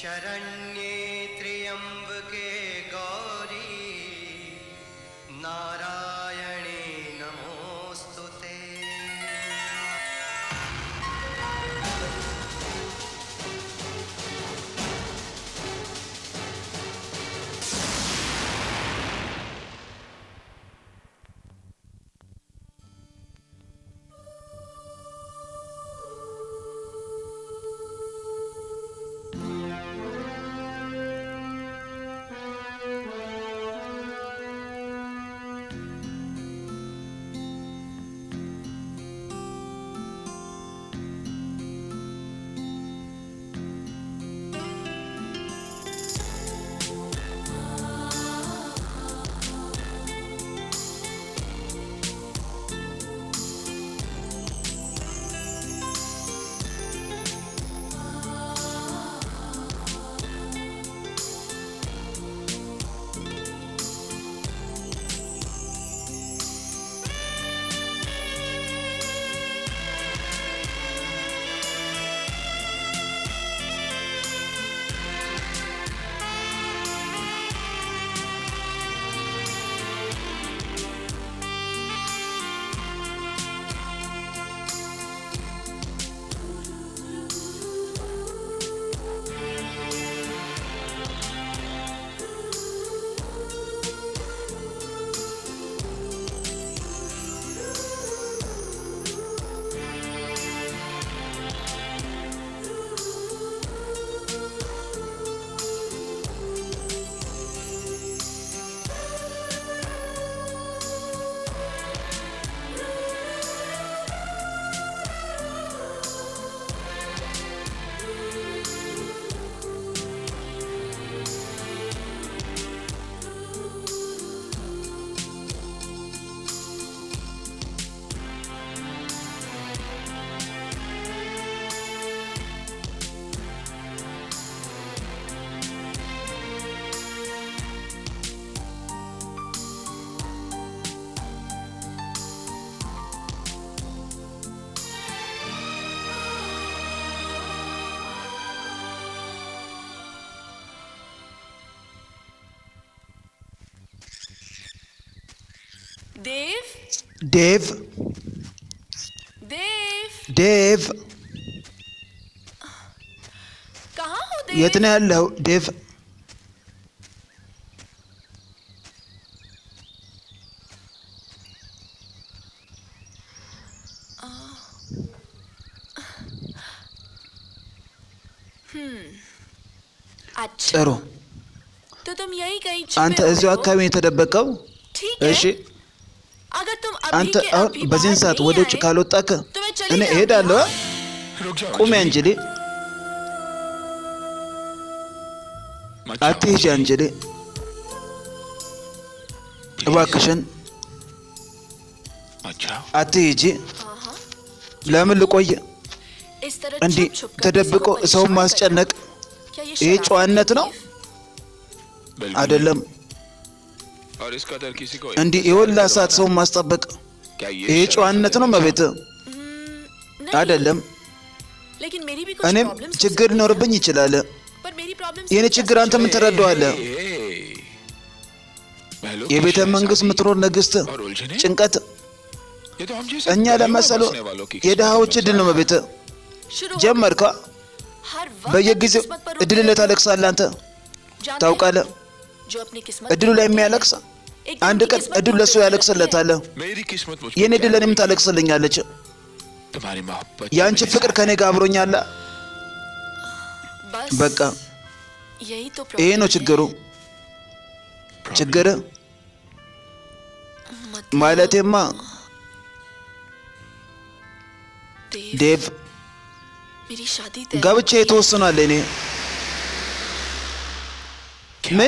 शरण्ये त्र्यम्बके गौरी नारायणे नमोऽस्तु ते देव ዴቭ देव ዴቭ कहाँ हो የት देव ነው ያለው ዴቭ अच्छा ጥሩ तो तुम यही कहीं አንተ छुपे እዚሁ हुए हो? አካባቢ ነው የተደበቀው ठीक है እሺ अगर तुम अभी አንተ के አሁን अभी በዚህን बाहर ሰዓት नहीं ወደ ውጭ आए, ካልወጣክ तो मैं चली እኔ जाऊंगी, እሄዳለሁ हाँ? रुक जाओ ቁሚ अंजलि। አንጅሊ मत जाओ। አትሂጂ አንጅሊ እባክሽን मत जाओ አትሂጂ हाँ, हाँ। ለምን ልቆይ इस तरह እንዲህ छुप-छुप कर ተደብቆ किसी को ሰውን परेशान ማስጨነቅ करना, क्या ये ይሄ शरारत ጨዋነት है, ነው देव? बिल्कुल አይደለም और इस कदर किसी को እንዲህ የወላ ሰዓት ሰውን ማስጠበቅ क्या ይሄ ये ጨዋነት ነው መቤት हम्म, नहीं, አይደለም लेकिन मेरी भी कुछ እኔም problems हो ችግር सकती हैं। ሊኖርብኝ ይችላል पर मेरी problems የኔ कैसे ችግር አንተ ምን ትረዳዋለህ የቤተ መንግስት ምትኖር ንግስት और उलझने ጭንቀት ये तो हम जैसे እኛ गरीब ለመሰሉ बसने वालों की የድሃዎች किस्मत እድል ነው መቤት शुरू हो ጀመርካ गई। हर वक्त በየጊዜው किस्मत पर እድል रोते ላይ रहते हो। ታለቅሳለህ አንተ जानते ታውቃለህ हैं, जो अपनी किस्मत እድሉ ላይ የሚያለቅስ एक አንድ दिन की ቀን किस्मत እድሉ पर ለሱ रोते ያለቅስለታል मेरी किस्मत मुझ የኔ እድል ለእኔም ታለቅስልኛለች रहती है। तुम्हारी मोहब्बत የአንቺ मेरे ፍቅር साथ ከኔ ጋር አብሮኛል रहते हैं। बस በቃ यही तो ይሄ problem ነው है। ችግሩ problem ችግር मत ማለቴማ देव, ዴቭ मेरी शादी तय ጋብቻ የተወስኗል እኔ ምን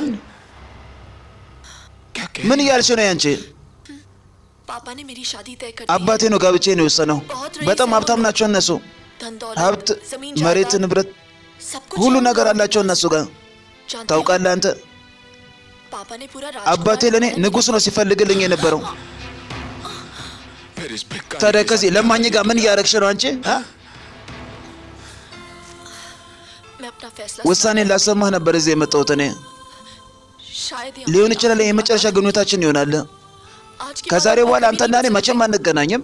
क्या कह ምን እያልሽ ነው ያንቺ पापा ने मेरी शादी तय कर दी አባቴ ነው ጋብቻዬን የወሰነው በጣም ሀብታም ናቸው እነሱ धन दौलत ሀብት जमीन መሬት जायदाद, ንብረት सब कुछ ሁሉ है ነገር उनका। አላቸው እነሱ ጋር जानते हैं, ታውቃለህ አንተ पापा ने पूरा አባቴ राजकुमार ለእኔ बनाया ንጉሥ ነው ሲፈልግልኝ የነበረው फिर इस भिखारी ታዲያ के ከዚህ साथ ለማኝ ጋር ምን እያረግሽ ነው አንቺ አ? मैं अपना फैसला ውሳኔን ላሰማህ ነበር እዚህ የመጣሁት እኔ። शायद ही ሊሆን हमारा ይችላል የመጨረሻ ግንኙነታችን ይሆናል። आज के ከዛሬ बाद በኋላ कभी አንተና እኔ नहीं መቼም አንገናኝም።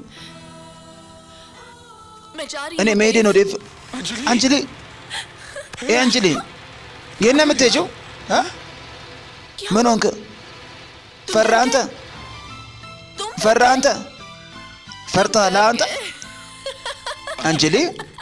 मैं जा रही እኔ हूँ መሄዴ ነው ዴቭ። अंजलि አንጅሊ ይህ አንጅሊ የት ነው የምትሄጂው? እ? ምን ሆንክ? ፈራ አንተ तुम ፈራ አንተ ፈርተሃል አንተ አንጅሊ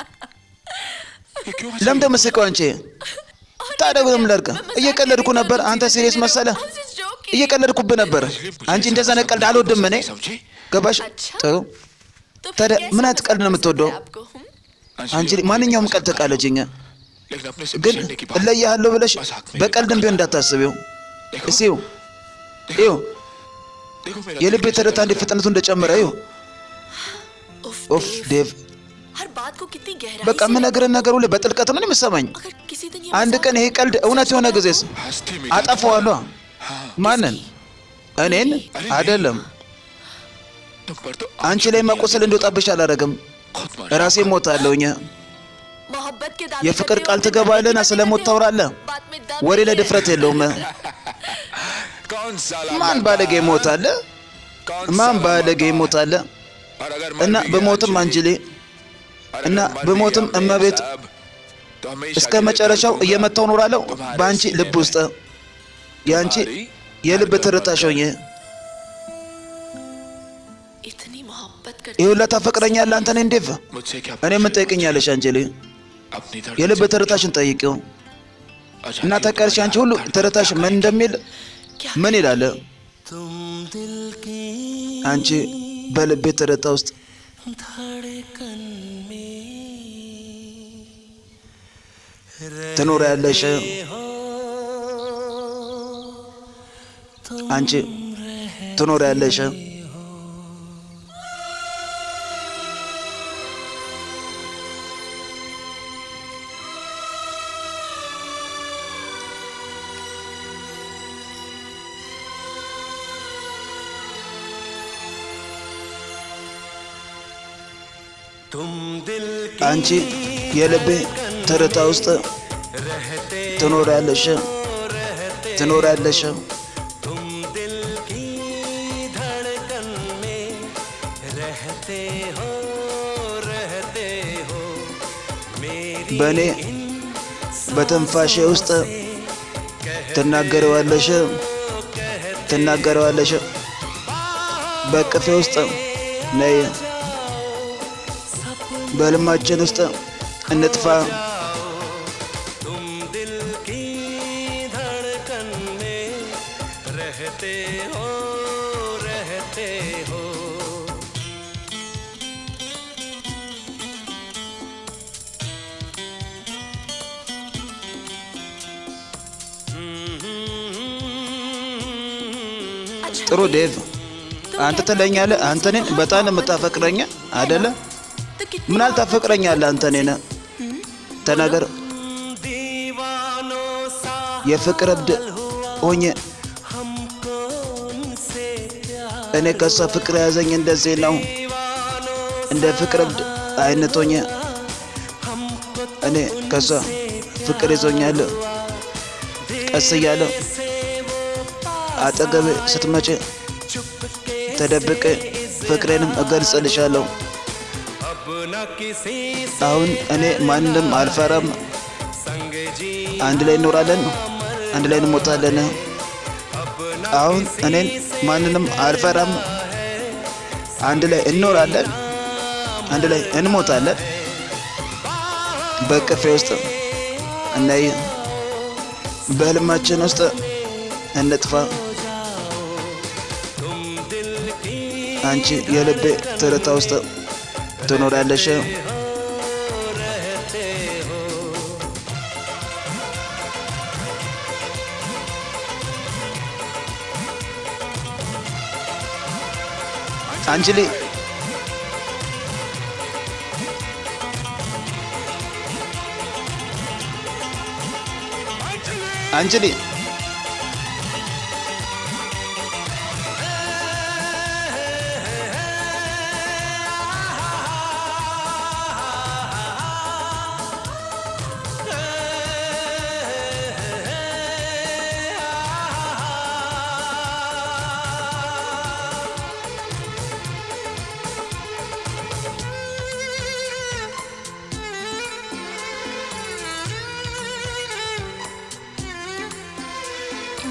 ये क्यों हंस ለምን ደመሰቀው አንቺ? ታዲያ ምን ላድርግ? እየቀለድኩ ነበር። አንተ ሲሪየስ መሰለ? እየቀለድኩብህ ነበር። አንቺ እንደዛ አይነት ቀልድ አልወድም እኔ። समझे ገባሽ? ጥሩ तो फिर ታዲያ कैसे ምን አይነት ቀልድ ነው የምትወደው? आपको हम አንጅሊ ማንኛውም ቀልድ ተቃለጅኝ፣ लेकिन अपने से ግን बिछड़ने की बात እለያለሁ ብለሽ मजाक में በቀልድም ቢሆን እንዳታስቢው። देखो እስኪ ይኸው ይኸው देखो मेरा የልቤ दिल कैसे ትርታ እንዴት धड़क ፍጥነቱ እንደጨመረ ይኸው። उफ, ኦፍ देव, ዴቭ हर बात को कितनी गहराई በቃ से የምነግርህን ነገር ሁሉ በጥልቀት ነው የምሰማኝ። अगर किसी दिन ये አንድ मजाक ቀን ይሄ ቀልድ እውነት የሆነ ጊዜስ हंसते में አጠፋዋለሁ። ማንን? እኔን አይደለም። तुम पर तो አንቺ ላይ መቆሰል እንዲወጣብሽ አላረግም። खुद मार ራሴ ሞታለሁኝ። मोहब्बत के दावे የፍቅር करते ቃል हो, ትገባለህና बात ስለ ሞት ታወራለህ። बात में दम ወሬ नहीं ላይ है। ድፍረት የለውም። कौन साला ማን मरता? ባለጌ ይሞታል? कौन ማን साला ባለጌ मरता? ይሞታል? और अगर मर እና भी गया በሞትም አንጅሌ और እና अगर मर भी በሞትም गया እመቤት साहब, तो हमेशा እስከ के लिए መጨረሻው रहूंगा। እየመታው ኖራለሁ በአንቺ ልብ ውስጥ የአንቺ የልብ ትርታሽ ሆኜ इतनी मोहब्बत करते ይህ ሁላ ታፈቅረኛለህ አንተ ነህ እንዴቭ मुझसे क्या እኔ ምን ጠይቅኛለሽ አንጀሌ अपनी धड़कन የልብ से ትርታሽን ጠይቂው अच्छा እና ठीक है, ታውቂያለሽ አንቺ ሁሉ धड़कन ትርታሽ का ምን እንደሚል क्या ምን ይላል तुम दिल की አንቺ በልቤ ትርታ ውስጥ धड़कन में ትኖሪያለሽ हो አንቺ ትኖሪያለሽ तुम दिल की አንቺ የልቤ ትርታ ውስጥ ትኖሪያለሽ ትኖሪያለሽ तुम दिल की धड़कन में रहते हो रहते हो मेरी በእኔ በትንፋሼ ውስጥ ትናገረዋለሽ ትናገረዋለሽ በቅፌ ውስጥ ነይ በልማችን ውስጥ እንጥፋ तुम दिल की धड़कन में रहते हो रहते हो अच्छा ጥሩ ዴቭ አንተ ትለኛለህ አንተ እኔን በጣም ነው የምታፈቅረኝ አደለ तो कितनी ምን አልታፈቅረኛለህ አንተ እኔን ተናገር दीवानों सा የፍቅር እብድ ሆኜ हमको उनसे प्यार እኔ ከሷ ፍቅር የያዘኝ እንደዚህ ነው እንደ ፍቅር እብድ አይነት ሆኜ እኔ ከሷ ፍቅር ይዞኛል ቀስ እያለ አጠገቤ ስትመጪ ተደብቄ ፍቅሬንም እገልጽልሻለሁ अब न किसी አሁን እኔ ማንም አልፈራም संग जी አንድ ላይ እንኖራለን አንድ ላይ እንሞታለን አሁን እኔን ማንንም አልፈራም አንድ ላይ እንኖራለን አንድ ላይ እንሞታለን በቅፌ ውስጥ እናይ በህልማችን ውስጥ እንጥፋ አንቺ የልቤ ትርታ ውስጥ ትኖራለሽ አንጅሊ አንጅሊ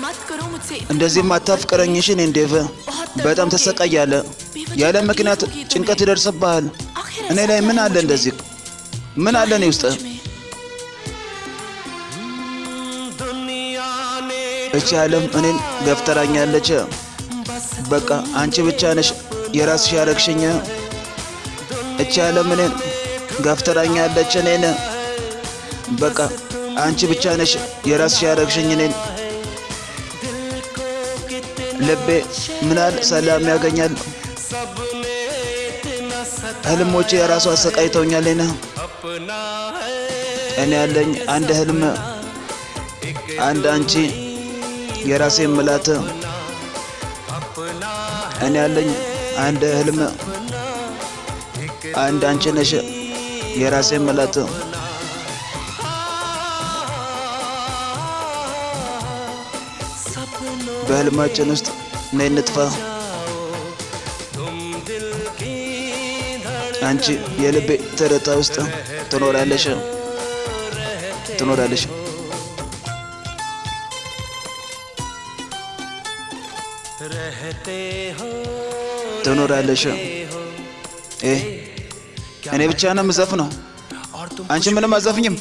मत करो मुझसे इतना እንደዚህም አታፍቅረኝ እሺ እኔን ዴቭ በጣም ትሰቃያለህ ያለ ምክንያት ጭንቀት ይደርስብሃል आखिर እኔ ऐसा ላይ क्या ምን है አለ मुझ में? እንደዚህ ምን አለ እኔ ውስጥ मुझ में? दुनिया ने እቺ ዓለም እኔን ገፍተራኛለች በቃ አንቺ ብቻ ነሽ የራስሽ ያረግሽኝ እቺ ዓለም እኔን ገፍተራኛለች እኔን በቃ አንቺ ብቻ ነሽ የራስሽ ያረግሽኝ እኔን ልቤ ምናል ሰላም ያገኛል सबने इतना सता ህልሞቼ የራሱ አሰቃይተውኛል እኔ अपना है እኔ ያለኝ አንድ ህልም አንድ አንቺ የራሴ ምላት अपना እኔ ያለኝ አንድ ህልም አንድ አንቺ ነሽ የራሴ ምላት सपनों በህልማችን ውስጥ ነይ እንጥፋ तुम दिल की धड़कन አንቺ የልቤ ትርታ ውስጥ ትኖራለሽ ትኖራለሽ रहते हो ትኖራለሽ እ እኔ ብቻ ነው የምዘፍነው और तुम አንቺ ምንም አዘፍኝም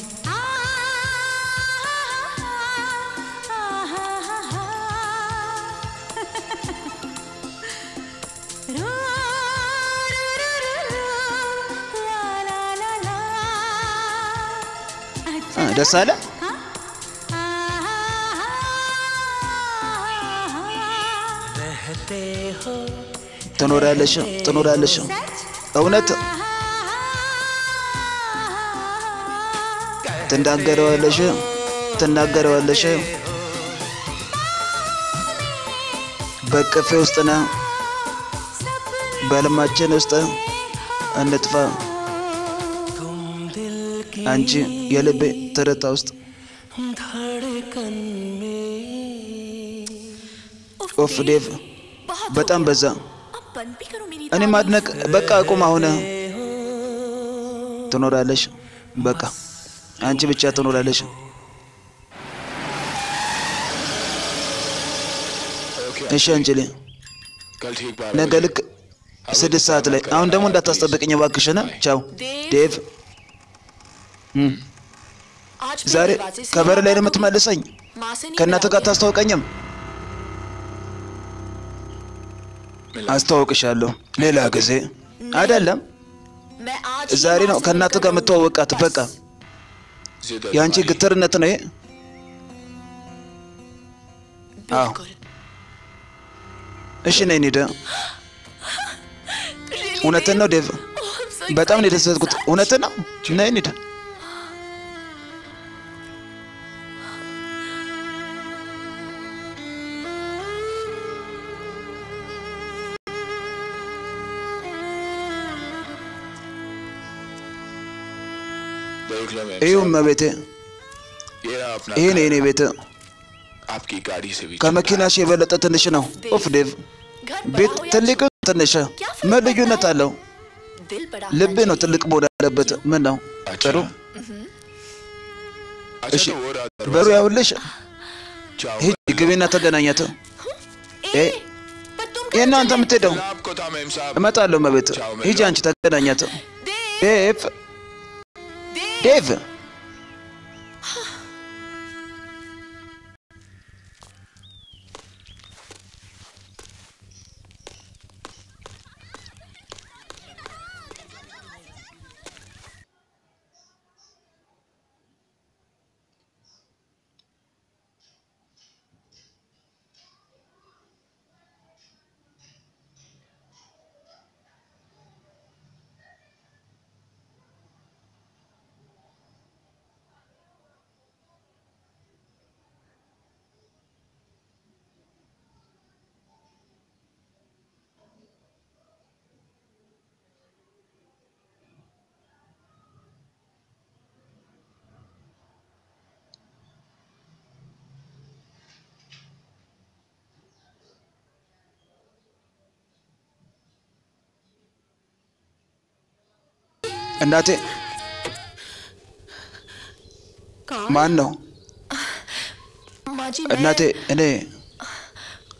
እ፣ ደስ አለ रहते हो ትኖራለሽ ትኖራለሽ እውነት ትናገረዋለሽ ትናገረዋለሽ በቅፌ ውስጥ ነ በህልማችን ውስጥ እንጥፋ तुम दिल की አንቺ የልቤ ትርታ ውስጥ धड़कन में ኦፍ ዴቭ बहुत በጣም በዛ अब बंद भी करो मेरी እኔ तारीफ। ማድነቅ በቃ አቁም አሁን ትኖራለሽ በቃ አንቺ ብቻ ትኖራለሽ ओके እሺ አንችሌ कल ठीक बारह ነገ बजे। ልክ ስድስት ሰዓት ላይ አሁን ደግሞ እንዳታስጠብቅኝ እባክሽን ቻው ዴቭ እም፣ आज मेरे ዛሬ दरवाजे से ከበር ላይ ነው बात የምትመልሰኝ माँ से नहीं ከእናትህ ጋር मिलाओगे? ታስታውቀኝም አስተዋውቅሻለሁ ሌላ ጊዜ አይደለም मैं आज ही ዛሬ माँ ነው से ከእናትህ मिलकर ጋር रहूंगी। የምትዋወቃት በቃ जिद የአንቺ तुम्हारी। ግትርነት ነው ይሄ አዎ बिल्कुल እሺ ነይ እንሂድ Really, እውነትን ነው ዴቭ Oh, I'm so በጣም ነው excited. የደሰትኩት እውነትን ነው ነይ እንሂድ देख लो मैं ይኸው እመቤቴ ये रहा अपना ይሄ ነው घर। የኔ ቤት आपकी गाड़ी से भी ከመኪናሽ የበለጠ ትንሽ ነው ኦፍ ዴቭ घर ቤት बड़ा हो या ትልቅ ትንሽ ምን ልዩነት አለው दिल बड़ा ልብ होना ነው ትልቅ መሆን ያለበት ምን ነው अच्छा ጥሩ अच्छा እሺ तो वो रहा በሩ दरवाजा। ያውልሽ जाओ ሂጂ ግቢና ተገናኛት चाहिए। ए, ए, पर तुम ይህ እናንተ የምትሄደው कल आपको था मेम साहब እመጣለሁ መቤት ሂጂ አንቺ ተገናኛት ዴቭ ዴቭ እናቴ कौन ማን ነው माँ जी እናቴ मैं እኔ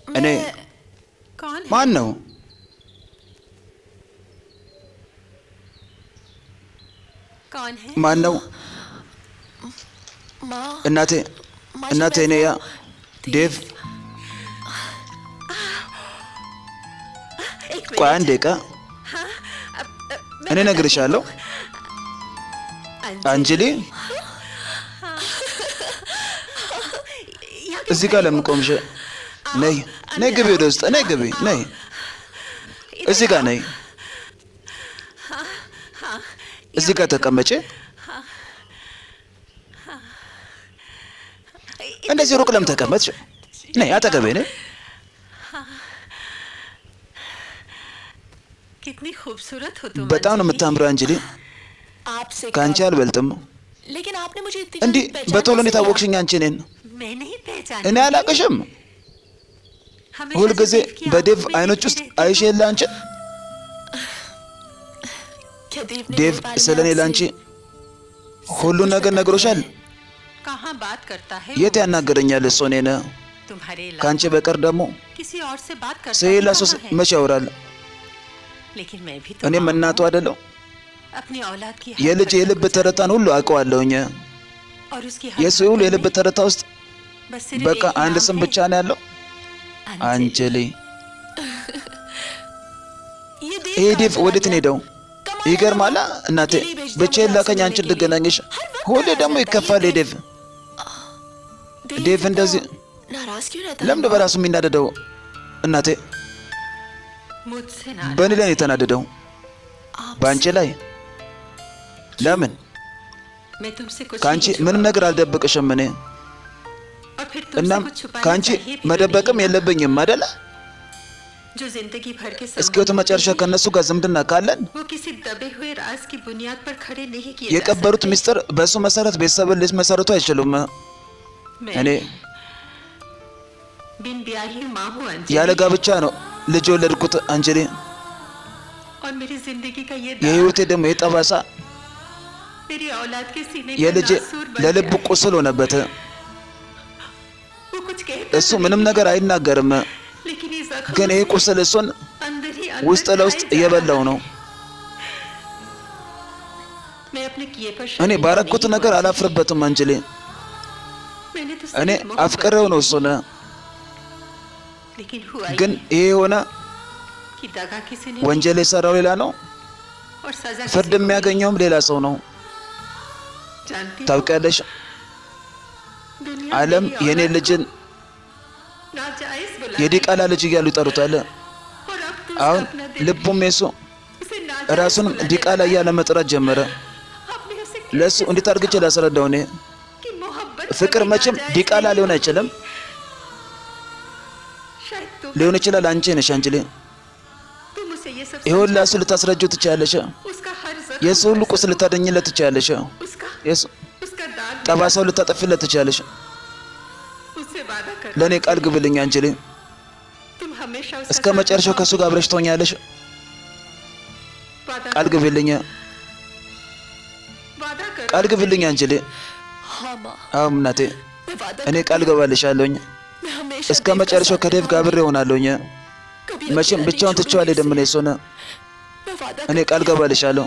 እኔ कौन है ማን ነው? कौन है ማን ነው? माँ እናቴ माँ እናቴ እኔ ያ ዴቭ एक ቆይ मिनट አንድ ደቂቃ अब, अब, मैं እኔ እነግርሻለሁ። अंजलि አንጅሊ यहाँ क्यों እዚህ ጋር खड़ी ለምን हो? ቆምሽ? ነይ ነይ፣ ግቢ ወደ ውስጥ ነይ፣ ግቢ ነይ፣ እዚህ ጋር ነይ፣ እዚህ ጋር ተቀመጪ። እንደዚህ ሩቅ ለምን ተቀመጥሽ? ነይ አጠገቤ ነይ። कितनी खूबसूरत हो तुम በጣም ነው अंजलि। የምታምረው አንጅሊ፣ आपसे ከአንቺ कब? አልበልጥም። लेकिन आपने मुझे इतनी እንዲህ जल्दी पहचान በቶሎ कैसे ነው የታወቅሽኝ አንቺ እኔን? मैं नहीं पहचान እኔ አላቅሽም። ሁልጊዜ በዴቭ አይኖች ውስጥ አይሽ የለ አንቺ क्या देव ने ዴቭ मेरे बारे में ስለ እኔ आपसे ለአንቺ ሁሉን ነገር ነግሮሻል? कहाँ बात करता है የት वो? ያናገረኛል እሱ እኔን? तुम्हारे ከአንቺ अलावा በቀር ደግሞ किसी और से बात करता ስለሌላ ही ሰው कहाँ है? መቼ ያወራል? लेकिन मैं भी तो እኔም माँ እናቱ हूँ। አይደለሁ? अपनी औलाद की हर የልጅ हरकत የልብ को ትርታን ሁሉ አውቀዋለሁኝ። और उसकी हर የሱ ሁሉ हरकत የልብ में ትርታ ውስጥ बस सिर्फ በቃ एक ही አንድ नाम ስም है, ብቻ ነው ያለው፣ አንጀሊ። ये देव ይሄ कहाँ ዴቭ चला ወዴት ነው गया? ሄደው? कमाल ይገርማላ है ना? እናቴ दिल्ली भेज दिया ብቻዬን मुझे ላከኝ आपसे አንቺን मिलने के लिए। እንድገናኝሽ። हर वक्त ሁሌ नाराज ደግሞ रहता है ይከፋል ये ይሄ ዴቭ። देव ዴቭ तो እንደዚህ नाराज क्यों रहता ለምንድ है በራሱ የሚናደደው? እናቴ मुझसे ना በእኔ ላይ ነው የተናደደው፣ በአንቺ ላይ ለምን? मैं तुमसे कुछ ከአንቺ नहीं ምንም छुपाऊंगी। ነገር አልደብቅሽም እኔ और फिर तुमसे እናም कुछ छुपाना ከአንቺ चाहिए भी तो መደበቅም नहीं। የለብኝም አይደለ? जो जिंदगी भर के እስከ ህይወት መጨረሻ ከእነሱ ጋር ዝምድና ካለን वो किसी दबे हुए राज की बुनियाद पर खड़े नहीं किए የቀበሩት जा सकते। ሚስጥር በእሱ መሰረት ቤተሰብን ሊመሰርቱ አይችሉም። मैं እኔ बिन ब्याही माँ हूँ अंजलि ያለ ጋብቻ ነው ልጅ የወለድኩት አንጀሊ። और मेरी जिंदगी का ये दाग የህይወቴ ደግሞ የጠባሳ मेरी औलाद के सीने का የልጄ नासूर बन ለልብ गया है। ቁስል ሆነበት። वो कुछ कहता እሱ तो ምንም नहीं, ነገር አይናገርም፣ लेकिन ये जख्म ግን ይህ ቁስል እሱን अंदर ही ውስጥ अंदर ለውስጥ खाए जा እየበላው रहा ነው። है। मैं अपने किए पर እኔ शर्मिंदा ባረኩት नहीं ነገር हूँ। አላፍርበትም አንጀሊ። मैंने तो እኔ सिर्फ मोहब्बत አፍቅሬው ነው እሱን፣ लेकिन हुआ ግን ये ይሄ የሆነ कि दगा किसी ने ወንጀል የሰራው ሌላ ነው፣ और सजा ፍርድ किसी को የሚያገኘውም ሌላ ሰው ነው። जानती हो, ታውቂያለሽ፣ दुनिया ዓለም मेरी የእኔ औलाद ልጅን को नाजायज बुला የዲቃላ ልጅ እያሉ ይጠሩታል። और अब तो አሁን उसका अपना दिल ልቡም የሱ उसे नाजायज ራሱንም बुलाने ዲቃላ लगा। እያለ መጥራት ጀመረ። आपने उसे ለእሱ እንዴት አድርግቼ ላስረዳው? እኔ कि मोहब्बत ፍቅር कभी መቼም नाजायज ዲቃላ नहीं ሊሆን होती। አይችልም። शायद तुम ሊሆን ይችላል። አንቺ ነሽ አንችሌ तुम उसे ये सब ይሁን समझा ለእሱ ልታስረጂው ትችያለሽ። उसका हर जख्म የእሱ ሁሉ ቁስል ልታደኝለት ትችያለሽ። उसका የእሱ उसका दाग ጠባሳው ልታጠፊለት ትችያለሽ። उससे वादा कर ለእኔ ቃል ግብልኝ አንችሌ። तुम हमेशा उसका እስከ साथ መጨረሻው ከእሱ ጋር አብረሽ ትሆኛለሽ። वादा ቃል करो, ግብልኝ፣ वादा करो ቃል ግብልኝ አንችሌ። हाँ माँ አሁን እናቴ मैं वादा እኔ करती ቃል ገባልሻለሁኝ። हूँ, मैं हमेशा እስከ देव का መጨረሻው साथ ከዴቭ ጋር አብሬ እሆናለሁኝ። कभी መቼም अकेला ብቻውን नहीं ትቼው አልሄድም። እኔ छोड़ूंगी እሱን उसे। मैं वादा እኔ करती ቃል हूँ। ገባልሻለሁ።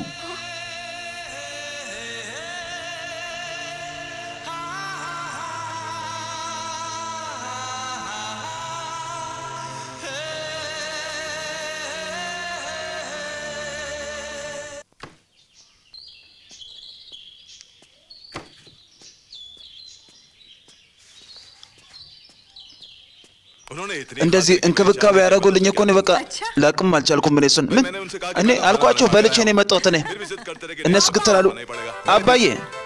उन्होंने इतनी እንደዚህ እንክብካቤ ያደረጉልኝ እኮ እኔ በቃ ላቅም አልቻልኩም። እኔ እሱን ምን እኔ አልኳቸው በልቼ ነው የመጣሁት። እኔ फिर भी जिद करते रहे कि እነሱ नहीं, ግትር አሉ። नहीं पड़ेगा አባዬ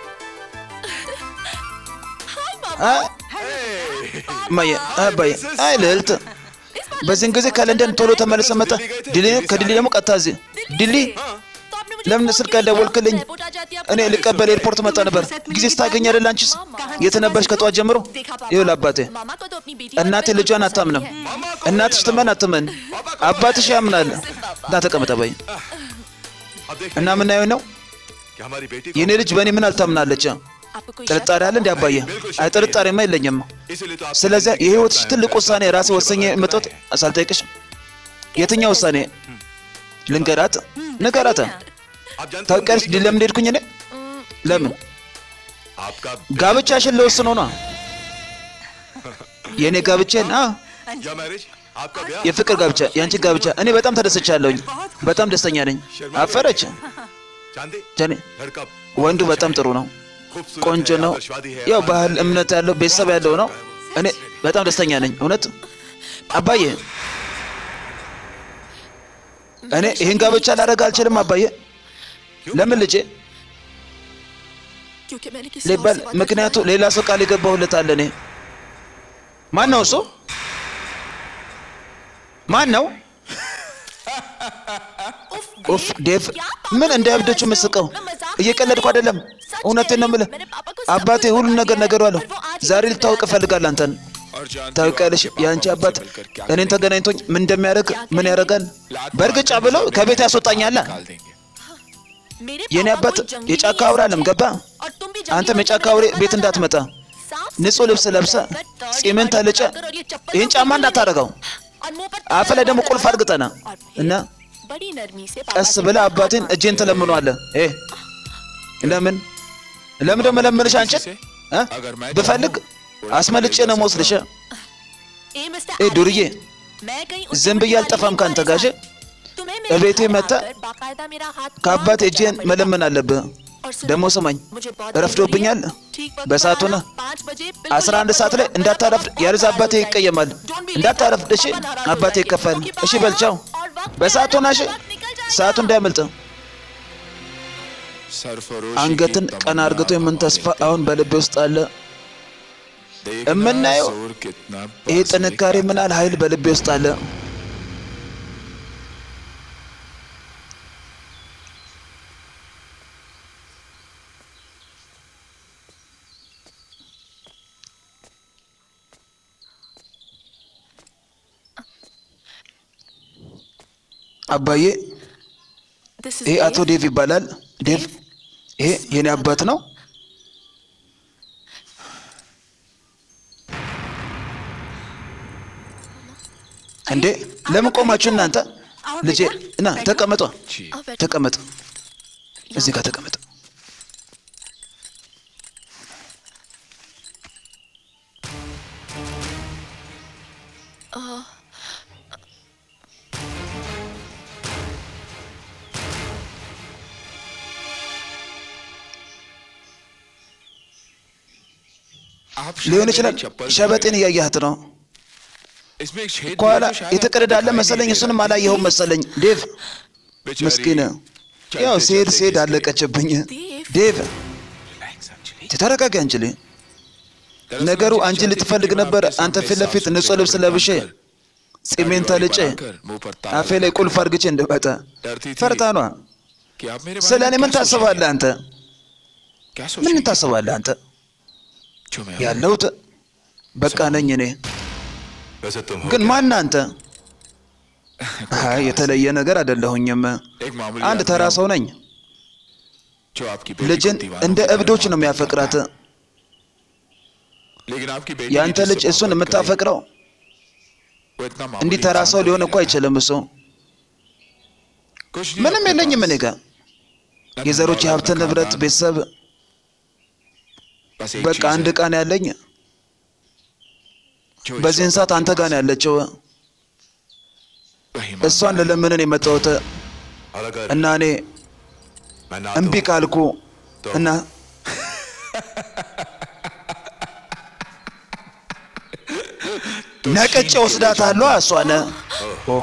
አ- እማዬ አባዬ አይ ልዕልት በዚህን ጊዜ ከለንደን ቶሎ ተመልሰ መጣ። ድሊ ከድሊ ደግሞ ቀጥታ እዚህ ድሊ तो आपने मुझे ለምን फोन ስልክ किया? አልደወልክልኝ? एयरपोर्ट आ जाती आप እኔ ልቀበል ኤርፖርት መጣ ነበር። ጊዜ ስታገኝ አይደል አንቺስ የት ነበርሽ ከጠዋት ጀምሮ? देखा पापा, ይኸውልህ አባቴ मामा को तो अपनी बेटी እናቴ पर ልጇን भरोसा አታምንም። नहीं है। እናትሽ ትመን አትመን፣ አባትሽ ያምናል። ና ተቀመጥ አባዬ። अब देख እና ምናየው ነው कि हमारी बेटी को የኔ ልጅ በእኔ ምን አልታምናለች? आपको कोई ጥርጣሬ አለ እንዲ አባዬ? አይ ጥርጣሬማ የለኝም። इसीलिए तो आप ስለዚያ የህይወትሽ ትልቅ ውሳኔ ራሴ ወሰኜ የመጣሁት ሳልጠይቅሽ። የትኛው ውሳኔ ልንገራት? ንገራት። आप जानते हो ታውቂያለሽ ዲ- ለምን ሄድኩኝ እኔ? ለምን आपका ጋብቻሽን ለወስኖ ነው የእኔ ጋብቻን አ या मैरिज आपका ब्याह የፍቅር ጋብቻ የአንቺ ጋብቻ እኔ በጣም ተደስቻለሁኝ። በጣም ደስተኛ ነኝ። አፈረች चांदी ጀኔ लड़का ወንዱ በጣም ጥሩ ነው፣ खूबसूरत ቆንጆ है, ነው። आदर्शवादी है, ያው हमारे ባህል እምነት ያለው ቤተሰብ ያለው ነው። እኔ በጣም ደስተኛ ነኝ። እውነት አባዬ፣ እኔ ይህን ጋብቻ ላደርግ አልችልም አባዬ። ለምን ልጄ क्योंकि मैंने किसी और ሊባል से वादा ምክንያቱ किया है। ሌላ ሰው ቃል የገባሁለት አለ። እኔ ማን ነው እሱ? ማን ነው? ኡፍ ዴቭ፣ ምን እንደ እብዶቹ ምስቀው? እየቀለድኩ አይደለም፣ እውነቴን ነው የምልህ። አባቴ ሁሉን ነገር ነገሯለሁ። ዛሬ ልታውቅ እፈልጋለሁ አንተን። और जानती हो ታውቂያለሽ आपके የአንቺ पापा አባት मुझसे मिलकर क्या እኔን ተገናኝቶኝ ምን እንደሚያደርግ ምን ያደርጋል? በእርግጫ ብለው ከቤት ያስወጣኛል። निकाल देंगे मेरे የኔ पापा አባት कोई जंगली የጫካ नहीं አውራ है, አለም ገባ። और तुम भी አንተም जंगली የጫካ होकर አውሬ मेरे ቤት घर እንዳትመጣ साफ ንጹህ ልብስ ለብሰ सुथरा ጺምን ተልጨ और ये चप्पल ይህን तो ጫማ बिल्कुल እንዳታረገው और मुंह पर አፍ ላይ ደግሞ ताला ቁልፍ አድርግጠና और फिर እና बड़ी नरमी से पापा ቀስ से ብለህ हाथ አባቴን मांगो। እጄን ትለምኗለህ። እ ለምን ለምን ደግሞ ለምንሽ አንቺን እ? ብፈልግ አስመልጬ ነው መወስድሽ። ए मिस्टर ए, दुर्गे, आदित्य, मैं कहीं उस ዝም ብዬ तुम्हारी አልጠፋም वाली ካንተ ጋር እሺ? तुम्हें እቤቴ मेरे घर መጥተህ आकर बाकायदा मेरा हाथ ከአባት मांग እጄን जाना पड़ेगा। መለመን አለብህ። और सुनो, ደግሞ ስማኝ मुझे बहुत ረፍዶብኛል። जरूरी है। ठीक वक्त በሰዓቱ पर ነህ። आना, पाँच बजे बिल्कुल 11 लेट ሰዓት मत ላይ होना, እንዳታረፍድ፣ वरना ያለዛ पापा አባቴ नाराज हो ይቀየማል። जाएंगे। Don't be late, እንዳታረፍድ እሺ? पापा नाराज हो አባቴ जाएंगे। ይከፋል። क्योंकि እሺ बाहर በል ቻው። और वक्त पे በሰዓቱ आना, ና እሺ? वक्त निकल जाएगा। ሰዓቱ እንዳያመልጥ። सरफरोशी አንገትን की ቀና तमन्ना አርግቶ የምን ተስፋ हमारे አሁን በልቤ ውስጥ አለ። देखना የምናየው जोर कितना ይህ पास ጥንካሬ लेकर ምን ያህል ኃይል በልቤ ውስጥ አለ። አባዬ This is ይሄ አቶ Dave. ዴቭ ይባላል። ዴቭ ይሄ የኔ አባት ነው። እንዴ ለምን ቆማችሁ እናንተ? ልጄ እና ተቀመጧ፣ आओ बैठो। ተቀመጥ፣ እዚህ ጋር ተቀመጥ። आप ሊሆን शायद ይችላል मेरी चप्पल ሸበጤን እያያህት ነው። इसमें एक छेद ከኋላ भी है, शायद የተቀደዳለ आपको दिखाई መሰለኝ፣ नहीं दे እሱንም रहा। አላየኸውም መሰለኝ። ዴቭ बेचारी ምስኪን፣ चलते ያው ሲሄድ चलते ሲሄድ गिर गई। አለቀችብኝ። ዴቭ። ዴቭ Relax, अंजलि। ተረጋጊ አንችል። दरअसल ነገሩ मुझे አንቺን चाहती ልትፈልግ थी कि मैं ነበር። आपके አንተ सामने ፊት ለፊት साफ ንጹህ सुथरे ልብስ कपड़े ለብሼ पहनकर, ጺሜን दाढ़ी ተልጬ बनवाकर, मुंह पर ताला አፌ ላይ ቁልፍ አርግቼ እንድመጣ डरती थी ፈርታኗ። कि आप मेरे बारे ስለ में እኔ ምን क्या ታስባለህ सोचेंगे? አንተ? क्या ምን सोचेंगे? ታስባለህ አንተ? जो मैं हूं। ያለሁት በቃ ነኝ እኔ። वैसे तुम हो ግን क्या? ማን አንተ? አይ የተለየ ነገር አይደለሁኝም። एक मामूली አንድ आदमी ተራ हूं, ሰው ነኝ። जो आपकी बेटी ልጅን को दीवानों እንደ की तरह እብዶች ነው मोहब्बत የሚያፈቅራት። करता है। लेकिन आपकी बेटी የአንተ जिससे ልጅ እሱን मोहब्बत करे, የምታፈቅረው वो इतना እንዲህ मामूली ተራ इंसान ሰው तो ሊሆን नहीं እኮ है। አይችልም። እሱ कुछ नहीं ምንም अपने የለኝም पास। እኔ ጋር न የዘሮች धन የሀብት दौलत, न ንብረት፣ खानदान, ቤተሰብ बस एक በቃ चीज አንድ है, ዕቃ ነው ያለኝ። जो इस በዚህን वक्त ሰዓት आपके አንተ ጋር पास ነው ያለችው። है, वही እሷን मामला है। ለለምንን የመጣሁት और अगर እና እኔ मैं ना እምቢ दूं, ካልኩ እና ነቅጬ ወስዳታለሁ እሷን ኦ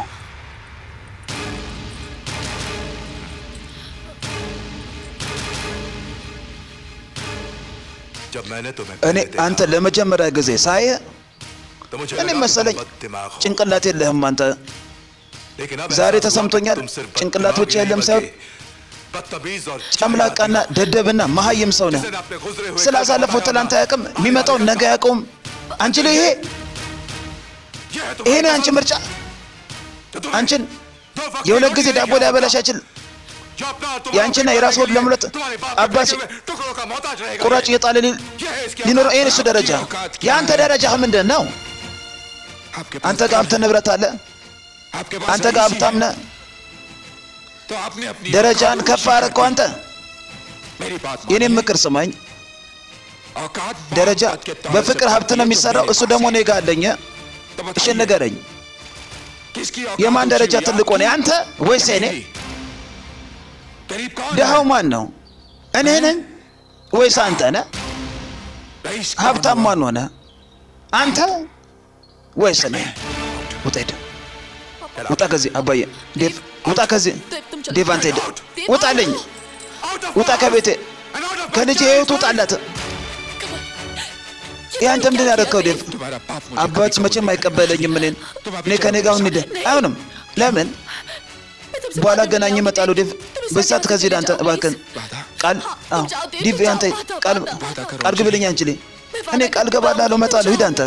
जब मैंने तुम्हें እኔ पहले देखा, አንተ ለመጀመሪያ ጊዜ ሳየ तो मुझे እኔ लगा कि መሰለኝ तुम बददिमाग हो। ጭንቅላት የለህም አንተ። लेकिन अब ዛሬ एहसास हुआ कि ተሰምቶኛል። तुम सिर्फ ጭንቅላት बददिमाग ብቻ ही नहीं የለም बल्कि ሳይሆን बदतमीज और ጨምላቃና ደደብና መሀይም ሰው ነህ። जिसे अपने गुजरे हुए ስላሳለፈው कल ትላንት बताया አያውቅም፣ होगा। የሚመጣውን ነገ አያውቀውም። አንቺ ላይ ይሄ ये है ይሄ तुम्हारी ነው የአንቺ पसंद। ምርጫ። तो तुम्हें አንቺን दो वक्त የሁለት की ጊዜ रोटी ዳቦ लेके ሊያበላሽ आता। አይችል። जो अपना और तुम्हारा የአንቺና पेट የራስ भरने ሆድ के लिए ለመሙላት तुम्हारे बाप አባት के बेटे हुए टुकड़ों का मोहताज रहेगा ቁራጭ እየጣለ ሊ- ሊኖረው ይህን እሱ ደረጃ የአንተ ደረጃ ምንድን ነው? आपके አንተ ጋር ሀብት ንብረት አለ፣ आपके አንተ ጋር ሀብታም ነህ። तो आपने अपनी ደረጃን ከፍ አደረግከው አንተ። मेरी बात የኔም ምክር ስማኝ። औकात ደረጃ मोहब्बत के तौर በፍቅር से ሀብት ነው የሚሰራው። እሱ ደግሞ እኔ ጋር አለኝ። तो እሺ बताइए, ንገረኝ፣ किसकी औकात የማን ऊंची ደረጃ हुई, ትልቅ ሆነ? आपकी የአንተ ወይስ या የኔ? मेरी? गरीब कौन ድሃው है ማን ነው? እኔ ነኝ ወይስ አንተ ነህ? रईस कौन ሀብታም हुआ? ማን ሆነ? አንተ ወይስ እኔ? ውጣ ሂድ፣ ውጣ ከዚህ አባዬ። ዴቭ ውጣ ከዚህ። देव तुम चलो ዴቭ አንተ ሂድ፣ देव, ውጣልኝ፣ Out of ውጣ my ከቤቴ፣ house and out of my ከልጄ child's ህይወት ውጣላት። ይህ አንተ ምንድን ያደረግከው ዴቭ? तुम्हारा बाप मुझे አባት कभी መቼም कबूल አይቀበለኝም እኔን። እኔ ከኔ ጋር እንሂድ። አይሆንም። ለምን? በኋላ ገናኝ ይመጣሉ። ዴቭ በሳት ከዚህ ሄድ አንተ እባክህን። ቃል አዎ፣ ዴቭ አንተ ቃል ቃል ግብልኝ አንቺ ልኝ እኔ ቃል ገባላለሁ፣ እመጣለሁ። ሂድ አንተ።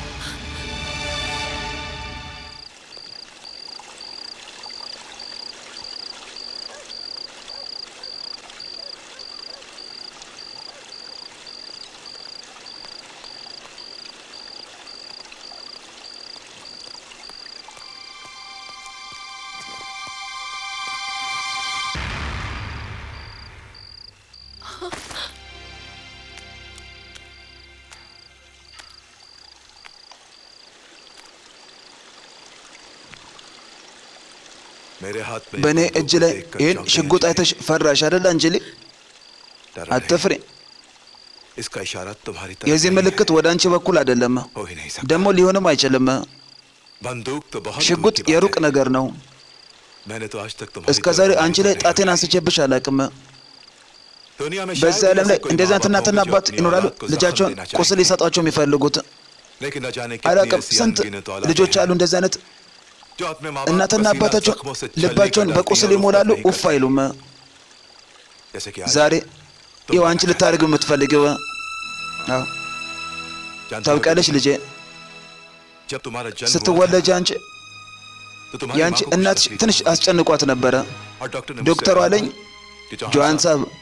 मेरे हाथ में በእኔ बंदूक እጅ ላይ देखकर ይህን चौंकी ሽጉጥ अंजलि। አይተሽ ፈራሽ አይደል አንጀሊ? डरा नहीं। አትፍሪ። इसका इशारा तुम्हारी तरफ የዚህ नहीं ምልክት ወደ አንቺ በኩል አይደለም፣ है। हो ही नहीं सकता ደግሞ ሊሆንም አይችልም። बंदूक तो बहुत ሽጉጥ दूर की बात የሩቅ है। ነገር ነው። मैंने तो आज तक तुम्हारी እስከ तरफ ዛሬ नहीं አንቺ ላይ देखा। ጣቴን አንስቼብሽ አላውቅም። दुनिया में በዛ शायद ዓለም ऐसे ላይ कोई እንደዚህ माँ አይነት बाप እናትና हो जो አባት अपनी ይኖራሉ औलाद को जख्म ልጃቸውን देना ቁስል चाहेंगे। ሊሰጧቸው የሚፈልጉት लेकिन न जाने አላውቅም። कितनी ऐसी ስንት अनगिनत औलादें ልጆች हैं አሉ እንደዚህ አይነት जो अपने माँ बाप እናትና पसीना አባታቸው जख्मों से छलनी ልባቸውን कर በቁስል डालती हैं और ይሞላሉ፣ उसको नहीं ኡፍ करती। አይሉም። जैसे कि आज ዛሬ ይኸው አንቺ ልታደርግ የምትፈልጊው አዎ፣ जानते हो ታውቂያለሽ ልጄ፣ जब तुम्हारा जन्म हुआ ስትወለጅ አንቺ था, तो तुम्हारी የአንቺ माँ को कुछ እናትሽ तकलीफ ትንሽ हुई। አስጨንቋት ነበረ። और डॉक्टर ने ዶክተሩ मुझसे አለኝ कहा कि जौहर ጆሃን साहब, ሳብ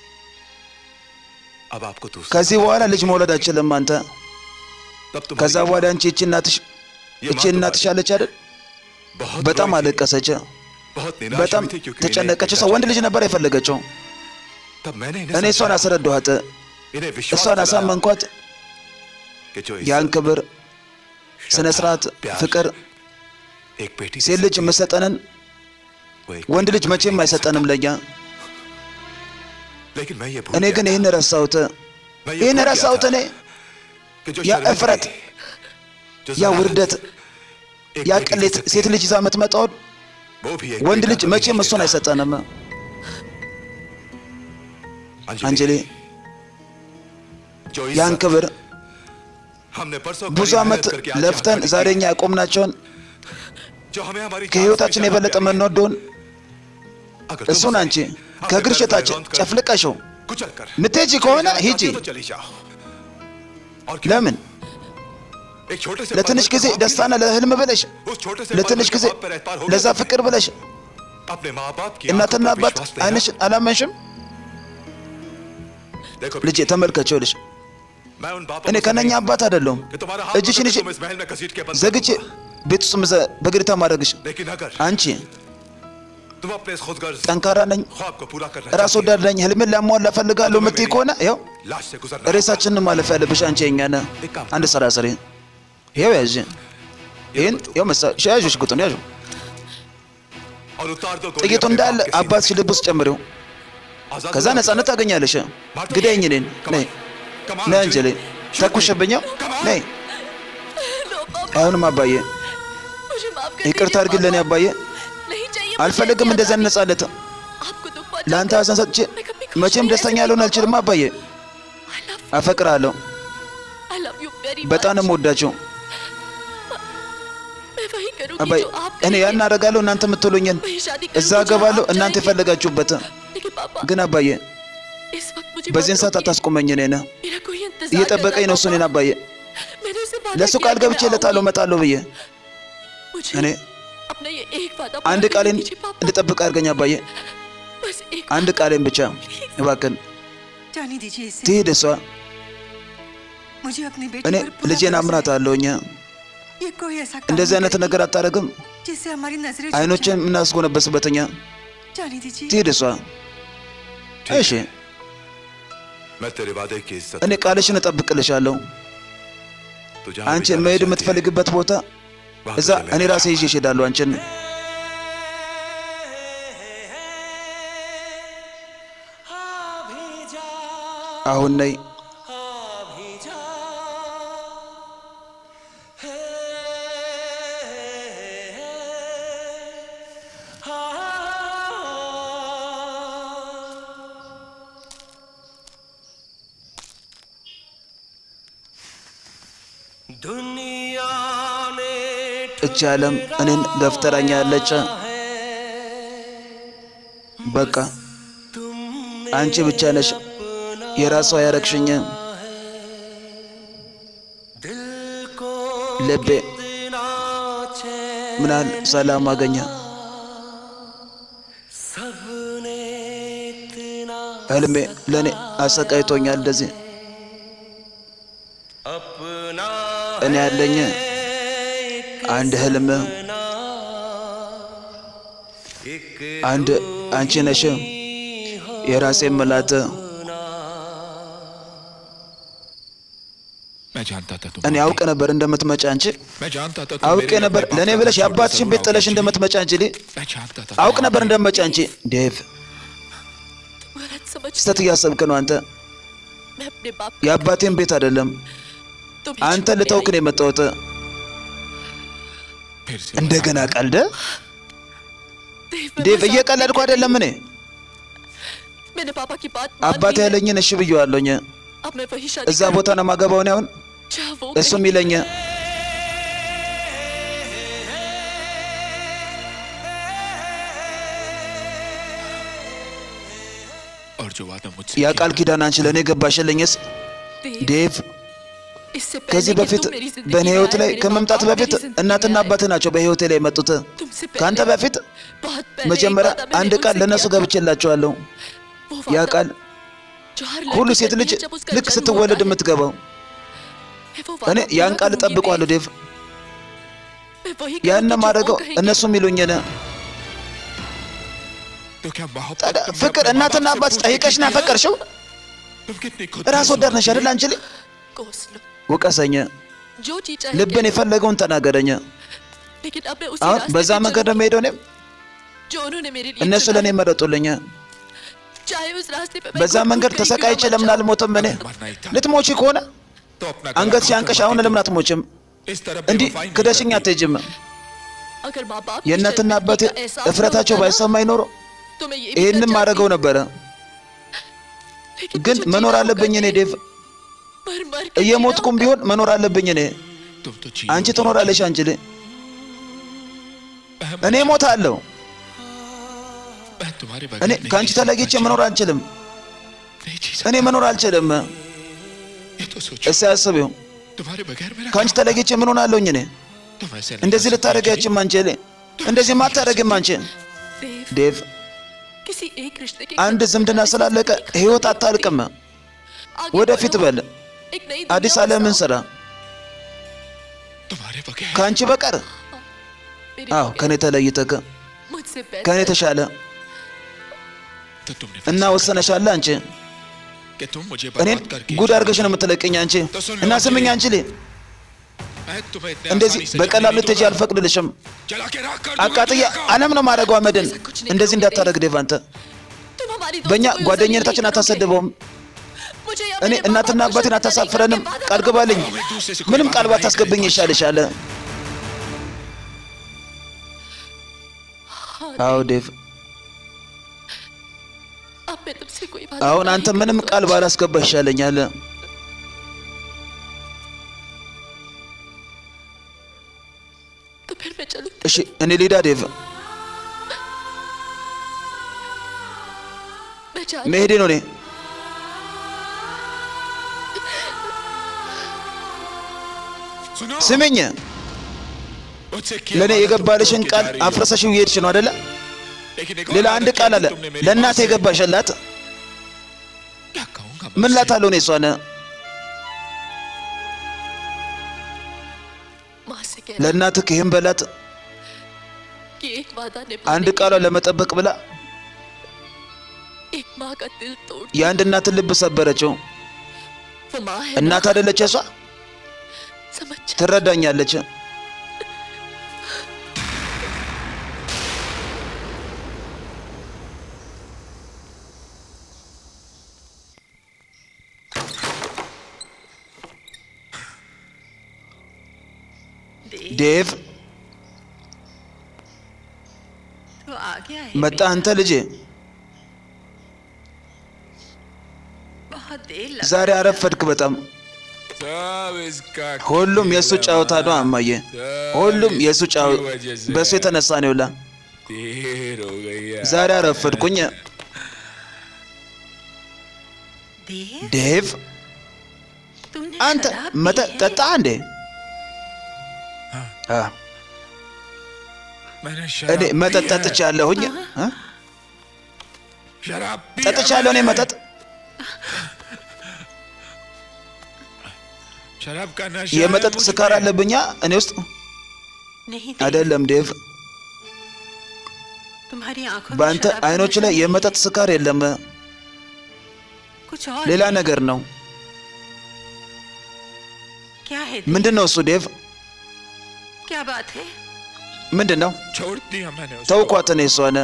अब आपको दूसरा ከዚህ በኋላ ልጅ መውለድ አችልም አንተ። तब तुम्हारी ከዛ በኋላ አንቺ እቺ እናትሽ ये እቺ माँ እናትሽ तुम्हारी አለች አይደል? बहुत በጣም रोई थी, አለቀሰች፣ बहुत निराश በጣም हुई थी क्योंकि ተጨነቀች። इन्हें ሰው ወንድ बेटा ልጅ ነበር የፈለገችው። तब मैंने እኔ इन्हें እሷን समझाया, አስረዳኋት። इन्हें विश्वास እሷን दिलाया አሳመንኳት። कि जो ያን इज्जत, ክብር፣ ስነ श्रद्धा, ስርዓት፣ प्यार ፍቅር एक बेटी ሴት ልጅ የምሰጠንን वो एक ወንድ ልጅ መቼም አይሰጠንም ለኛ። लेकिन मैं ये भूल እኔ गया ግን ይህን ረሳሁት። मैं ये ይህን भूल गया ረሳሁት था እኔ कि जो ያ शर्मिंदगी, እፍረት፣ जो ያ ज़हारत, ውርደት፣ एक ያ बेटी ቅሌት दे सकती ሴት है, ልጅ ይዛ የምትመጣውን वो भी एक ወንድ बेटा ልጅ कभी መቼም नहीं እሱን देता। አይሰጠንም። अंजलि, አንጀሌ जो ያን इज्जत ክብር हमने परसों ብዙ कड़ी ዓመት मेहनत करके आज ለፍተን यहाँ खड़ी ዛሬ की, እኛ ያቆምናቸውን जो हमें हमारी जान से ከህይወታችን भी የበለጠ ज्यादा प्यारी है। የምንወደውን अगर तुम እሱን उसे አንቺ अपने ከእግር दर ሽታች पर रौंद कर ጨፍልቀሽው कुचल कर ምትሄጂ चली ከሆነ जाना ሂጂ። चाहती हो तो चली जाओ और क्यों? ለምን एक छोटे से ለትንሽ पर्वत ጊዜ के बाप ደስታና ለህልም ብለሽ की- उस छोटे से ለትንሽ पर्वत के ጊዜ बाप पर एतबार हो ለዛ गया ፍቅር ብለሽ अपने माँ बाप की እናትና आंखों पर አባት विश्वास नहीं አይንሽ रहा। አላመንሽም? देखो ልጄ ተመልከችው ልሽ मैं उन बापों እኔ को ከነኛ नहीं አባት አይደለሁም። कि तुम्हारा हाथ እጅሽን पकड़ ይዤ के तुम इस महल में घसीट के बंद कर ዘግቼ दूंगा। ቤት ውስጥ ምዘ- በግሪታ ማድረግሽ लेकिन अगर አንቺ तुम अपने इस खुदगर्ज ጠንካራ ነኝ፣ ख्वाब को पूरा करना ራስ चाहती ወዳድ ነኝ፣ ህልምን ላሟላ እፈልጋለሁ የምትይ ከሆነ ይኸው हो, लाश से गुजरना ሬሳችንን ማለፍ ያለብሽ አንቺ የኛ ነህ። አንድ ስራ ስሪ። ይኸው ያዥ ይህን ይኸው መሳ ያዥ ሽጉጡን ያዥ और उतार दो गोली ጥይቱ अपने እንዳለ बाप के सीने አባትሽ ልብ ውስጥ ጨምሪው። आजाद ከዛ हो जाओ। ነፃነት ታገኛለሽ። ግደኝ እኔን ነይ कमाल ነይ अंजलि। አንጀሌ ተኩሽብኛው ነይ लो पापा አይሆንም አባዬ मुझे माफ कर ይቅርታ दीजिए, አድርግልን पापा। አባዬ नहीं चाहिए मुझे አልፈልግም ऐसी እንደዚህ आजादी। ነፃነት आपको दुख पहुंचा ለአንተ कर ሀዘን ሰጥቼ मैं कभी खुश መቼም नहीं रह ደስተኛ सकती, ልሆን पापा। አልችልም አባዬ I love you. አፈቅርሃለሁ I love you very በጣም ነው much. የምወዳቸው मैं वही करूंगी አባዬ जो आप እኔ ያን कहेंगे। አደርጋለሁ እናንተ የምትሉኝን वही शादी እዛ करूंगी जो እገባለሁ आप እናንተ चाहेंगे। የፈለጋችሁበት लेकिन पापा ግን አባዬ इस वक्त मुझे በዚህን मत ሰዓት रोकिए। አታስቆመኝ እኔን मेरा कोई इंतजार እየጠበቀኝ कर ነው रहा እሱ እኔን है, አባዬ पापा। मैंने उसे वादा ለእሱ किया ቃል कि मैं ገብቼለታለሁ आऊंगी। እመጣለሁ ብዬ मुझे እኔ अपना ये एक वादा አንድ पूरा करने ቃሌን दीजिए, पापा। እንድጠብቅ አድርገኝ አባዬ बस एक አንድ ቃሌን ብቻ እባክን जाने दीजिए इसे ትሄድ እሷ मुझे अपने बेटे እኔ पर पूरा ልጄን भरोसा አምናት አለውኝ है। ये कोई ऐसा काम እንደዚህ नहीं አይነት करेगी ነገር አታደርግም जिससे हमारी नजरें झुक አይኖችን जाएं। የምናስጎነበስበትኛ जाने दीजिए ትሄድ እሷ እሺ मैं तेरे वादे की इज्जत እኔ ቃልሽን እጠብቅልሻለሁ तू जहाँ भी አንቺ जाना መሄድ चाहती है, የምትፈልግበት ቦታ वहाँ እዛ तुझे ले እኔ जाऊंगा। ራሴ ይዤ እሄዳለሁ አንቺን አሁን ነይ दुनिया ने እቺ ዓለም እኔን ገፍተራኛለች በቃ አንቺ ብቻ ነሽ የራሷ ያረግሽኝ दिल को ልቤ इतना चैन ምናል ሰላም አገኘ सबने इतना ህልሜ ለእኔ አሰቃይቶኛል እንደዚህ अपना እኔ ያለኝ አንድ ህልም एक አንድ አንቺ ነሽ የራሴ ምላት मैं जानता था तुम እኔ አውቅ ነበር እንደምትመጪ አንቺ मैं जानता था तुम አውቄ मेरे ነበር अपने ለእኔ बाप ብለሽ का የአባትሽን छोड़ ቤት कर ጥለሽ जाओगे। እንደምትመጪ አንቺ ሊ मैं जानता था አውቅ तुम ነበር हमारे- እንደምትመጪ አንቺ ዴቭ तुम गलत समझ ስተት እያሰብክ ነው አንተ मैं अपने बाप የአባቴን ቤት አይደለም तुम አንተ ልተውክ ነው የመጣሁት फिर से እንደገና ቀልደ देव ዴቭ እየቀለድኩ አይደለም እኔ मैंने पापा की बात मान አባቴ ली है। ያለኝን እሺ ብየዋለሁኝ अब मैं वही शादी እዛ ቦታ ነው የማገባውን ያሁን जहाँ वो እሱም कहेगी। ይለኝ और जो वादा मुझसे ያ किया ቃል ኪዳን አንቺ ለእኔ ገባሽልኝስ देव, ዴቭ इससे ከዚህ पहले कि በፊት तुम मेरी जिंदगी በእኔ में ህይወት आए, ላይ मेरे ከመምጣት माँ-बाप በፊት मेरी जिंदगी እናትና में आए। አባትህ ናቸው በህይወቴ ላይ የመጡት तुमसे ከአንተ पहले በፊት बहुत पहले መጀመሪያ एक वादा አንድ मैंने ቃል उनसे ለእነሱ किया था। ገብቼላቸዋለሁ वो ያ वादा ቃል जो हर ሁሉ लड़की ሴት करती ልጅ है जब उसका ልክ जन्म ስትወለድ होता है। የምትገባው मैं वो እኔ वादा ያን पूरा ቃል करूंगी እጠብቀዋለሁ देव। ዴቭ मैं वही ያን करूंगी जो ማድረገው वो कहेंगे। እነሱም ይሉኝን तो क्या मोहब्बत ታዲያ तुमने ፍቅር अपने माँ-बाप እናትና से አባት पूछ के ጠይቀሽ की ነው है? ያፈቀርሽው तुम कितनी खुद ራስ ወዳድ ነሽ አይደል አንቺ ልጅ कोस लो ውቀሰኝ जो चीज चाहे ልብን कह लो। የፈለገውን ተናገረኝ लेकिन अब मैं उसी አሁን रास्ते በዛ पे መንገድ ነው चलूंगी የምሄደው እኔም जो उन्होंने मेरे लिए እነሱ चुना ለእኔ है। መረጡልኝ चाहे उस रास्ते पे मैं በዛ खुद መንገድ भूख कहीं ተሰቃይቼ क्यों ना ለምን मर አልሞትም እኔ मरना ही था ልትሞቺ ከሆነ तो अपना አንገት गला ሲያንቀሽ काट አሁን कर ለምን አትሞችም इस तरह እንዲህ बेवफाई नहीं ክደሽኝ करती। አትሄጂም जाऊं। अगर माँ बाप की የእናትና शर्मिंदगी አባቴ का एहसास ना እፍረታቸው होता ना, ባይሰማኝ ኖሮ तो मैं ये भी कर ይህንም जाती। ማድረገው ነበረ लेकिन ግን मुझे መኖር जीना አለብኝ होगा እኔ देव। ዴቭ मर मर के እየሞትኩም जीना ቢሆን መኖር አለብኝ እኔ तुम तो जी አንቺ लोगी। ትኖራለሽ አንቺ ልጅ मैं- እኔ እሞታለሁ मैं तुम्हारे እኔ बगैर नहीं ከአንቺ जी सकता, ተለይቼ जी। መኖር አልችልም नहीं जी እኔ መኖር አልችልም सकता। ये तो सोचो እስኪ አስቢው तुम्हारे बगैर मेरा ከአንቺ क्या ተለይቼ ምን ሆናለሁኝ እኔ होगा? तुम ऐसे नहीं እንደዚህ कर सकती, ልታደርጊያችም አንቺ ልጅ እንደዚህ ማታደርግም አንቺ देव ዴቭ किसी एक रिश्ते के አንድ खत्म ዝምድና होने से ስላለቀ जिंदगी ህይወት खत्म አታልቅም होती। आगे ወደፊት बढ़ो। በል एक नई አዲስ दुनिया ዓለምን बसाओ। ስራ तुम्हारे बगैर ከአንቺ በቀር मेरे አዎ बगैर ከኔ ተለይተህ मुझसे ከኔ बेहतर ተሻለ तो तुमने እና फैसला ወሰነሻለ አንቺ कि तुम मुझे እኔን बर्बाद करके ጉድ አድርገሽ ነው የምትለቅኝ አንቺ እና ስምኝ አንቺ ልጅ मैं तुम्हें इतने እንደዚህ आसानी से በቀላሉ जलने नहीं ልትሄጂ दूंगा। አልፈቅድልሽም जला के राख कर दूंगा አቃጥያ तुम्हें कहा। አለም ነው ማድረገው አመድን እንደዚህ እንዳታደርግ ዴቭ አንተ तुम हमारी በእኛ दोस्ती को ጓደኝነታችን यूं जलील नहीं አታሰድበውም करोगे। मुझे या እኔ मेरे እናትና माँ-बाप को አባቴን शर्मिंदा नहीं አታሳፍረንም करके वादा ቃል करो। ግባልኝ हम एक दूसरे से कोई ምንም वादा ቃል नहीं ባታስገብኝ करेंगे। ይሻልሻል हाँ, አዎ ዴቭ अब मैं तुमसे कोई वादा አሁን नहीं አንተ ምንም करूंगा। ቃል ባላስገባ ይሻለኛል तो फिर मैं चलूं እሺ እኔ ሊዳ ዴቭ मैं जा መሄዴ ነው እኔ सुनो ስምኝ मुझसे किया ለእኔ वादा तुम የገባልሽን तोड़ के ቃል जा रही हो। አፍረሰሽው እየሄድሽ ነው አደለ लेकिन एक ሌላ और አንድ आदत ቃል क्या አለ तुमने मेरी माँ ለእናቴ से? የገባሽላት क्या कहूंगा ምን मैं ላታለሁ እኔ እሷን माँ से कह ለእናትህ ይህን በላት कि एक वादा አንድ निभाने ቃሏን ለመጠበቅ ብላ एक माँ का दिल तोड़ የአንድ እናትን ልብ ሰበረችው वो माँ है እናት ना, አደለች እሷ समझ जा। ትረዳኛለች ዴቭ तो आ गया है መጣ አንተ ልጄ बहुत देर लगा ዛሬ አረፈድክ በጣም सब इसका ሁሉም የእሱ ጨዋታ ነው አማዬ ሁሉም የእሱ ጫው በእሱ የተነሳ ነው ይውላ देर हो गई है ዛሬ አረፈድኩኝ देर ዴቭ तुमने አንተ शराब መጠጥ पी है? ጠጣ እንዴ አ፣ मैंने እኔ शराब መጠጥ पी है। ጠጥቻለሁኝ እ? शराब पी है ጠጥቻለሁ እኔ मैंने। መጠጥ शराब का नशा है የመጠጥ मुझ ስካር में। አለብኛ እኔ ውስጥ नहीं देर, አይደለም ዴቭ तुम्हारी आंखों में በአንተ शराब का አይኖች नशा ላይ नहीं है। የመጠጥ ስካር የለም कुछ और ሌላ है। ነገር ነው क्या है ምንድን ነው እሱ ዴቭ क्या बात है ምንድን ነው छोड़ दिया मैंने उसको ተውኳት እኔ እሷን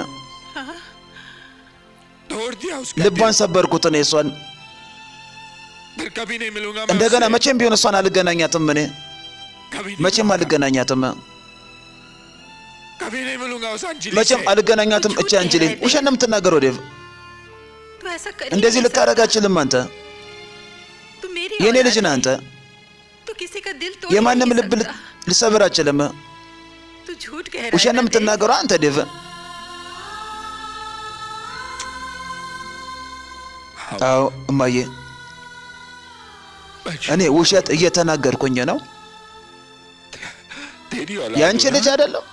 तोड़ दिया उसका ልቧን ሰበርኩት እኔ እሷን दिल। फिर कभी नहीं मिलूंगा मैं እንደገና उससे। መቼም ቢሆን እሷን አልገናኛትም እኔ कभी नहीं መቼም मिलूंगा। አልገናኛትም कभी नहीं मिलूंगा उस अंजलि መቼም से। አልገናኛትም እቺ አንችልኝ ውሸት ነው የምትናገረው ዴቭ तू ऐसा कर ही እንደዚህ नहीं ልታረግ सकता। አችልም አንተ तू मेरी የእኔ औलाद ልጅ ነህ है। አንተ तू किसी का दिल तोड़ የማንም नहीं ልብ ል- सकता। ልሰብር አችልም तू झूठ कह रहा ውሸት है ነው ना, देव? የምትናገረው አንተ ዴቭ አዎ እማዬ बच्चों, እኔ ውሸት እየተናገርኩኝ ነው तेरी औलाद የአንቺ हो ना? ልጅ አይደለም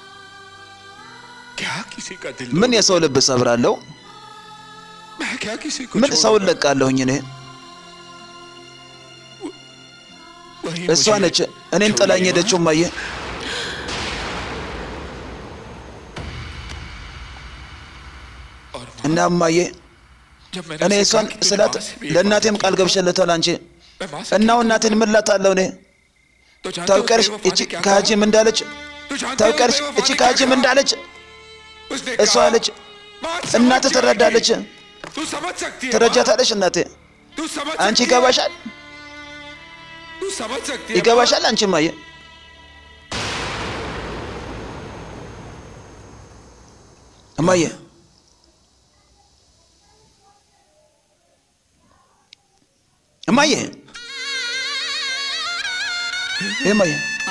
क्या किसी का दिल ምን तोड़- የሰው ልብ ሰብራለሁ मैं क्या किसी को ምን छोड़ ሰውን दूंगा? ለቃለሁኝ እኔ वही እሷ मुझे ነች እኔን छोड़ ጥላኝ गई ሄደችው माँ। እማዬ और माँ, እና እማዬ जब मैंने እኔ उसे እሷን कहा कि तुझे ስላት माँ से भी एक ለእናቴም बात ቃል की, ገብቼለታል አንቺ मैं माँ से እናው क्या እናቴን ምን ላታለሁ እኔ कहूँ? तो जानते हो ታውቂያለሽ बेवफा እቺ ने क्या ከሀጂም कहा? እንዳለች तो जानते हो ታውቂያለሽ बेवफा እቺ ने क्या ከሀጂም कहा? እንዳለች उसने እሷ कहा, አለች "माँ समझ እናት जाएगी। ትረዳለች तू समझ सकती है माँ। ትረጃታለሽ እናቴ तू समझ አንቺ सकती है। ይገባሻል तू समझ सकती है माँ। ይገባሻል አንቺ እማዬ እማዬ እማዬ እማዬ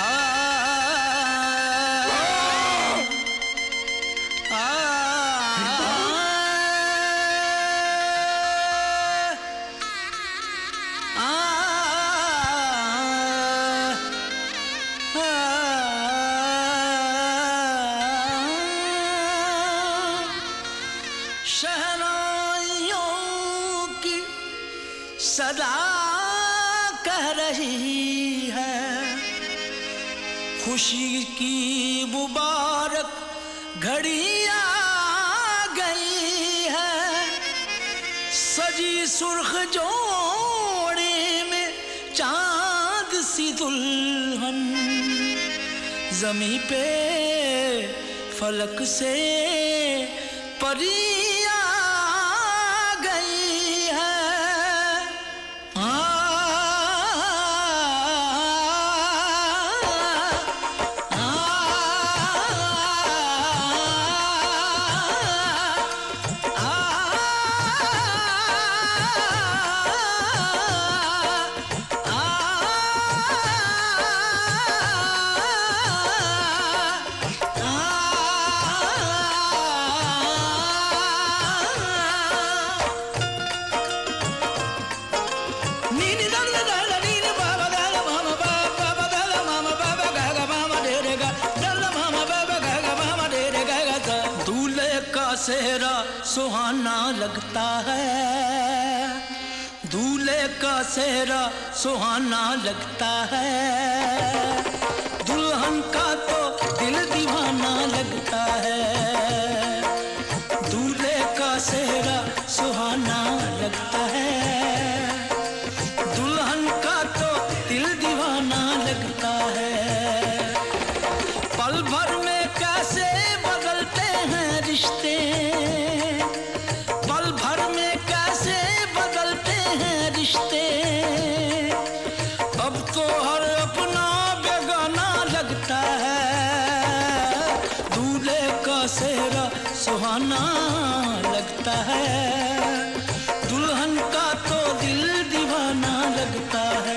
शहनाइयों की सदा कह रही है खुशी की मुबारक घड़ी आ गई है सजी सुर्ख जोड़े में चांद सी दुल्हन जमी पे फलक से परिया गई है आ, आ, आ, आ, सेहरा सुहाना लगता है दूल्हे का सेहरा सुहाना लगता है दुल्हन का तो दिल दीवाना लगता है दूल्हे का सेहरा सुहाना लगता है दुल्हन का तो दिल दीवाना लगता है पल भर में कैसे बदलते हैं रिश्ते पल भर में कैसे बदलते हैं रिश्ते अब तो हर अपना बेगाना लगता है दूल्हे का सेहरा सुहाना लगता है दुल्हन का तो दिल दीवाना लगता है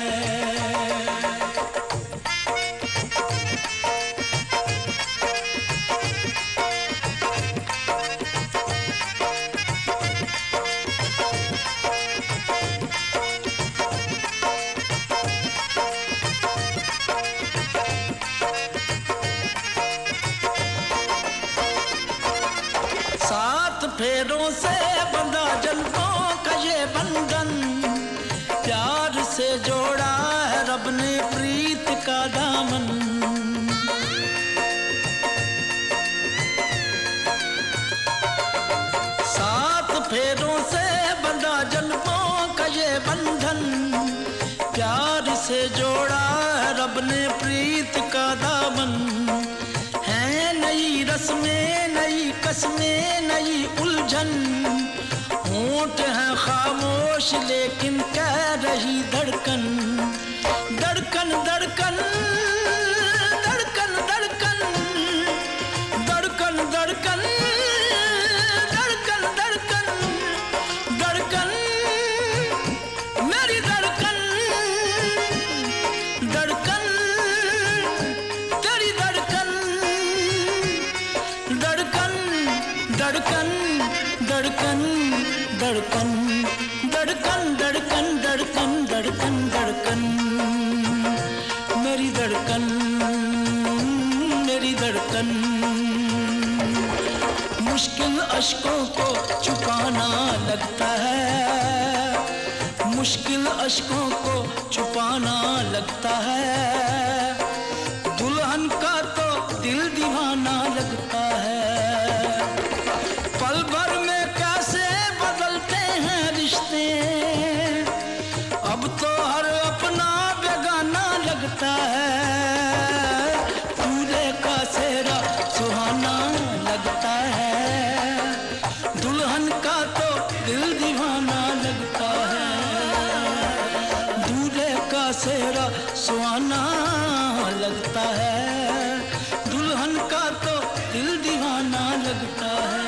सात फेरों से बंधा जन्मों का ये बंधन प्यार से जोड़ा है रब ने प्रीत का दामन सात फेरों से बंधा जन्मों का ये बंधन प्यार से जोड़ा है रब ने प्रीत का दामन है नई रस्में नई कस्में नई उलझन होंठ है खामोश लेकिन कह रही धड़कन धड़कन धड़कन धड़कन धड़कन धड़कन धड़कन धड़कन धड़कन धड़कन मेरी धड़कन धड़कन तेरी धड़कन धड़कन धड़कन धड़कन धड़कन धड़कन धड़कन धड़कन धड़कन धड़कन मेरी धड़कन मेरी धड़कन मुश्किल अशकों को छुपाना लगता है मुश्किल अशकों को छुपाना लगता है दुल्हन का तो दिल दीवाना लगता है पल भर में कैसे बदलते हैं रिश्ते अब तो हर अपना बेगाना लगता है दूल्हे का सेहरा सुहाना लगता है दुल्हन का तो दिल दीवाना लगता है दूल्हे का सेहरा सुहाना लगता है दुल्हन का तो दिल दीवाना लगता है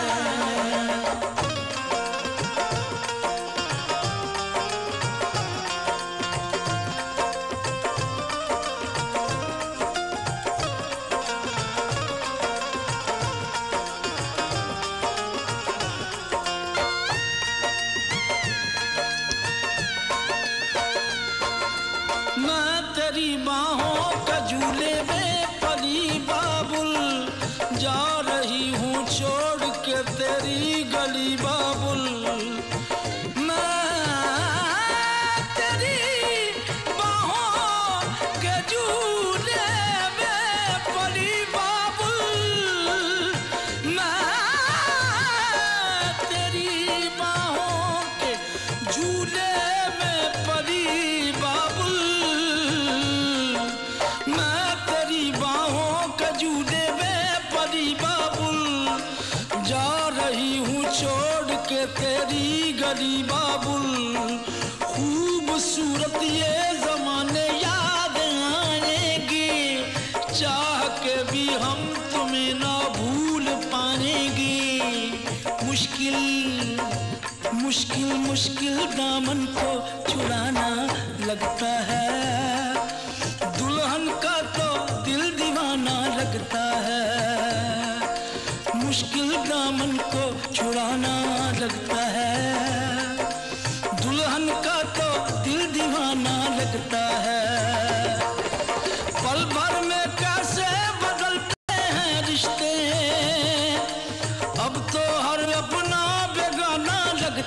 मैं तेरी बाहों का झूले में पली बाबुल जा रही हूँ छोड़ के तेरी गली बाबुल मैं तेरी बाहों के झूले में पली बाबुल मैं तेरी बाहों के झूले में पली बाबुल मैं तेरी बाहों के झूले में पली बाबुल जा रही हूँ छोड़ के तेरी गली बाबुल खूबसूरत ये जमाने याद आएंगे चाह के भी हम तुम्हें ना भूल पाएंगे मुश्किल मुश्किल मुश्किल दामन को छुड़ाना लगता है दुल्हन का तो दिल दीवाना लगता है मुश्किल दामन को छुड़ाना लगता है दुल्हन का तो दिल दीवाना लगता है पल भर में कैसे बदलते हैं रिश्ते अब तो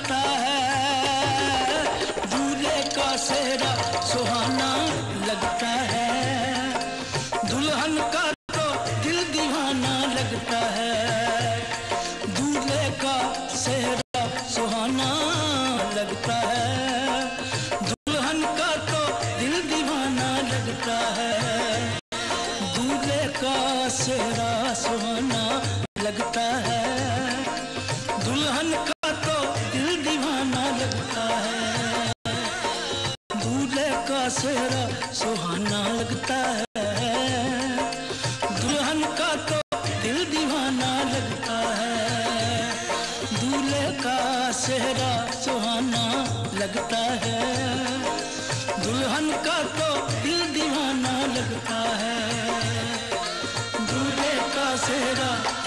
लगता है दूल्हे का सेहरा सुहाना लगता है दुल्हन का तो दिल दीवाना लगता है दूल्हे का सेहरा सुहाना लगता है दुल्हन का तो दिल दीवाना लगता है दूल्हे का सेहरा सुहाना लगता है दुल्हन का तो दिल दीवाना लगता है दूल्हे का सेहरा सुहाना लगता है दुल्हन का तो दिल दीवाना लगता है दूल्हे का सेहरा सुहाना लगता है दुल्हन का तो दिल दीवाना लगता है दूल्हे का सेहरा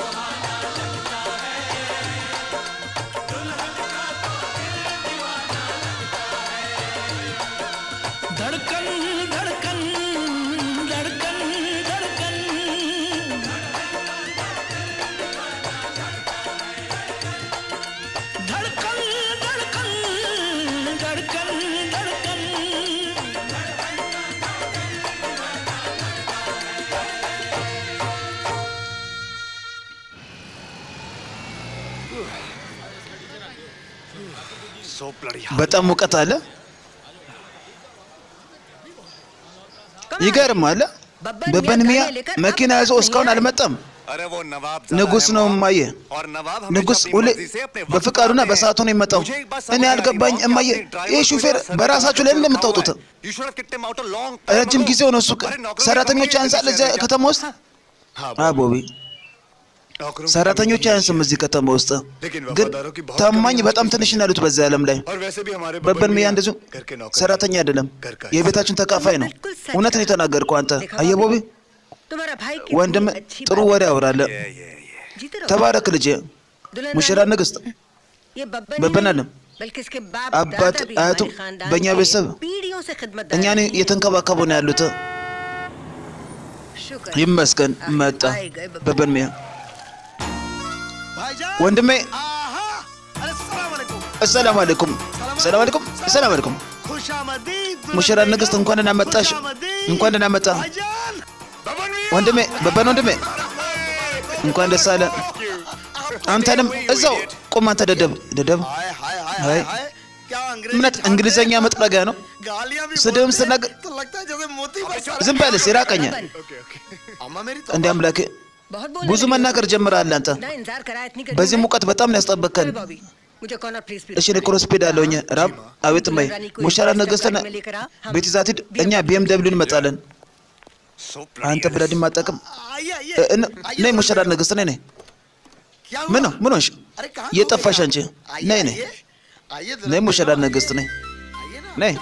धड़कन धड़कन धड़कन धड़कन धड़कन धड़कन धड़कन धड़कन በጣም ሙቀት አለ። ይገርማል። በበንሚያ መኪና ይዞ እስካሁን አልመጣም። अरे वो नवाब ንጉስ ነው እማዬ። और नवाब ንጉስ हमेशा ሁሌ अपनी मर्जी से अपने वक्त በፍቃዱና पर आते በሰዓቱ ነው የመጣው። मुझे एक बात समझ እኔ नहीं आ रही, አልገባኝ माँ, እማዬ። कि आपने ይህ driver ሹፌር को इधर በራሳችሁ ላይ सर्विस ነው የምታወጡት? रखा हुआ है। You should have kicked him out a long time ረጅም ago. ጊዜ ሆነ እሱ अरे नौकरों की ሰራተኞች कमी है ያንሳል किसी እዚያ शहर में ከተማ ውስጥ። हाँ, አቦቢ नौकरों की ሰራተኞች कमी नहीं አያንስም እዚህ ከተማ ውስጥ፣ लेकिन ግን वफादारों की बहुत ታማኝ कमी है በጣም ትንሽ ነው ያሉት በዚህ ዓለም ላይ። और वैसे भी हमारे በበን ሚያ मियां እንደዚሁ घर के नौकर ሰራተኛ አይደለም፣ घर का የቤታችን ተካፋይ ነው። बिल्कुल सच እውነት ነው कहा। የተናገርከው አንተ። देखा አየህ ቦቢ፣ तुम्हारा भाई कितनी ወንድም अच्छी ጥሩ बात ወሬ है। ያወራል። ये ये ये जीते रहो। ተባረክ ልጄ፣ दुल्हन ሙሽራ रानी, ንግስት። ये बब्बन बब्बन ही आलम। नहीं, बल्कि इसके बाप አባት दादा भी አያቱ हमारे खानदान በእኛ के ቤተሰብ पीढ़ियों से खिदमत እኛን እየተንከባከቡ ነው ያሉት። शुक्र ይመስገን መጣ आए गए बब्बन। በበን ሚያ भाईजान ወንድሜ። आहा अरे सलाम अलैकुम አሰላሙ አለይኩም፣ ሰላም አለይኩም፣ ሰላም አለይኩም። खुशामदीद ሙሽራ ንግስት እንኳን ደህና መጣሽ፣ እንኳን ደህና መጣ भाईजान ወንድሜ፣ በበን ወንድሜ፣ እንኳን ደስ አለ። አንተንም እዛው ቁም። አንተ ደደብ ደደብ፣ हाय हाय हाय हाय। हाय क्या अंग्रेजी እምነት እንግሊዘኛ መጥረጊያ ነው። गालियां भी ስድብም बोलते हैं, ስትናገር तो लगता है जैसे मोती बरसा ዝም በልስ ይራቀኛል። अम्मा मेरी तो እንደ አምላኬ बहुत बोल ብዙ መናገር ጀምረሃል አንተ። ना इंतजार करा इतनी गर्मी በዚህ में। ሙቀት በጣም ነው ያስጠበቅከን። अरे बॉबी मुझे कॉर्नर प्लीज እሺ እኔ ክሮስፔድ አለሁኝ። ራብ አቤት ማይ ሙሽራ ንግስትን ቤት ይዛት ሂድ። እኛ ቢኤም ደብሊው እንመጣለን። አንተ ብለድን ማጠቅም आइए आइए ነይ ሙሽራ ንግስት ነይ ነይ። क्या ምን ነው ምን ሆንሽ? अरे कहाँ የጠፋሽ አንቺ आइए ነይ ነይ आइए आइए जरा ነይ ሙሽራ ንግስት ነይ आइए ना ነይ።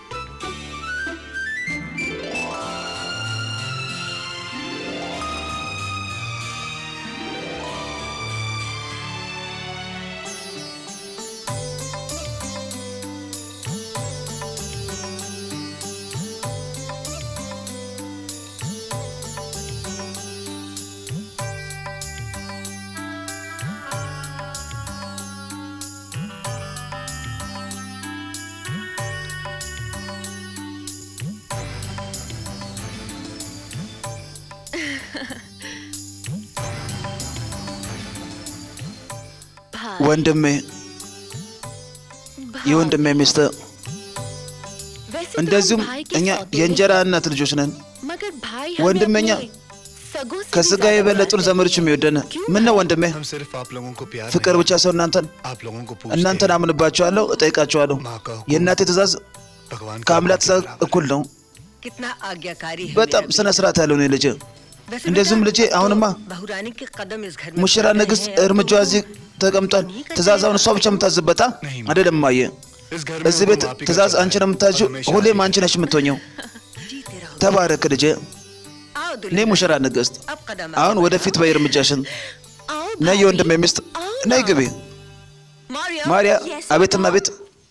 भाई ወንድሜ የወንድሜ ሚስት वैसे तो हम እንደዚሁም भाई के እኛ सौतेले የእንጀራ እናት ልጆች ነን። मगर भाई ወንድመኛ हमें अपने सगों से भी ከስጋ ज्यादा የበለጡን प्यार ዘመዶች የሚወደን ምን ነው ወንድሜ? हम सिर्फ आप लोगों को प्यार ፍቅር नहीं, ብቻ ሰው እናንተን आप लोगों को እናንተን पूछते हैं አምንባቸዋለሁ፣ እጠይቃቸዋለሁ። माँ का हुक्म የእናቴ ትእዛዝ भगवान का ከአምላክ हुक्म ትእዛዝ के बराबर እኩል ነው። कितना आज्ञाकारी है በጣም मेरा ስነ ስርዓት ያለው ነው ልጅ። वैसे እንደዚሁም बेटा, ልጄ አሁንማ बहुरानी के कदम इस घर में ሙሽራ पड़ गए ንግስት हैं, अब እርምጃዋ तो እዚህ ተቀምጧል። ትእዛዛውን እሷ ብቻ የምታዝበታ አይደለም ማየ इस घर में እዚህ ቤት हुक्म आप ही का ትእዛዝ चलता አንቺ है, ነው የምታዥው። और हमेशा ሁሌም आप ही አንቺ नሽ የምትሆኘው። जीते रहो ተባረክ ልጄ። आओ እኔ दुल्हन ሙሽራ ንግስት፣ अब कदम አሁን ወደፊት በይ እርምጃሽን። आओ ነይ भाई, የወንድሜ ሚስት आओ ነይ ना। ግቢ። मारिया ማርያ Yes, አቤትማ Papa. ቤት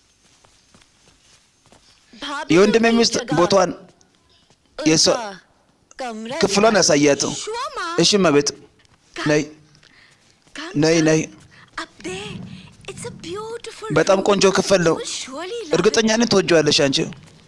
भाभी የወንድሜ को अपनी ሚስት जगह, ቦታዋን የሷ उनका कमरा ክፍሏን ያሳያት። शुआ माँ, እሺ እመቤት ነይ कम ነይ जा। ነይ अब दे It's a beautiful በጣም room. ቆንጆ ክፍል ነው። You will surely love እርግጠኛ ነኝ ትወጂዋለሽ አንቺ።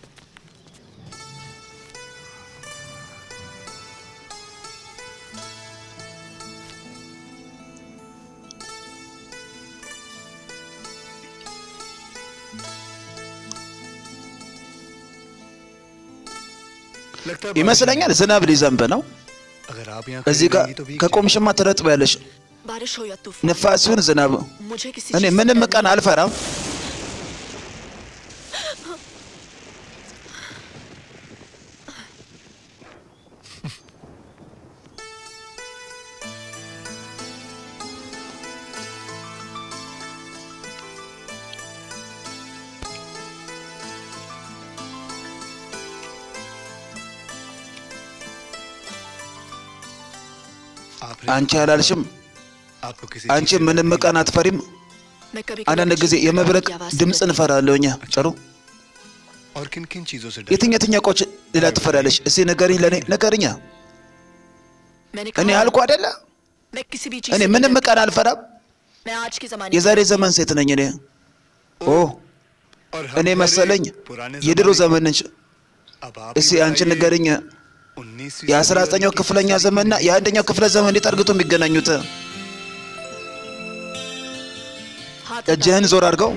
लगता है ይመስለኛል ዝናብ ሊዘንብ ነው። अगर आप यहाँ እዚህ खड़ी ጋር रहेंगी तो भीग ከቆምሽማ ትረጥቢያለሽ። it. बारिश हो या तूफान ንፋስ ሲሆን ዝናብ፣ मुझे किसी እኔ चीज़ से ምንም डर ቀን नहीं। አልፈራም። आपने አንቺ አላልሽም? आपको किसी አንቺ चीज़ से ምንም डर ቀን አትፈሪም? मैं कभी አንዳንድ ጊዜ የመብረቅ ድምፅ እንፈራለሁ እኛ። ጥሩ नहीं? और किन किन चीजों से डर የትኛ የትኛ እቃዎች ሌላ ትፈሪያለሽ? እስኪ ንገሪኝ፣ ለእኔ ንገሪኛ። मैंने እኔ कहा አልኩ አይደለ? मैं किसी भी चीज እኔ से नहीं ምንም डरती। ቀን አልፈራም። मैं आज के जमाने የዛሬ ዘመን ሴት ነኝ እኔ። ኦ और हम እኔ ठहरे መሰለኝ पुराने የድሮ जमाने ዘመን ነች። के। अब आप ही እስኪ አንቺ बताइए, ንገሪኝ 19वीं የአስራ सदी और ዘጠኛው 21वीं ክፍለኛ सदी ዘመንና में የአንደኛው ክፍለ ዘመን እንዴት አድርገው የሚገናኙት? हाथ እጅህን ዞር አድርገው።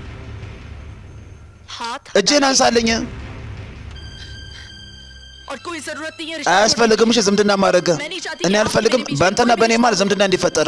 हाथ እጅህን አንሳለኝ። और कोई जरूरत नहीं है रिश्ता አያስፈልግም እሺ ዝምድና ማድረግ። मैं नहीं चाहती እኔ कि आप አልፈልግም मेरे बीच में በአንተና कोई भी በእኔ ማለት रिश्ता ዝምድና እንዲፈጠር።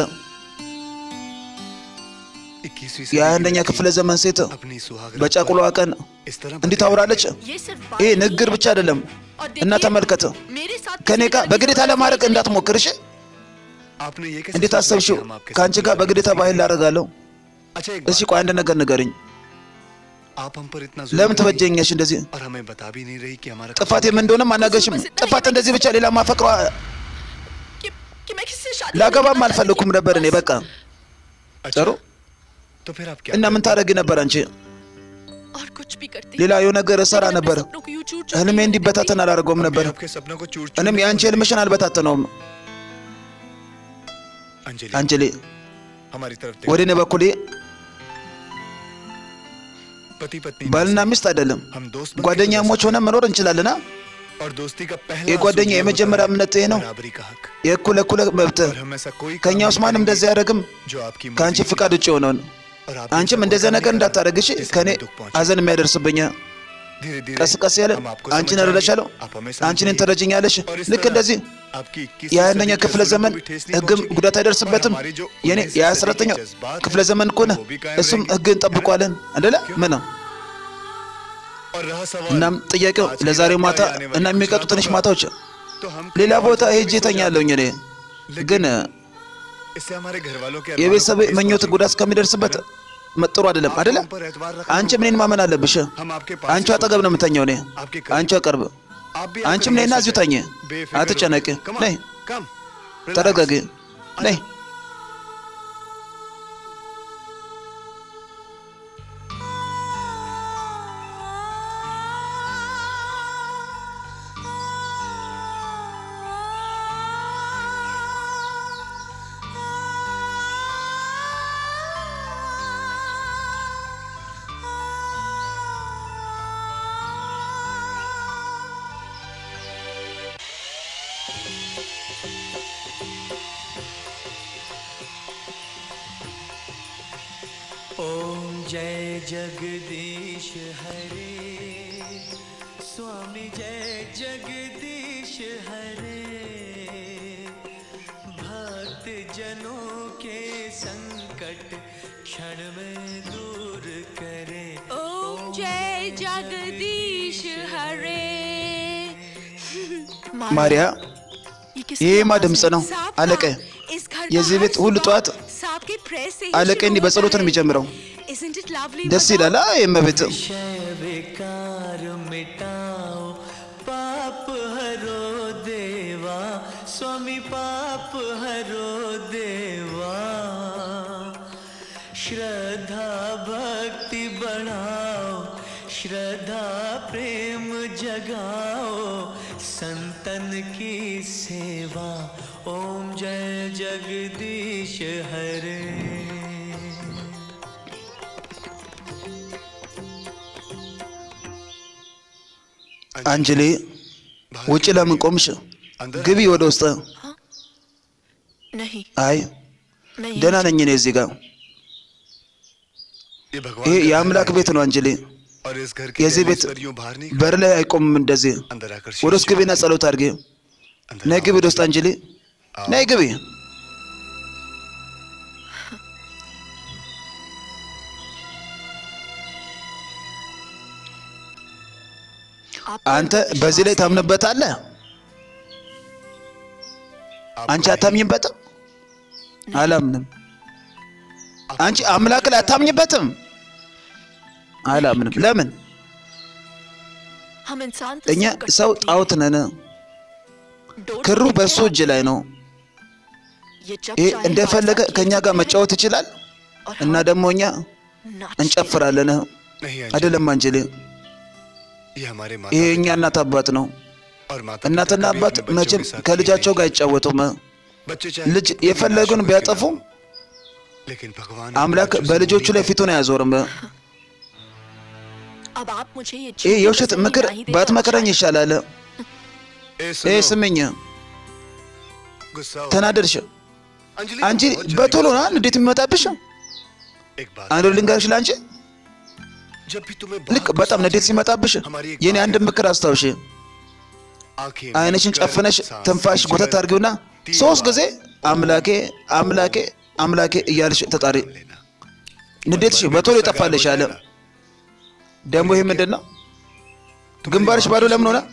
21वीं सदी የአንደኛ की ክፍለ ዘመን ሴት अपनी सुहागरात በጫቁላዋ ቀን इस तरह እንዲህ बतिया ታወራለች። ये सिर्फ बात ይህ नहीं ንግግር ብቻ አይደለም और እና देखिए, ተመልከት፣ मेरे साथ ከእኔ किसी ጋር तरह की በግዴታ जबरदस्ती ለማድረግ नहीं እንዳትሞክር እሺ። आपने ये कैसे እንዴት सोचा አሰብሽው? कि हम आपके ከአንቺ साथ ጋር मिलकर በግዴታ किसी ባህል की- ላደርጋለሁ? अच्छा एक እስኪ बात, ቆይ አንድ ነገር ንገርኝ። आप हम पर इतना ለምን जुल्म करेंगी ትበጀኛሽ እንደዚህ? और हमें बता भी नहीं रही कि हमारा ጥፋቴ ምን እንደሆነም አናገርሽም። ጥፋት እንደዚህ ብቻ ሌላ ማፈቅሯ कि, कि मैं किसी से शादी ላገባም करना አልፈለኩም चाहती ነበር እኔ बस। በቃ अच्छा, ጥሩ तो फिर आप क्या እና ምን करेंगी? ታደርጊ ነበር አንቺ? और कुछ भी करती ሌላ የሆነ ነገር እሰራ लेकिन अपने ነበር። सपनों को यूं चूर चूर ህልሜ के እንዲበታተን አላደርገውም मैं ነበር። आपके सपनों को चूर እኔም የአንቺ ህልምሽን አልበታተነውም። अंजलि አንጀሌ हमारी तरफ ወደ देखो እኔ በኩል पति पत्नी ባልና ሚስት አይደለም हम दोस्त बन के ጓደኛሞች ሆነ መኖር እንችላለና और दोस्ती का पहला የጓደኛ असूल ये የመጀመሪያ होता है, እምነት ይሄ ነው። बराबरी का हक የእኩል እኩል መብት और हम ऐसा कोई ከእኛ काम ውስጥ नहीं ማንም करेंगे እንደዚህ አያደርግም जो आपकी ከአንቺ मर्जी ፍቃድ की ውጭ የሆነውን और आप አንቺም ऐसा እንደዚያ कोई ነገር काम नहीं እንዳታደርግ እሺ करेंगे ከእኔ जिससे हमें दुख पहुंचे। ሀዘን የሚያደርስብኝ धीरे धीरे ቀስ ቀስ ያለ हम आपको አንቺን समझ እረዳሻለሁ जाएंगे, आप हमें አንቺ እኔን समझेंगे। ትረጅኛለሽ और इस ልክ तरह እንደዚህ आपकी इक्कीसवीं የአንደኛ सदी के ክፍለ असूलों ዘመን को भी ठेस नहीं ህግም पहुंचेगी। ጉዳት और አይደርስበትም हमारी जो የኔ 19वीं የአስራተኛው सदी के जज्बात ክፍለ हैं, ዘመን ከሆነ वो भी कायम እሱም रहेंगे। ህግ እንጠብቋለን አደለ ምን ነው और रहा सवाल እናም ጥያቄው आज की ለዛሬው रात ማታ या आने वाली እና कुछ የሚቀጡ रातों ትንሽ का, ማታዎች तो हम ሌላ कहीं और ቦታ जाके ሄጄ भी सो እተኛለሁኝ እኔ जाएंगे। ግን इससे हमारे घर वालों के የቤተሰብ अरमानों को ठेस ምኞት पहुंचेगी। ጉዳት እስከሚደርስበት ጥሩ አይደለም आप አደለ हम पर एतबार रखना አንቺ होगा। ምንን ማመን አለብሽ हम आपके पास አንቺ ही አጠገብ ነው የምተኛው እኔ आपके አንቺ करीब। ቅርብ आप भी አንቺም आकर ነይና यहीं እዚሁ सो ተኝ जाएं। बेफिक्र አትጨነቂ हो। Come on, ነይ come. Relax. ተረጋጊ ነይ ओम जय जगदीश हरे स्वामी जय जगदीश हरे भक्त जनों के संकट क्षण में दूर करे ओम जय जगदीश हरे ማሪያ ይሄማ ድምፅ ነው አለቀ የዚህ ቤት ሁሉ ጠዋት አለቀ እንዲህ በጸሎት ነው የሚጀምረው ደስ ይላል አ የመቤት विषय विकार मिटाओ पाप हरो देवा स्वामी पाप हरो देवा श्रद्धा भक्ति बढ़ाओ श्रद्धा प्रेम जगाओ संतन की सेवा ओम जय जगदीश हरे አንጅሊ ውጭ ለምን ቆምሽ? ግቢ ወደ ውስጥ። नहीं አይ मैं ደህና यहीं ነኝ እኔ እዚህ ጋር። ये भगवान ይሄ का የአምላክ घर है ቤት ነው አንጅሊ። और इस घर के የዚህ रहने ቤት से यूं बाहर नहीं በር ላይ አይቆምም እንደዚህ። अंदर आकर ወደ ውስጥ ግቢና ጸሎት አድርጊ። अंदर ነይ आओ। ግቢ ወደ ውስጥ አንጅሊ፣ ነይ ግቢ። आप አንተ በዚህ ላይ ታምንበታለህ? አንቺ አታምኝበትም? አላምንም። አንቺ አምላክ ላይ አታምኝበትም? አላምንም። ለምን? हम इंसान እኛ तस्वीर कर ሰው सकते हैं। ጣዖት ነን። डोर ክሩ से በሱ लेकर እጅ ላይ ነው። ये जब ይሄ चाहे እንደፈለገ हमारे साथ ከእኛ खेल ጋር सकते हैं መጫወት ይችላል और እና हम ደግሞ እኛ नाचते እንጨፍራለን። नहीं अंजलि, አይደለም አንጅሊ፣ ये हमारे माता ይሄ የእኛ እናት አባት ነው። और माता እናትና पिता कभी አባት अपने बच्चों መቼም के साथ ከልጃቸው खेले ጋር አይጫወቱም። नहीं। बच्चे चाहे ልጅ कितनी የፈለጉን नाशुक ቢያጠፉ क्यों ना हो, लेकिन भगवान አምላክ अपने बच्चों से በልጆቹ ላይ नहीं ፊቱን አያዞርም። अब आप मुझे ये ይህ झूठी የውሸት तसल्ली ምክር नहीं देते ባትመክረኝ और ይሻላል። ए, ይህ सुनो, ስምኝ፣ गुस्सा हो। ተናደድሽ अंजलि አንቺ तुम बहुत በቶሎ जल्दी ና እንዴት የሚመጣብሽ? गुस्सा- एक बात አንዱ ልንገርሽ ለአንቺ जब भी तुम्हें ልክ बहुत በጣም गुस्सा ንዴት आता है, ሲመጣብሽ हमारी एक የኔ बात አንድ है, ምክር አስታውሽ። आंखें አይንሽን बंद कर, ጨፍነሽ सांस ትንፋሽ खींचकर ጎተት አድርጊውና तीन ሶስት बार ጊዜ አምላኬ አምላኬ አምላኬ እያልሽ ተጣሪ። लेना। ንዴትሽ मन में በቶሎ गुस्सा ይጠፋልሽ गायब አለ። हो जाएगा। ደግሞ ይህ ምንድን ነው? ግንባርሽ ባዶ ለምን ሆነ?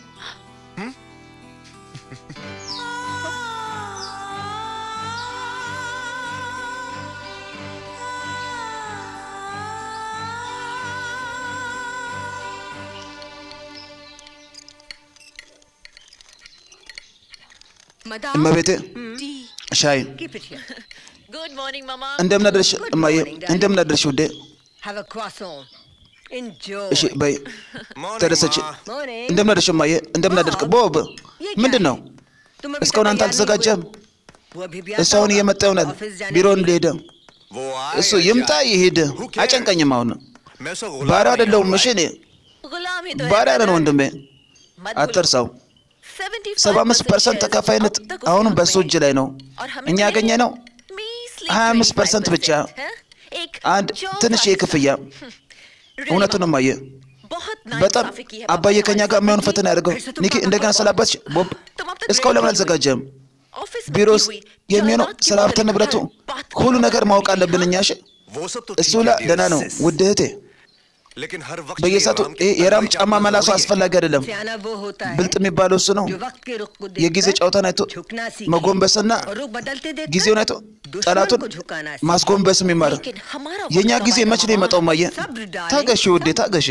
Madam እመቤቴ tea ሻይ Keep it here. Good morning मामा እንደምን አደርሽ እማዬ? እንደምን አደርሽ ውዴ? Have a croissant. Enjoy. እሺ በይ ተደሰች። Morning. እንደምን አደርሽ እማዬ? እንደምን አደርሽ? ቦብ ምንድን ነው तुम अभी እስካሁን तक አንተ तैयार नहीं አልተዘጋጀም? हुए? वो अभी भी እሱ आता አሁን होगा। እየመጣ ይሆናል። ऑफिस जाने ቢሮውን के लिए। ሊሄደ वो እሱ ይምጣ ይሄድ፣ አይጨንቀኝም። አሁን मैं सो ባሪያ አይደለሁም። እሺ እኔ गुलाम ही तो है ባሪያ ነን brother। ወንድሜ፣ मत አትርሳው። 75% ሰባ አምስት ፐርሰንት shares ተካፋይነት अब तक उसके አሁንም हाथ በእሱ में እጅ है। ላይ ነው። और हमें እኛ मिले ያገኘ ነው measly 25% ብቻ 25%, एक አንድ जो ትንሽ सा- የክፍያ Really, እውነቱን እማዬ፣ बहुत በጣም नाइंसाफी की है አባዬ बाबा ከኛ हमारे ጋር साथ। የሚሆን ፈተና ያደርገው ኒኪ፣ እንደገና ስለ አባትሽ ቦብ እስካሁን ለምን አልዘጋጀም? ऑफिस में ቢሮ की ውስጥ हुई የሚሆነው जायदाद की ስለ ሀብት मुतालिक ንብረቱ हर बात को ሁሉ ነገር ማወቅ बताती አለብን हाँ? እኛ። እሺ वो सब तो እሱ ठीक ላ है, ደህና ነው sis. ውድ እህቴ። लेकिन हर वक्त በየሰዓቱ ये राम की ይሄ የራም तरफ ጫማ जाना መላሱ जरूरी है। አስፈላጊ አይደለም። सियाना वो होता है ብልጥ የሚባለው እሱ ነው። जो वक्त के रुख को የጊዜ देखकर ጨዋታን አይቶ झुकना सीखे መጎንበስና और रुख बदलते देखकर ጊዜውን አይቶ दुश्मन ጠላቱን को झुकाना सीखे। ማስጎንበስ የሚማር लेकिन हमारा የእኛ वक्त ጊዜ कब መች ነው आएगा የመጣው? ማየ सब्र डालें। ታገሺ ውዴ ታገሺ።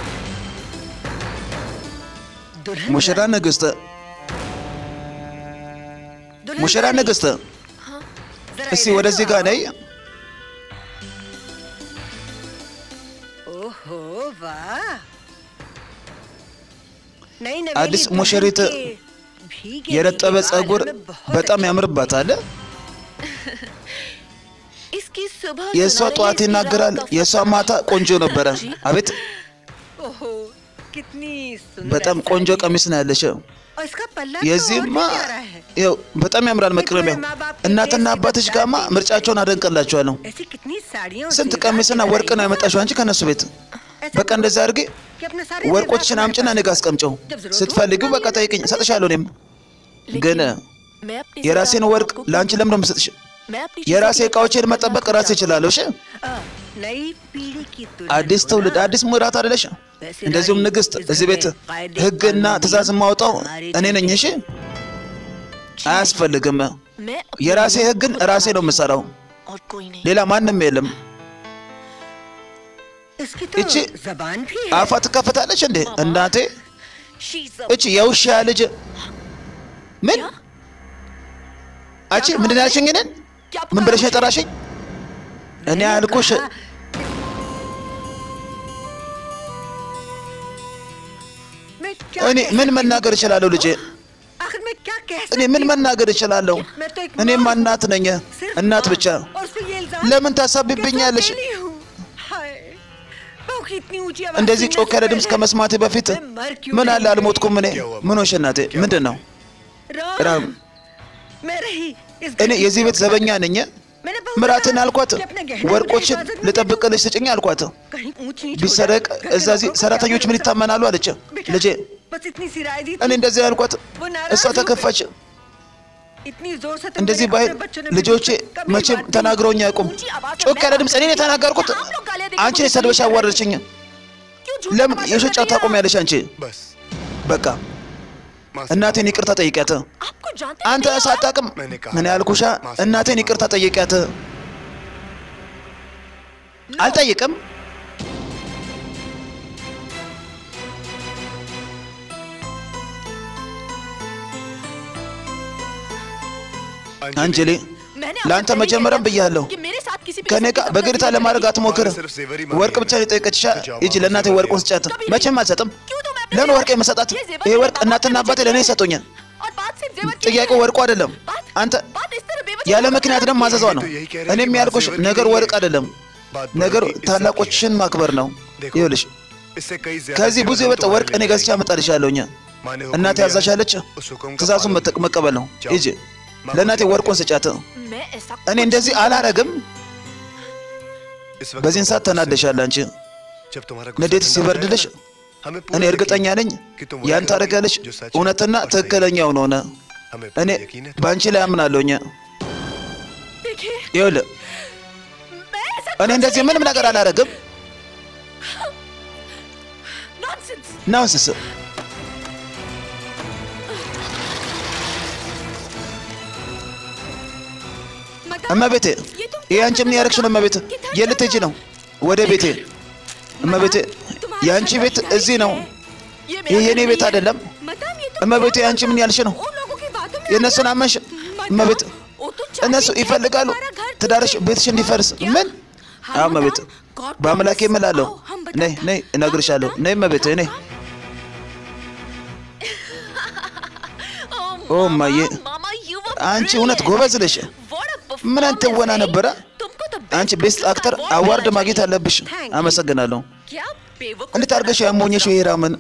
दुल्हन ሙሽራ ንግስት፣ दुल्हन ሙሽራ रानी, ንግስት፣ जरा እስቲ इधर ወደዚህ तो ጋር आओ। ነይ። ओहो वाह नई नवेली አዲስ दुल्हन ሙሽሪት के भीगे የረጠበ भीगे बाल ጸጉር हमें बहुत በጣም अच्छे ያምርባታል። इसकी सुबह የእሷ सुना रही ጠዋት इसकी ይናገራል፣ रात का የእሷ फतवा। ማታ ቆንጆ ነበረ። አቤት लगे। ओहो कितनी सुंदर በጣም साड़ी ቆንጆ है। ቀሚስ ነው ያለሽ። और इसका पल्ला तो और የዚህማ भी प्यारा है ይኸው በጣም ያምራል መቅረቢያው። እናትና አባትሽ ጋማ ምርጫቸውን አደንቅላቸዋለሁ። ऐसी कितनी साड़ियाँ और ስንት जेवरात ቀሚስና दिखाई ወርቅ ነው हैं। ያመጣሽው አንቺ ከነሱ ቤት። ऐसा በቃ እንደዛ አድርጌ कि अपने सारे ወርቆችን जेवरात አምጭና हमारे እኔ ጋ አስቀምጨው። जब जरूरत हो, ስትፈልጊው በቃ ጠይቅኝ፣ እሰጥሻለሁ። እኔም ግን मैं अपनी የራሴን ज़िंदगी ወርቅ आपको ለአንቺ ለምን ነው የምሰጥሽ? मैं अपनी የራሴ चीज़ों की እቃዎችን हिफाज़त መጠበቅ करना ራሴ እችላለሁ። እሺ अ, नई पीढ़ी की दुल्हन አዲስ को ትውልድ ना አዲስ ምዕራት አይደለሽ? እንደዚሁም ንግስት እዚህ ቤት ህግና ትእዛዝ የማወጣው እኔ ነኝ። እሺ አያስፈልግም። मैं अपनी የራሴ ज़िंदगी ህግን खुद ራሴ ነው बनाती የምሰራው፣ हूँ और कोई नहीं ሌላ ማንም የለም። इसकी तो इच्ची- जबान भी है አፏ ትከፍታለች እንዴ እናቴ? She's a እቺ የውሻ ልጅ ምን አንቺ ምንድን ያልሽኝ? እኔን क्या ምን पुकारा ብለሽ मुझे? የጠራሽኝ? እኔ ያልኩሽ कहा, मैं क्या እኔ कह ምን सकती መናገር እችላለሁ ልጄ? हूँ? आखिर मैं क्या कह እኔ सकती ምን हूँ? መናገር እችላለሁ? मैं तो एक እኔማ माँ हूँ। እናት ነኝ፣ सिर्फ እናት माँ। ብቻ። और उस पे ये इल्जाम ለምን कि मैं ታሳብብኛለሽ? अकेली हूँ। हाय बहू की इतनी ऊंची आवाज እንደዚህ सुनने ጮክ से ያለ ድምፅ पहले ከመስማቴ በፊት मैं मर क्यों ምን नहीं አለ አልሞትኩም እኔ ምን ሆንሽ እናቴ ምንድን ነው राम, राम। मैं रही इस እኔ घर की የዚህ ቤት ዘበኛ ነኝ मैंने बहू ምራትን से कहा አልኳት कि अपने गहने ወርቆችን की हिफाजत में ልጠብቅልሽ ስጭኝ አልኳት कहीं ऊंच नीच हो ቢሰረቅ जाए, घर के እዛዚህ लोगों को ሰራተኞች क्या ምን भरोसा? ይታመናሉ አለች बेटा, ልጄ बस इतनी सी राय दी እኔ थी। እንደዚህ ያልኳት वो नाराज እሷ हो गई। ተከፋች इतनी जोर से तुम እንደዚህ मेरे ባይል अपने बच्चों ने मुझे ልጆቼ कभी መቼም बात नहीं ተናግረውኝ አያውቁም ऊंची आवाज में ጮክ मैं ያለ ድምፅ እኔ बात የተናገርኩት हम लोग गालियां देके አንቺ मुझे ሰድበሽ गाली አዋረድሽኝ क्यों झूठ ለምን का የውሸት ጫፍ ታቆሚያለሽ አንቺ बस በቃ माँ से እናቴን ይቅርታ ጠይቂያት आपको जानते አንተ नहीं हो ሳታውቅም मैंने कहा ምን ያልኩሻ माँ से እናቴን माफी ይቅርታ ጠይቂያት አልጠይቅም አንጀሌ मैंने आपसे ለአንተ पहले መጀመሪያም कहा ብያለሁ कि मेरे साथ किसी भी ከእኔ किस्म की ጋር በግርታ जबरदस्ती ለማድረግ नहीं አትሞክር सिर्फ जेवर ही मांगी ወርቅ है। ብቻ ነው የጠየቀችሽ तो जाओ, ሂጂ वहाँ ለእናቴ से ወርቁን जेवर ስጫት कभी መቼም አልሰጥም क्यों तो मैं अपने ለምን जेवर- ወርቅ የመሰጣት ये जेवर ይሄ मेरे ወርቅ बाबा እናትና के አባቴ मुझे ለእኔ चाहिए। ይሰጡኛል और बात सिर्फ जेवर की ጥያቄው है। ወርቁ አይደለም बात- አንተ बात इस तरह बेवजह ያለ क्यों ምክንያት ደግሞ करती ማዘዟ है? ነው तो यही कह रहे हैं እኔ कि የሚያልኩሽ बात जेवर की ነገር नहीं ወርቅ है। አይደለም बात ነገሩ बड़ी इज्जत की ታላቆችሽን ማክበር ነው देखो, ይኸውልሽ इससे कई ज्यादा ከዚህ ብዙ जेवर हम የበጠ तुम्हारे ወርቅ लिए እኔ ገዝቼ लाएंगे। አመጣልሻለሁኝ माँ ने हुक्म እናቴ दिया है, ያዛሻለች उस हुक्म का ትእዛዙን पालन መጠቅ- መቀበል ነው जाओ। ሂጂ ለእናቴ ወርቁን ስጫት मैं ऐसा እኔ कुछ እንደዚህ नहीं አላረግም इस वक्त በዚህን तो ሰዓት बहुत गुस्से ተናደሻል አንቺ में, जब तुम्हारा गुस्सा ንዴት ठंडा हो ሲበርድልሽ जाएगा ना, हमें እኔ पूरा እርግጠኛ यकीन ነኝ कि तुम ያን वही ታደርጊያለሽ करोगे जो सच है እውነትና और सही है। ትክክለኛው ነው ሆነ हमें እኔ पूरा यकीन है በአንቺ ላይ አምናለሁኝ देखिए ይኸውልህ मैं ऐसा እኔ እንደዚህ ምንም ነገር አላረግም नॉनसेंस ናውንስስ እመቤቴ ይህ አንቺ ምን ያደረግሽ ነው እመቤቴ የት ልትሄጂ ነው ወደ ቤቴ እመቤቴ የአንቺ ቤት እዚህ ነው ይህ የእኔ ቤት አይደለም እመቤቴ አንቺ ምን ያልሽ ነው የእነሱን አመንሽ እመቤት እነሱ ይፈልጋሉ ትዳርሽ ቤትሽ እንዲፈርስ ምን አዎ እመቤት በአምላኬ እምላለሁ ነይ ነይ እነግርሻለሁ ነይ እመቤቴ ነይ ኦ እማዬ አንቺ እውነት ጎበዝ ነሽ ምን አይነት ትወና ነበረ አንቺ ቤስት አክተር አዋርድ ማግኘት አለብሽ አመሰግናለሁ እንዴት አድርገሽ ያሞኘሽው ሂራምን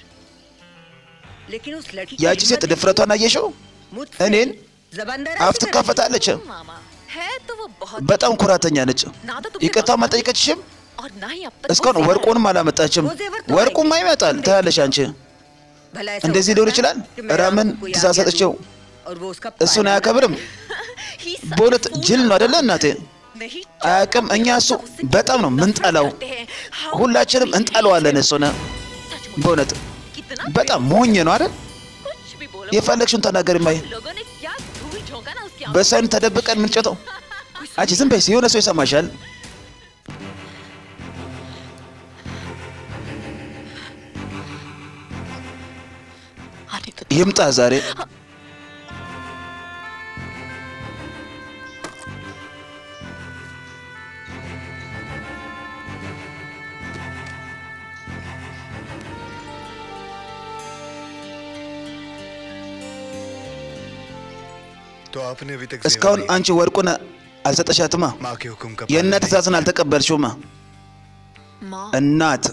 लेकिन उस लड़की ያቺ ሴት ድፍረቷን አየሽው मुझसे እኔን जबान አፍ ትካፈታለች በጣም ኩራተኛ ነች ይቅርታም አልጠየቀችሽም እስካሁን ወርቁንም አላመጣችም ወርቁማ ይመጣል ታያለሽ አንቺ भला ऐसा እንደዚህ हो ሊሆን सकता ይችላል है कि मैं ራምን आपको कोई ትእዛዝ आज्ञा ሰጥቼው दूं और वो उसका እሱን पालन አያከብርም በእውነት ጅል ነው አደለ እናቴ አያውቅም እኛ እሱ በጣም ነው ምንጠላው ሁላችንም እንጠለዋለን እሱን በእውነት በጣም ሞኝ ነው አይደል የፈለግሽውን ተናገሪ ማይ በሰን ተደብቀን ምንጨተው አንቺ ዝም በይ የሆነ ሰው ይሰማሻል ይምጣ ዛሬ तो आपने अभी तक እስካሁን जेवर አንቺ ወርቁን አልሰጠሻትማ नहीं- माँ के हुक्म का የእናት पालन ትእዛዝን አልተቀበልሽውማ እናት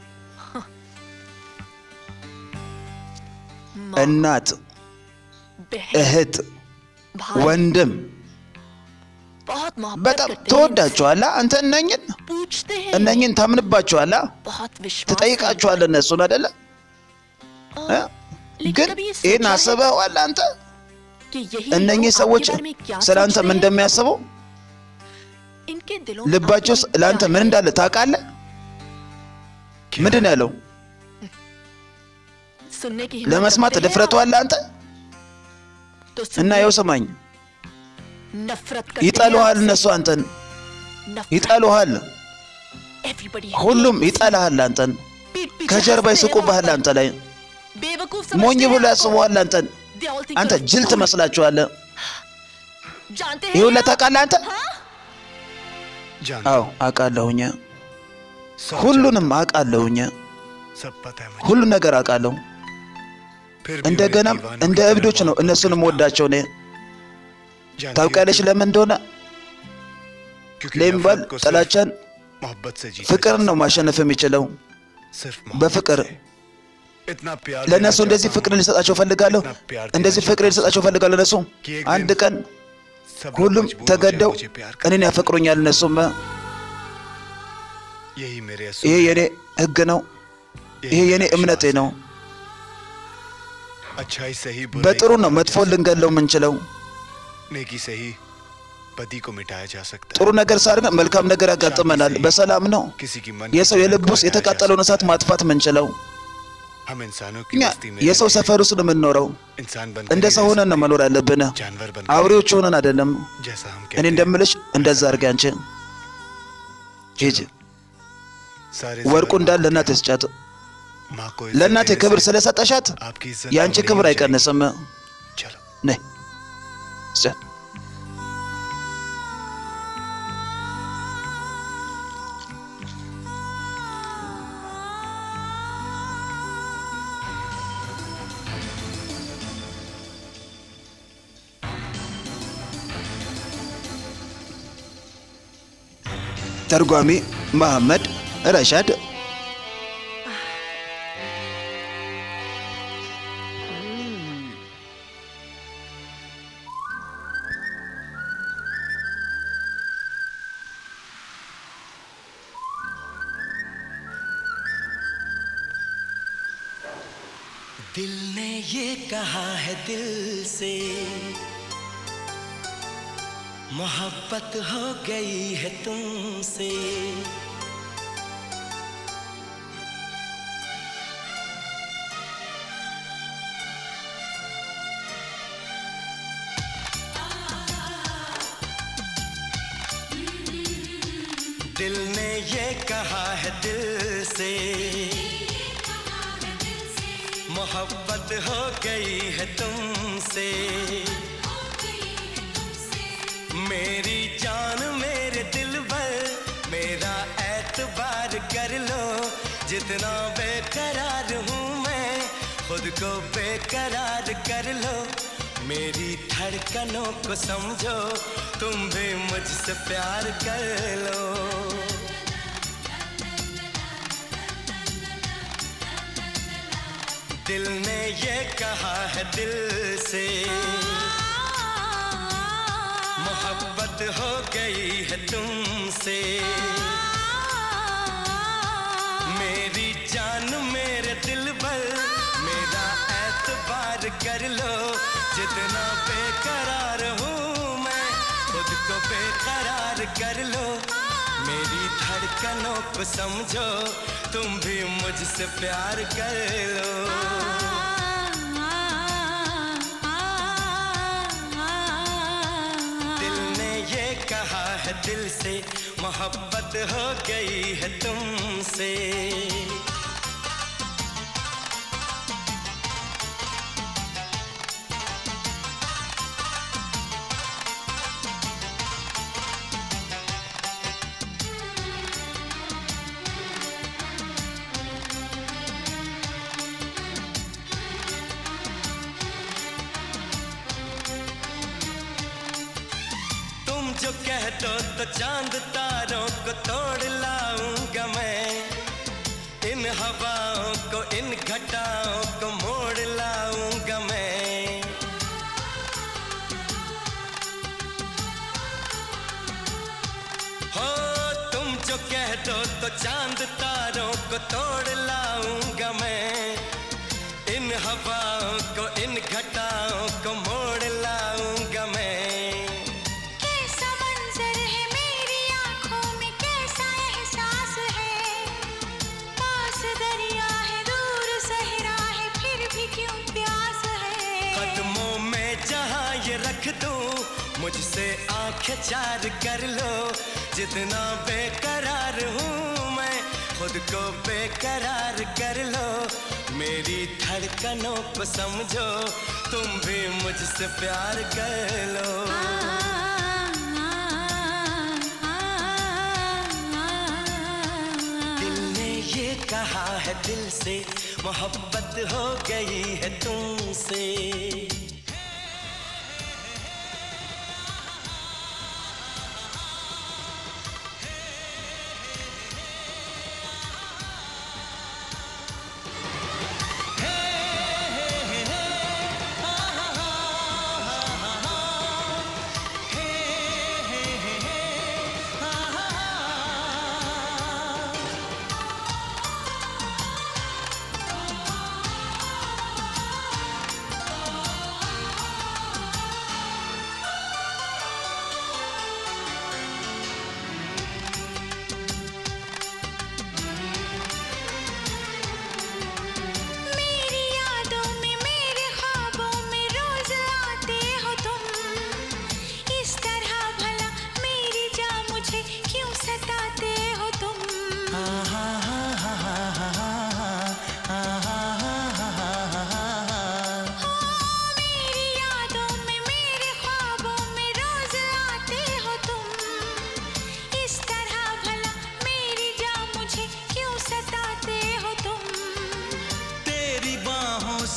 እናት እህት ወንድም በጣም ትወዳቸዋላ አንተ እነኝን እነኝን ታምንባቸዋላ ትጠይቃቸዋለ እነሱን አደለ እ? ግን ይህን አስበዋል አንተ እነኚህ ሰዎች ስለ አንተ ምን እንደሚያስቡ ልባቸው ውስጥ ለአንተ ምን እንዳለ ታውቃለህ ምንድን ነው ያለው ለመስማት ድፍረቱ አለ አንተ እና ይኸው ስማኝ ይጠሉሃል እነሱ አንተን ይጠሉሃል ሁሉም ይጠላሃል አንተን ከጀርባ ይስቁብሃል አንተ ላይ ሞኝ ብሎ ያስቡሃል አንተን አንተ ጅል ትመስላችኋለህ ይሁን ታውቃለህ አንተ जान አዎ አውቃለሁኝ सब ሁሉንም አውቃለሁኝ जानता- सब पता है मुझे ሁሉ ነገር አውቃለሁ फिर भी እንደገናም उन्हें दीवानों እንደ की तरह እብዶች ነው मोहब्बत እነሱንም ወዳቸው እኔ जानती ታውቂያለሽ हूँ ለምን እንደሆነ क्योंकि ለሚባል नफरत को सिर्फ ጥላቻን मोहब्बत से जीता ፍቅር जा ነው ማሸነፍ የሚችለው सकता। सिर्फ मोहब्बत በፍቅር से। इतना प्यार ለእነሱ देना እንደዚህ चाहता ፍቅር हूं। ልሰጣቸው ፈልጋለሁ። እንደዚህ ፍቅር ልሰጣቸው ፈልጋለሁ። እነሱ አንድ ቀን सब लोग ሁሉም मजबूर हो ተገደው जाए मुझे प्यार እኔን करने। ያፈቅሩኛል። እነሱም यही मेरे असूल ይሄ हैं। የኔ ህግ ነው። ይሄ यही የኔ मेरा እምነቴ विश्वास ነው። है। अच्छाई से ही बुराई በጥሩ को ነው मारा መጥፎን जा ልንገለው የምንችለው። सकता है। नेकी से ही बदी को मिटाया जा सकता ጥሩ है ነገር ሳድርገን መልካም ነገር ያጋጥመናል። በሰላም ነው किसी की मन የሰው की የልብ को ውስጥ हटाया जा የተቃጠለውን እሳት ማጥፋት የምንችለው። सकता है। हम इंसानों की እኛ बस्ती में የሰው रहते ሰፈር ውስጥ ነው የምንኖረው። हैं। इंसान बन እንደ ሰው ሆነን ነው መኖር ያለብን። जानवर बन አውሬዎች ሆነን አይደለም። जैसा हम እኔ कहते हैं እንደምልሽ እንደዛ አድርጊ አንቺ ሂጂ። सारे ወርቁ जेवर እንዳለ ለእናትህ ስጫት። माँ को इज्जत ለእናቴ देने ክብር से ስለሰጠሻት आपकी इज्जत የአንቺ कम नहीं ክብር हो जाएगी। አይቀንስም። चलो ነይ ስጫት። ተርጓሚ መሐመድ ረሻድ दिल ने ये कहा है दिल से मोहब्बत हो गई है तुमसे दिल ने ये कहा है दिल से मोहब्बत हो गई है तुमसे मेरी जान मेरे दिल पर मेरा एतबार कर लो जितना बेकरार हूँ मैं खुद को बेकरार कर लो मेरी धड़कनों को समझो तुम भी मुझसे प्यार कर लो दिल ने ये कहा है दिल से मोहब्बत हो गई है तुमसे मेरी जान मेरे दिल पर मेरा एतबार कर लो जितना बेकरार हूँ मैं खुद को बेकरार कर लो मेरी धड़कनों को समझो तुम भी मुझसे प्यार कर लो दिल ने ये कहा है दिल से मोहब्बत हो गई है तुमसे तुम जो कह दो तो चांद तारों को तोड़ लाऊंगा मैं इन हवाओं को इन घटाओं को मोड़ लाऊंगा मैं हो तुम जो कह दो तो चांद तारों को तोड़ लाऊंगा मैं इन हवाओं को इन घटाओं को मोड़ लाऊंगा मैं कैसा मंजर है मेरी आंखों में कैसा एहसास है पास दरिया है दूर सहरा है फिर भी क्यों प्यास है कदमों में जहां ये रख दूं मुझसे आंखें चार कर लो जितना बेकरार हूँ मैं खुद को बेकरार कर लो मेरी धड़कनों को समझो तुम भी मुझसे प्यार कर लो दिल ने ये कहा है दिल से मोहब्बत हो गई है तुमसे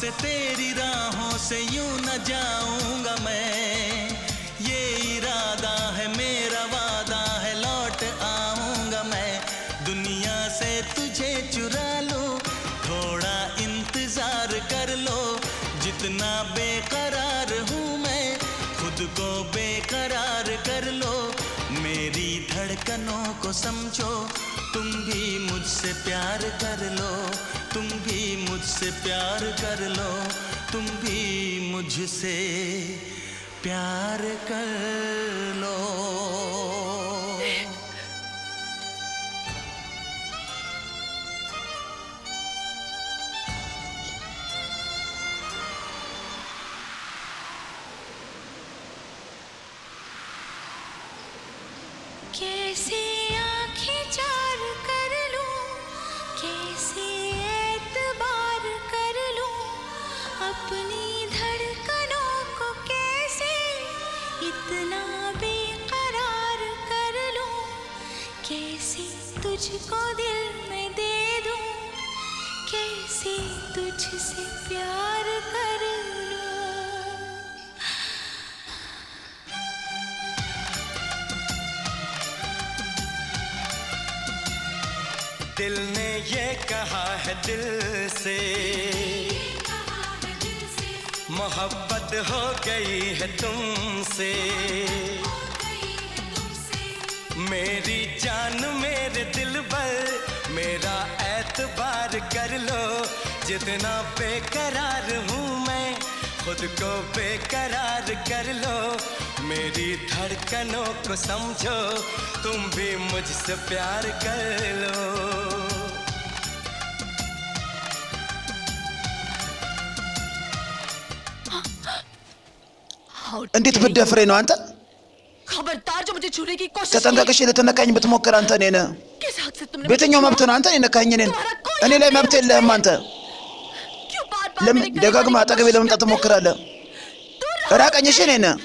से तेरी राहों से यूं न जाऊंगा मैं ये इरादा है मेरा वादा है लौट आऊंगा मैं दुनिया से तुझे चुरा लूं थोड़ा इंतजार कर लो जितना बेकरार हूँ मैं खुद को बेकरार कर लो मेरी धड़कनों को समझो तुम भी मुझसे प्यार कर लो तुम भी मुझसे प्यार कर लो तुम भी मुझसे प्यार कर लो कैसे आंखें चार कर लूं कैसे एतबार कर लूं अपनी धड़कनों को कैसे इतना बेकरार कर लूं कैसे तुझको दिल में दे दूं कैसे तुझसे प्यार कर लूं दिल ने ये कहा है दिल से मोहब्बत हो गई है तुमसे मेरी जान मेरे दिल पर मेरा एतबार कर लो जितना बेकरार हूँ मैं खुद को बेकरार कर लो मेरी धड़कनों को समझो तुम भी मुझसे प्यार कर लो እንዴት ብትደፍሬ ነው አንተ? खबरदार जो मुझे छूने की कोशिश ተጠንቀቅሽ ልትነካኝ ብትሞክር አንተ እኔ ነህ። की। किस हक से तुमने በየትኛው मुझे መብት छुआ? ነው አንተ የነካኝ እኔን? እኔ ላይ መብት የለህም አንተ። क्यों बार-बार ለምን मेरे करीब ደጋግመህ आने की አጠገቤ कोशिश ለመምጣት करते हो? ትሞክራለህ? ራቀኝ እሺ እኔ ነህ።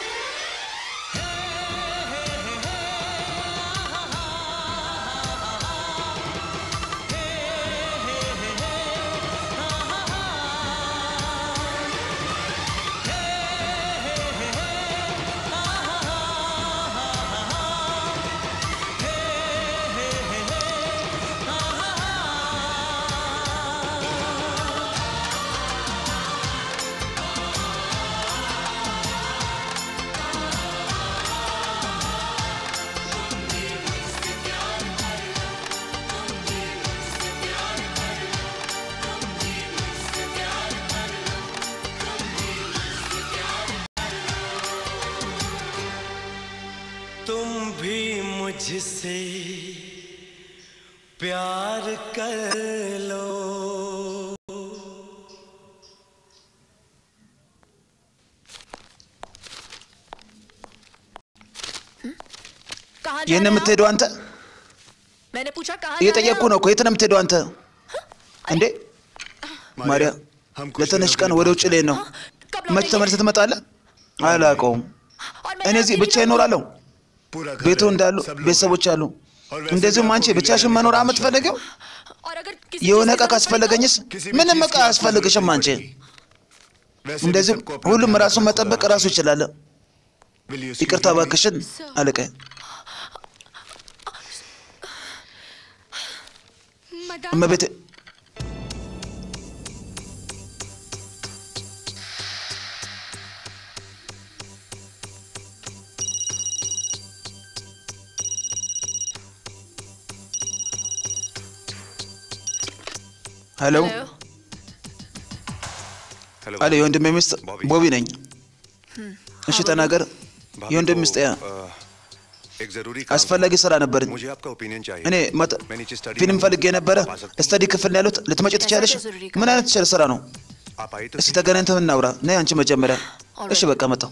तुम भी मुझसे प्यार कर लो कहाँ जा የት ነው रहे हो? የምትሄደው አንተ? मैंने पूछा कहाँ जा रहे እየጠየቅኩ हो? ነው እኮ የት ነው የምትሄደው አንተ? እንዴ ማርያ हम कुछ ለትንሽ दिनों ቀን के लिए ወደ ውጭ ልሄድ ነው። कब መች लौटेंगे? ተመልሰህ ትመጣለህ? አላውቀውም። और मैं እኔ እዚህ अकेली ብቻዬን रहूंगी। እኖራለሁ። पूरा घर ቤቱ है, እንዳሉ सब लोग ቤተሰቦች አሉ። और वैसे እንደዚሁም भी አንቺ आपको भी ብቻሽን रहने መኖር का የምትፈልጊው? और अगर किसी የሆነ चीज़ ዕቃ की जरूरत ካስፈለገኝስ? किसी भी ምንም चीज ዕቃ की आपको አያስፈልግሽም जरूरत አንቺ። पड़ेगी। वैसे भी እንደዚሁም सबको अपना ሁሉም ध्यान ራሱን रखना መጠበቅ खुदा ራሱ ይችላል። Will you ይቅርታ excuse me? እባክሽን አለቃዬ። madam እመቤቴ ሄሎ hello hello አለ የወንድሜ ሚስት ቦቢ ነኝ። እሺ ተናገር። भाभी የወንድም को, ሚስት ያ अ, एक जरूरी काम አስፈላጊ ስራ ነበረኝ። मुझे आपका ओपिनियन चाहिए እኔ መጥ- मैं नीचे स्टडी ፊልም में ፈልጌ ነበረ። आप आ सकती हैं? ስተዲ ክፍል ነው ያሉት። ልትመጪ ትችያለሽ? क्या जरूरी ምን አይነት ቸር ስራ ነው? आप आई तो እስቲ सही। ተገናኝተን እናውራ። ነይ አንቺ መጀመሪያ። Alright. እሺ በቃ መጣሁ።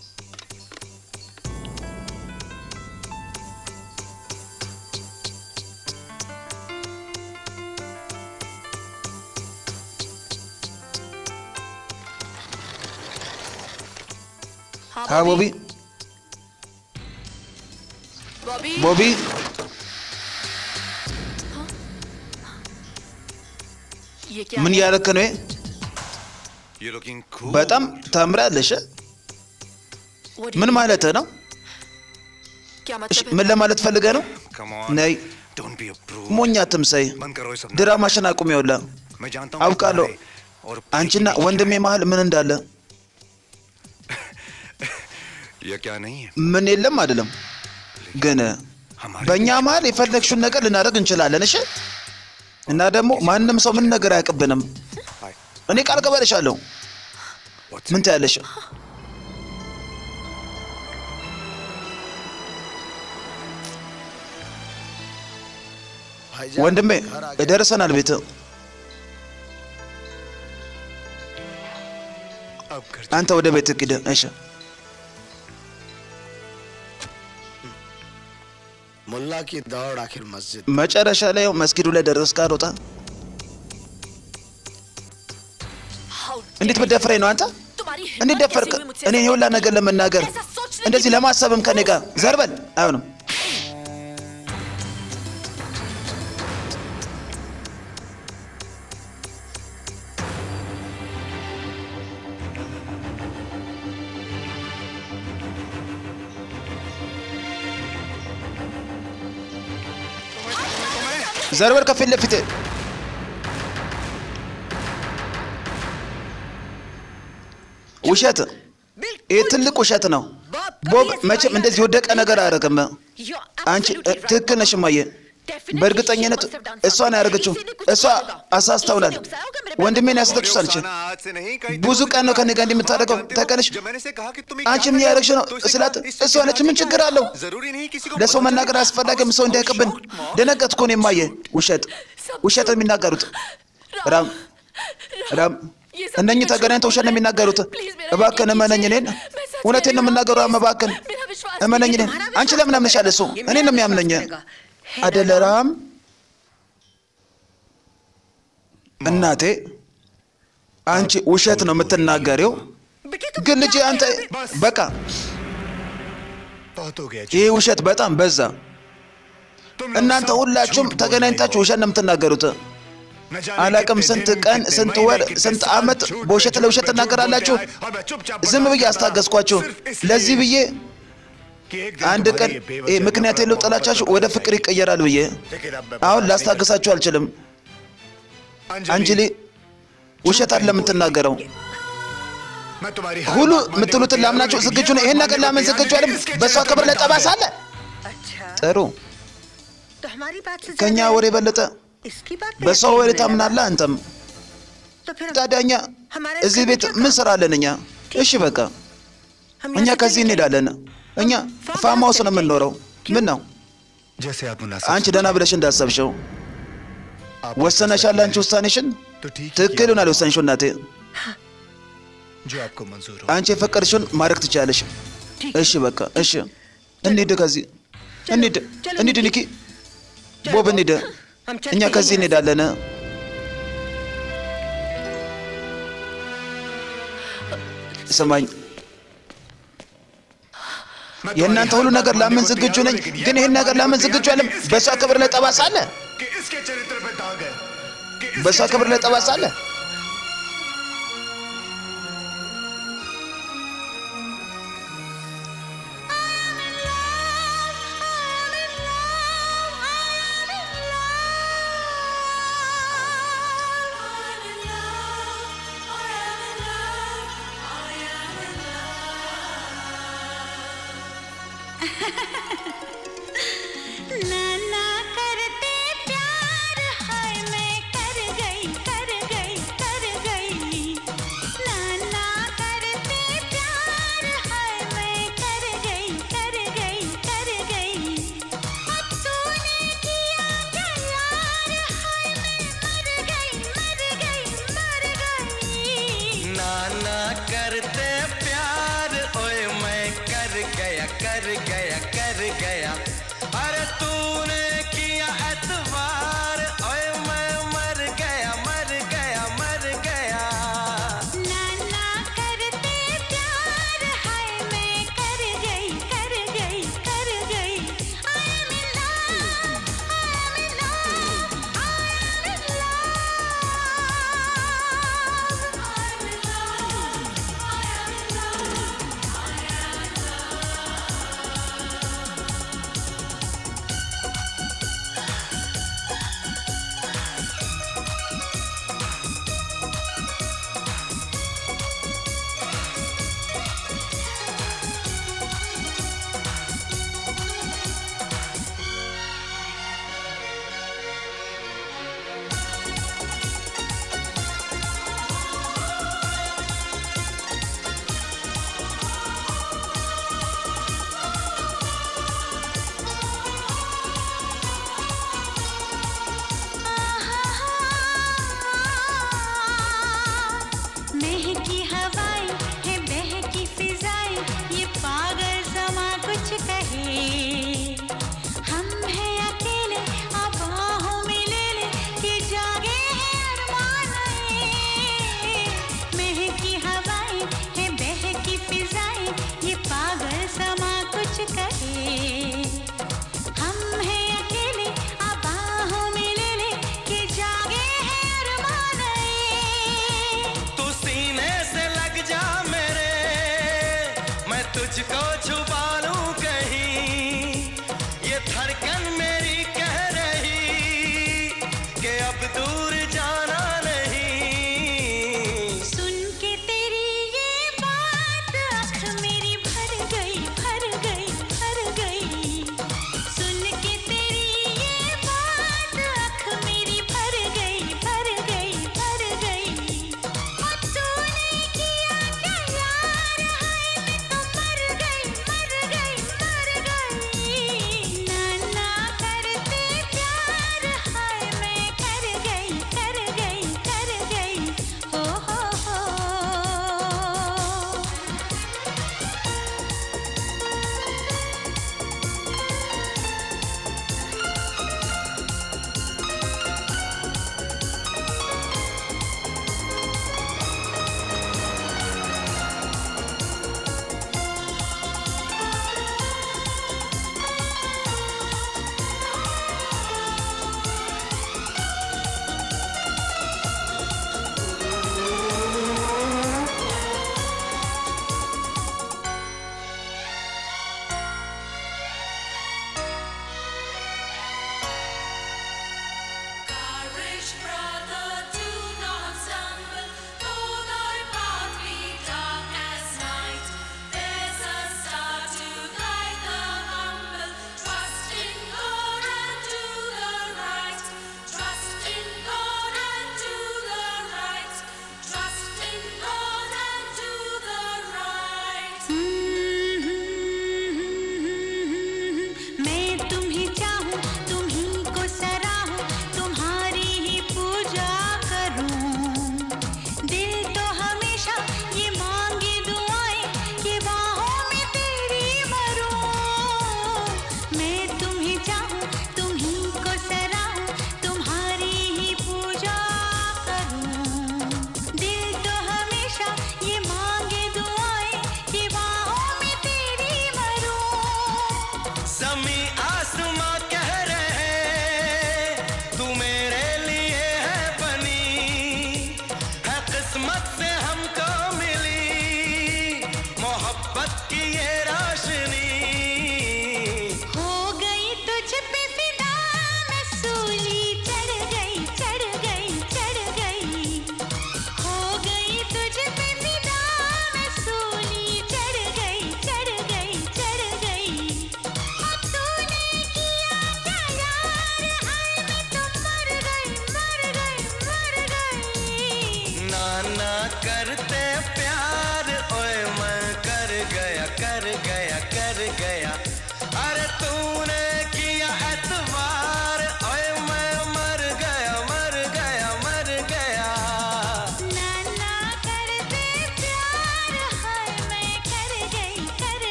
हाँ हाँ ቦቢ बॉबी ቦቢ ये क्या ምን है? እያደረክ ነው? You looking cool. በጣም ታምራለሽ። What do ምን you- ማለት ነው? क्या እሺ मतलब है ምን ለማለት ፈልገህ ነው? Come on. ነይ Don't be a prude. ሞኛ አትምሰይ። बंद करो ये सब ድራማሽን አቁም። ይኸውልህ नाटक। मैं जानता हूँ አውቃለሁ तुम्हारे और አንቺና ወንድሜ መሀል ምን እንዳለ ये क्या नहीं है ምን የለም አይደለም፣ ግን በእኛ መሀል የፈለግሽውን ነገር ልናደርግ እንችላለን። እሺ እና ደግሞ ማንም ሰው ምን ነገር አያውቅብንም። እኔ ቃል ገባልሻለሁ። What's ምን ትያለሽ? ወንድሜ ደርሰናል ቤት अब घर አንተ ወደ ቤት ሂድ። እሺ मुल्ला की दौड़ आखिर मस्जिद መጨረሻ ላይ ያው መስጊዱ ላይ ደረስክ። አልወጣ How እንዴት dare በደፍረኝ ነው አንተ? you? तुम्हारी እንዴት हिम्मत ደፈርክ? कैसे हुई मुझसे እኔ ऐसा የሁላ बोलने ነገር की? ለመናገር ऐसा सोचने እንደዚህ की? ለማሰብም ከኔ ጋር ዘርበል አይሆንም። ዘርበል ከፊት ለፊት ውሸት ይህ ትልቅ ውሸት ነው። ቦብ መቼም እንደዚህ የወደቀ ነገር አያደርግም። You're አንቺ absolutely right, ትክክል ነሽ Bob. እማዬ። Definitely በእርግጠኝነት she must have done እሷ ነው ያደረገችው። something. इसी ने कुछ እሷ किया होगा. አሳስተውናል። इसी ने उकसाया होगा मेरे ወንድሜን बहन को। ያስለቅሳል አለች። उकसाना आज से नहीं, कई ብዙ दिनों से ቀን ነው कहा ከኔ ጋር है। እንደምታደርገው हाँ, जानते हो, ታውቂያለሽ። जब मैंने से कहा कि तुम አንቺ क्या ምን कर ያደረግሽ रहे ነው हो, तो इसे ስላት कहा, इससे እሷ क्या ነች ምን क्या ችግር है? አለው? जरूरी नहीं किसी को ለሰው पता መናገር चले। አስፈላጊም ሰው I was እንዳያውቅብን shocked, Mom. ደነገጥኩ። እኔ እማዬ ውሸት ውሸት ነው የሚናገሩት። ራም ራም ये सब እነኚህ मेरा ተገናኝተው ውሸት ነው የሚናገሩት። Please, मेरा እባክህን यकीन እመነኝ कीजिए। እኔን मैं सच እውነቴን ነው कह रही हूँ, የምናገረው። please। እባክህን मेरा विश्वास እመነኝ कीजिए, እኔን तुम्हारा አንቺ विश्वास ለምን አምነሻል? እሱ ये እኔ मेरा ነው विश्वास የሚያምነኝ करेगा। है ना, አደለ ራም እናቴ አንቺ ውሸት ነው የምትናገሪው። बेटे तुम ግን ልጄ क्या አንተ कह रहे हो? በቃ बहुत हो गया ይህ ውሸት በጣም በዛ። तुम लोग እናንተ सब ሁላችሁም झूठ बोल ተገናኝታችሁ रहे हो। ውሸት ነው የምትናገሩት። न जाने አላቅም कितने ስንት दिन, ቀን कितने ስንት महीने, ወር कितने ስንት साल ዓመት झूठ पे በውሸት झूठ ለውሸት पे झूठ ትናገራላችሁ። बोलते आए और मैं चुपचाप ዝም बर्दाश्त ብዬ करता አስታገስኳችሁ። सिर्फ इसलिए ለዚህ ብዬ कि एक दिन አንድ तुम्हारी ቀን ये बेवजह ይህ ምክንያት नफरत የለው मोहब्बत ጥላቻችሁ में ወደ बदल ፍቅር जाएगी। ይቀየራል ብዬ लेकिन अब मैं አሁን बर्दाश्त नहीं ላስታግሳችሁ አልችልም። कर- አንጅሊ ውሸት አለ የምትናገረው मैं तुम्हारी हर ሁሉ बात मानने को የምትሉትን तैयार हूं, ላምናችሁ लेकिन ዝግጁ ये ነው። ይህን बात ነገር मानने ላምን को ዝግጁ तैयार አይደለም። नहीं, इसके በእሷ चलते ክብር ላይ मैं ጠባሳ डाल አለ። अच्छा ጥሩ तो हमारी बात से ከእኛ ज्यादा ወሬ የበለጠ इसकी बात पे በሷ यकीन ወሬ नहीं ታምናለህ አንተም። लगा। तो फिर ታዲያ እኛ हमारे እዚህ घर ቤት में क्या ምን काम? ስራ አለን? እኛ እሺ በቃ हम እኛ यहाँ से ከዚህ चले እንሄዳለን። እኛ ፋርም ፋርም ሃውስ ነው चले የምንኖረው። ምን ነው जैसे आप मुनासिब አንቺ ደህና ብለሽ እንዳሰብሽው आप ወሰነሻል። አንቺ ውሳኔሽን तो ठीक ही ትክክል किया, ይሆናል የወሰንሽው እናቴ። जो आपको मंजूर हो አንቺ የፈቀድሽውን ማድረግ ትችላለሽ። እሺ በቃ እሺ፣ እንሂድ ከዚህ እንሂድ፣ चलो, እንሂድ ኒኪ፣ ቦብ እንሂድ። हम चलते እኛ हैं ከዚህ यहाँ से। እንሄዳለን። ስማኝ፣ मैं የእናንተ तुम्हारी ሁሉ हर ነገር बात ላምን मानने को ዝግጁ तैयार हूं, ነኝ፣ लेकिन ये ግን ይህን बात ነገር मानने ላምን को ዝግጁ तैयार አለም። नहीं, በእሷ इसके ክብር ላይ चरित्र ጠባሳ አለ። कि इसके चरित्र पे दाग है कि इसके በእሷ ክብር ላይ चरित्र पे ጠባሳ दाग አለ። है। नाना करते प्यार हाय मैं कर गई कर गई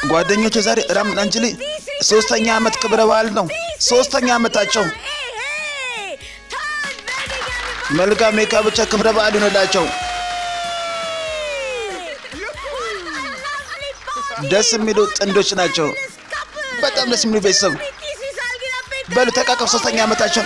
ጓደኞች ዛሬ ራም አንጅሊ ሶስተኛ ዓመት ክብረ በዓል ነው። ሶስተኛ ዓመታቸው መልካም የጋብቻ ክብረ በዓል ይሆንላቸው። ደስ የሚሉ ጥንዶች ናቸው። በጣም ደስ የሚሉ ቤተሰብ በሉ ተቃቀፍ። ሶስተኛ ዓመታቸው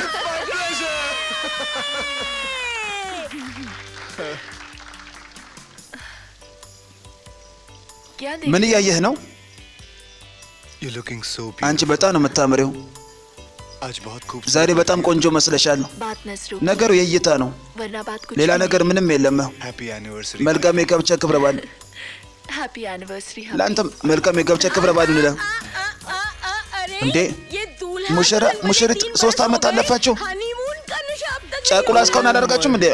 क्या ምን እያየህ ነው? यू लुकिंग सो አንቺ በጣም ነው የምታምሪው። आज बहुत खूब ዛሬ በጣም ቆንጆ መስለሻል። बात नसरू ነገሩ የእይታ ነው፣ वरना बात कुछ ሌላ ነገር ምንም የለም። happy anniversary መልካም የጋብቻ ክብረ በዓል happy anniversary ለአንተም መልካም የጋብቻ ክብረ በዓል ይሁንልህ። እንዴ ሙሽራ ሙሽሪት ሶስት ዓመት አለፋችሁ። ጫቁላ እስካሁን አላደርጋችሁም እንዴ?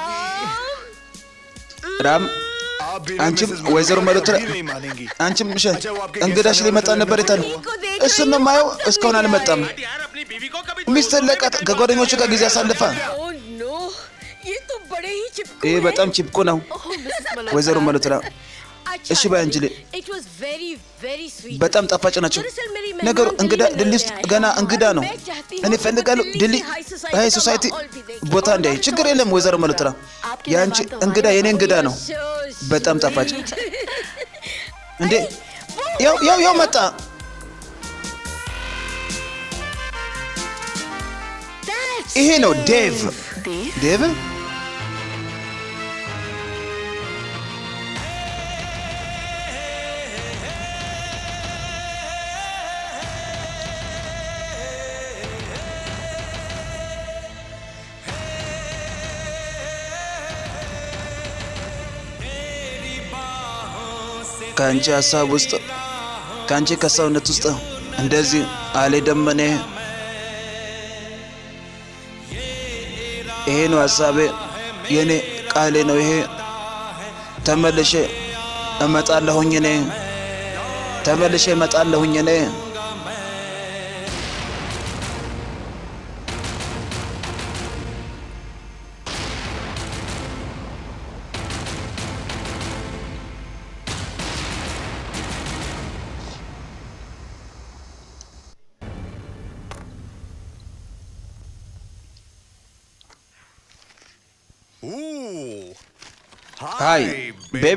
ራም አንቺም ወይዘሮ መሎት አንቺም ምሽ እንግዳሽ ሊመጣ ነበር የታለ? እሱን ነው የማየው። እስካሁን አልመጣም። ሚስትህን ለቃት፣ ከጓደኞቹ ጋር ጊዜ አሳልፋ። ይህ በጣም ቺፕኩ ነው ወይዘሮ መሎትራ። እሺ ባይ አንጅሌ፣ በጣም ጣፋጭ ናቸው። ነገሩ እንግዳ ድልድይ ውስጥ ገና እንግዳ ነው። እኔ እፈልጋለሁ ድልድይ ሀይ ሶሳይቲ ቦታ እንዳይ። ችግር የለም ወይዘሮ መሎትራ፣ የአንቺ እንግዳ የኔ እንግዳ ነው። በጣም ጣፋጭ እንዴ! ያው ያው ያው መጣ። ይሄ ነው ዴቭ ዴቭ ከአንቺ ሀሳብ ውስጥ ከአንቺ ከሰውነት ውስጥ እንደዚህ አልሄደም። እኔ ይሄ ነው ሀሳቤ፣ የኔ ቃሌ ነው ይሄ። ተመልሼ እመጣለሁኝ እኔ ተመልሼ እመጣለሁኝ እኔ ሃይ ቤቢ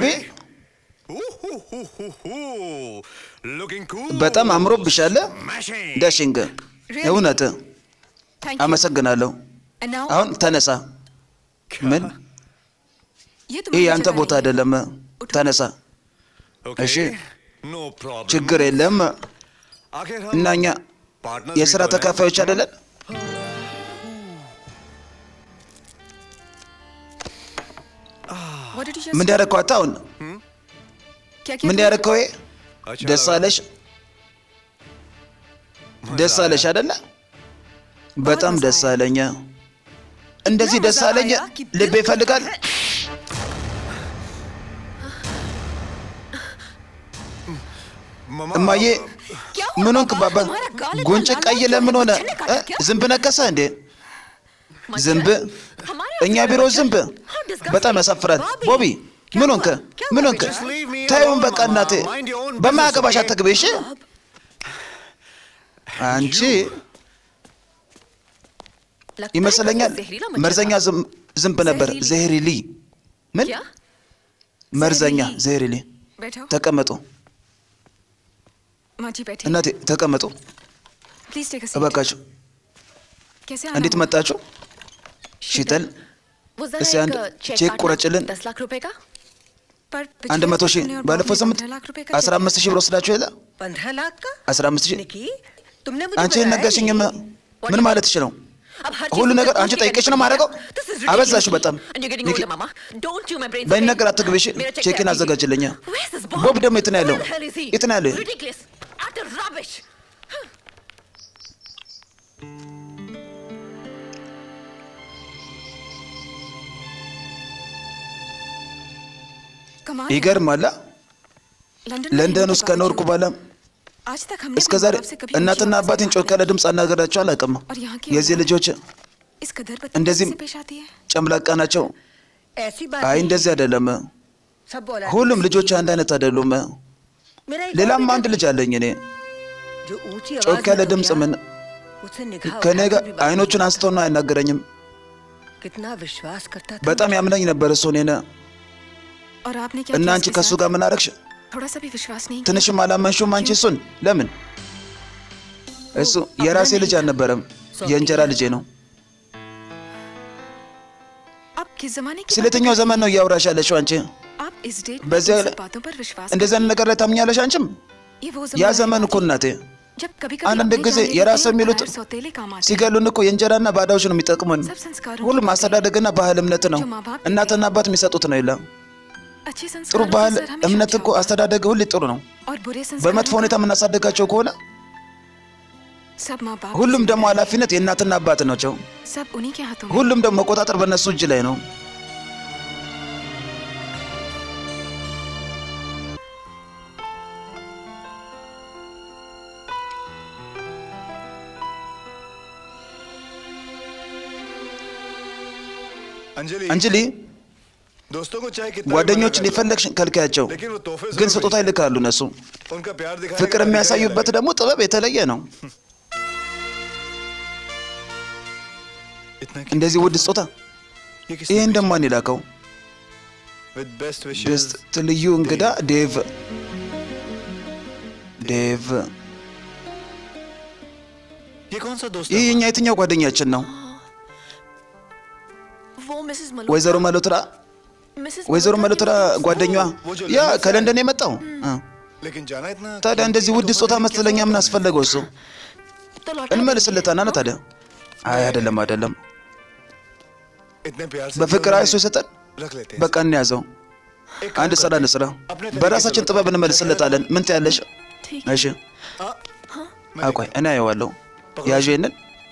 looking cool በጣም አምሮብሻል ዳሽንግ። እውነት አመሰግናለሁ። አሁን ተነሳ። ምን? ይህ የአንተ ቦታ አይደለም። ተነሳ። እሺ፣ no problem ችግር የለም። आखिर እና हम እኛ पार्टनर የስራ ተካፋዮች አይደለን? ምን ያደረግከው አንተ አሁን? ምን ያደረግከው? ይሄ ደስ አለሽ? ደስ አለሽ አይደለ? በጣም ደስ አለኝ። እንደዚህ ደስ አለኝ ልቤ ይፈልጋል። እማዬ ምን ሆንክ? ባባ ጉንጭ ቀይ ለምን ሆነ? እ? ዝንብ ነከሰ እንዴ? ዝንብ? እኛ ቢሮ ዝንብ? በጣም ያሳፍራል። ቦቢ ምን ሆንክ? ምን ሆንክ? ታዩን በቃ እናቴ፣ በማያገባሽ አትግቢ እሺ። አንቺ ይመስለኛል መርዘኛ ዝም- ዝንብ ነበር። ዘሄሪሊ ምን መርዘኛ ዘሄሪሊ። बैठो ተቀመጡ माँ जी बैठे እናቴ ተቀመጡ प्लीज टेक अ सीट እባካችሁ። कैसे आना እንዴት हुआ? መጣችሁ? शीतल वो जरा እስኪ አንድ एक चेक ቼክ काटना, ቁረጭልን። दस लाख रुपए का पर አንድ पिछले መቶ हफ्ते ሺህ तुमने और ባለፈው बॉब ने ሳምንት 15 लाख रुपए का አስራ चेक አምስት ሺህ ብር ወስዳችሁ የለ पंद्रह लाख का አስራ አምስት ሺህ निकी तुमने मुझे አንቺ बताया ነገርሽኝም नहीं। ምን ማለትሽ ነው? अब हर ሁሉ चीज़ ነገር पूछ አንቺ के ጠይቀሽ करनी ነው ማድረገው? पड़ेगा। This is አበዛሽው ridiculous. በጣም And you're getting ኒኪ older, mama. Don't you my brain. በይን ነገር አትግቢሽ። मेरा check ቼክን क्या? አዘጋጅልኝ። Where's this Bob? ቦብ ደግሞ የት ነው ያለው? Where the hell is he? የት ነው ያለው? Ridiculous. Utter rubbish. कमाल ይገርማል። लंदन में ለንደን रहने ውስጥ के ከኖርኩ बावजूद በኋላ आज तक हमने እስከ अपने ዛሬ बाप से कभी እናትና ऊंची आवाज አባቴን में ጮክ ያለ ድምፅ አናገራቸው አላውቅም። और यहाँ के የዚህ औलाद ልጆች इस कदर እንደዚህም बदतमीजी से पेश आती है ጨምላቃ ናቸው። ऐसी बात አይ नहीं। እንደዚህ አይደለም። सब बोला ሁሉም ልጆች አንድ አይነት አይደሉም። मेरा एक ሌላም और አንድ ልጅ አለኝ እኔ जो ऊंची ጮክ आवाज ያለ में तो ድምፅ क्या? ምን उससे निगाह ከእኔ उठाकर ጋር भी बात አይኖቹን አንስቶና አይናገረኝም። कितना विश्वास करता था በጣም ያምነኝ ነበር እሱ እኔን። और आपने क्या እና किया አንቺ उसके ከእሱ साथ? ጋር ምን አረግሽ? थोड़ा सा भी विश्वास नहीं किया ትንሽም አላመንሽውም አንቺ እሱን? ለምን? እሱ የራሴ ልጅ አልነበረም፣ የእንጀራ ልጄ ነው። आप किस जमाने की ስለ बात የትኛው ዘመን ነው እያወራሽ ያለሽው አንቺ? आप इस डेट में በዚያ इन सब ላይ- बातों पर विश्वास እንደዚህ አይነት ነገር ላይ ታምኛለሽ አንቺም? ये वो ያ जमाना है ዘመን እኮ እናቴ जब कभी አንዳንድ कभी ጊዜ የራስ የሚሉት सौतेले काम आते हैं। ሲገሉን እኮ የእንጀራና ባዳዎች ነው የሚጠቅሙን። सब संस्कारों ሁሉም की አስተዳደግና ባህል እምነት ነው። እናትና አባት የሚሰጡት ነው የለም። अच्छे ጥሩ संस्कारों ባህል का असर हमेशा እምነት अच्छा እኮ होगा। አስተዳደግ ሁሌ ጥሩ ነው። और बुरे በመጥፎ संस्कारों ሁኔታ የምናሳደጋቸው ከሆነ का सब माँ बाप ሁሉም ደግሞ ኃላፊነት የእናትና አባት ናቸው። सब उन्हीं के हाथों में ሁሉም ደግሞ መቆጣጠር በእነሱ እጅ ላይ ነው። अंजलि አንጅሊ दोस्तों को चाहे कितना भी ጓደኞችን मना कर የፈለግሽ ከልካያቸው፣ लो, लेकिन वो तोहफे ግን जरूर ስጦታ ይልካሉ እነሱ። भेजें। उनका प्यार दिखाने ፍቅር का तरीका ही የሚያሳዩበት अलग है। ደግሞ ጥበብ የተለየ ነው። इतना कि እንደዚህ ውድ ስጦታ ये किस ይህን ደግሞ ማን የላከው? विद बेस्ट विशेस ቤስት ልዩ እንግዳ ዴቭ ዴቭ። ये कौन सा दोस्त ይህ है የኛ የትኛው ጓደኛችን ነው? वो मिसेस ወይዘሮ መሎትራ मिसेस ወይዘሮ መሎትራ ጓደኛዋ ያ ከለንደን የመጣው እ። लेकिन जाना इतना ታዲያ እንደዚህ ውድ ስጦታ መስለኛ ምን አስፈለገው? እሱ तो लौटा እንመልስለታና ነው ታዲያ። አይ አይደለም አይደለም፣ इतने प्यार से በፍቅር दिया አይሱ የሰጠን रख लेते हैं በቃ እንያዘው። አንድ ስራ እንስራ፣ በራሳችን ጥበብ እንመልስለታለን። ምን ትያለሽ? እሺ አቆይ እኔ አየዋለሁ። ያዥ ይንን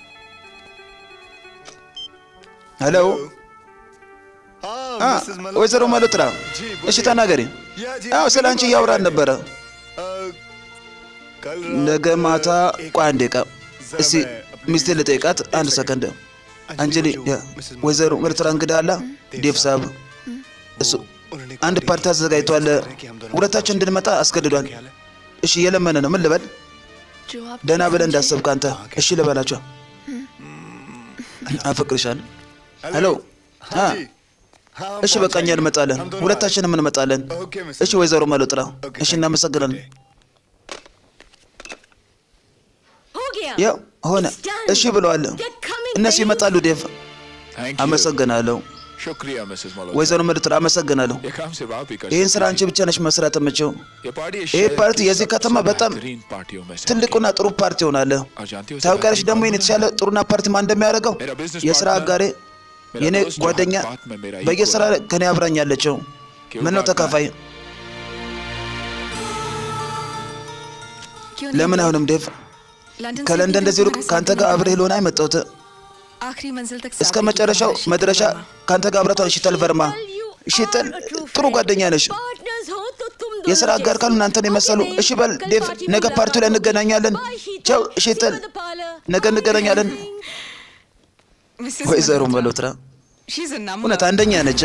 ሄሎ हाँ አ मिसेस मल्होत्रा। ወይዘሮ መሎትራ जी, እሺ बोलिए। ተናገሪ። या जी, አዎ ስለ አንቺ እያወራን ነበረ። अ, कल ነገ रात ማታ एक ቆይ አንዴ ቃ እስቲ ሚስቴ ልጠይቃት አንድ ሰከንድ። አንጀሊ ያ ወይዘሮ መሎትራ እንግዳ አላ ዴቭ ሳብ እሱ उन्होंने አንድ ፓርቲ አዘጋጅቷል። ሁለታችን እንድንመጣ አስገድዷል። እሺ እየለመነ ነው። ምን ልበል? जो आप ደህና ብለህ እንዳሰብክ አንተ። እሺ ልበላቸው። አፈቅርሻለሁ። ሄሎ አ जी हाँ እሺ በቃ እኛ እንመጣለን፣ ሁለታችንም እንመጣለን። ओके मिसेस እሺ ወይዘሮ መሎጥራ፣ እሺ እናመሰግናለን። हो गया ያው ሆነ። እሺ ብለዋል። እነሱ ይመጣሉ። ዴቭ थैंक यू አመሰግናለሁ። शुक्रिया मिसेस मल्होत्रा ወይዘሮ መሎጥራ አመሰግናለሁ። ये काम सिर्फ आप ही कर ይህን सकते ስራ አንቺ ብቻ ነሽ መስራት የምችው። ये पार्टी ይህ शहर ፓርቲ की የዚህ सबसे ከተማ በጣም बेहतरीन पार्टियों में से ትልቁና ጥሩ ፓርቲ ሆናለ። और जानते हो ታውቂያለሽ ደግሞ ይህን የተሻለ ጥሩና ፓርቲ ማን እንደሚያደርገው የስራ አጋሬ የኔ ጓደኛ በየስራ ከኔ አብራኝ ያለችው ምን ነው ተካፋይ क्यों नहीं ለምን አይሆንም ዴቭ लंदन से ከለንደን भी እንደዚህ ሩቅ तुम्हारे ከአንተ साथ ጋር नहीं አብሬ ልሆን አይመጣሁት आखिरी मंजिल तक እስከ साथ ही መጨረሻው तुम्हारा शीतल መድረሻ वर्मा। ከአንተ ጋር አብረቷን ሽተል ቨርማ ሽተል ጥሩ ጓደኛ ነሽ पार्टनर्स हो तो तुम የስራ አጋር ካሉ እናንተን የመሰሉ እሺ በል ዴቭ ነገ ፓርቲው ላይ እንገናኛለን ቻው ሽተል ነገ እንገናኛለን Mrs. ወይዘሮ Malhotra, መሎትራ she's a number. እውነት አንደኛ ነች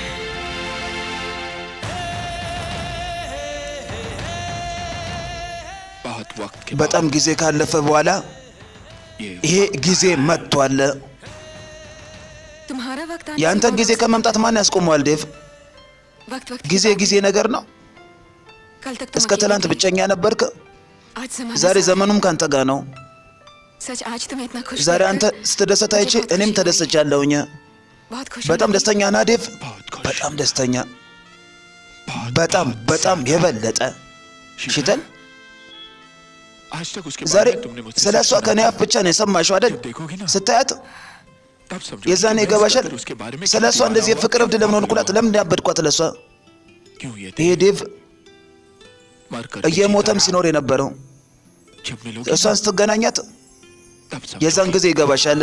बहुत वक्त के በጣም ጊዜ ካለፈ በኋላ ये ይሄ ጊዜ መጥቷል तुम्हारा वक्त आने से የአንተን बहुत ጊዜ ከመምጣት ማን ያስቆመዋል ዴቭ वक्त वक्त की ጊዜ बात ጊዜ ነገር ነው है। कल तक तुम እስከ अकेले ትላንት थे। ብቸኛ ነበርክ आज जमाना ዛሬ सा- ዘመኑም ካንተ ጋር ነው सच आज तुम्हें इतना खुश ዛሬ देखकर አንተ ስትደሰት አይቼ मुझे बहुत እኔም खुशी हुई। ተደስቻለሁኝ बहुत खुश በጣም ደስተኛ ና ዴቭ बहुत खुश በጣም ደስተኛ बहुत በጣም बहुत በጣም የበለጠ ሽተል आज तक उसके ዛሬ बारे में तुमने मुझसे ስለ እሷ सिर्फ ከኔ सुना አፍ ብቻ ነው የሰማሽው አይደል जब देखोगे ना ስታያት तब समझो የዛኔ कि मैं ይገባሻል इसका फिर उसके बारे में ስለ क्यों እሷ दीवाना እንደዚህ हुआ, የፍቅር እብድ क्यों ለምን पागल ሆንኩላት हुआ। ለምን ያበድኳት ለእሷ क्यों ये ይሄ देख ዴቭ मरकर እየሞተም जीता ሲኖር የነበረው रहा। जब मिलोगे እሷን ना, ስትገናኛት तब समझो የዛን ጊዜ ይገባሻል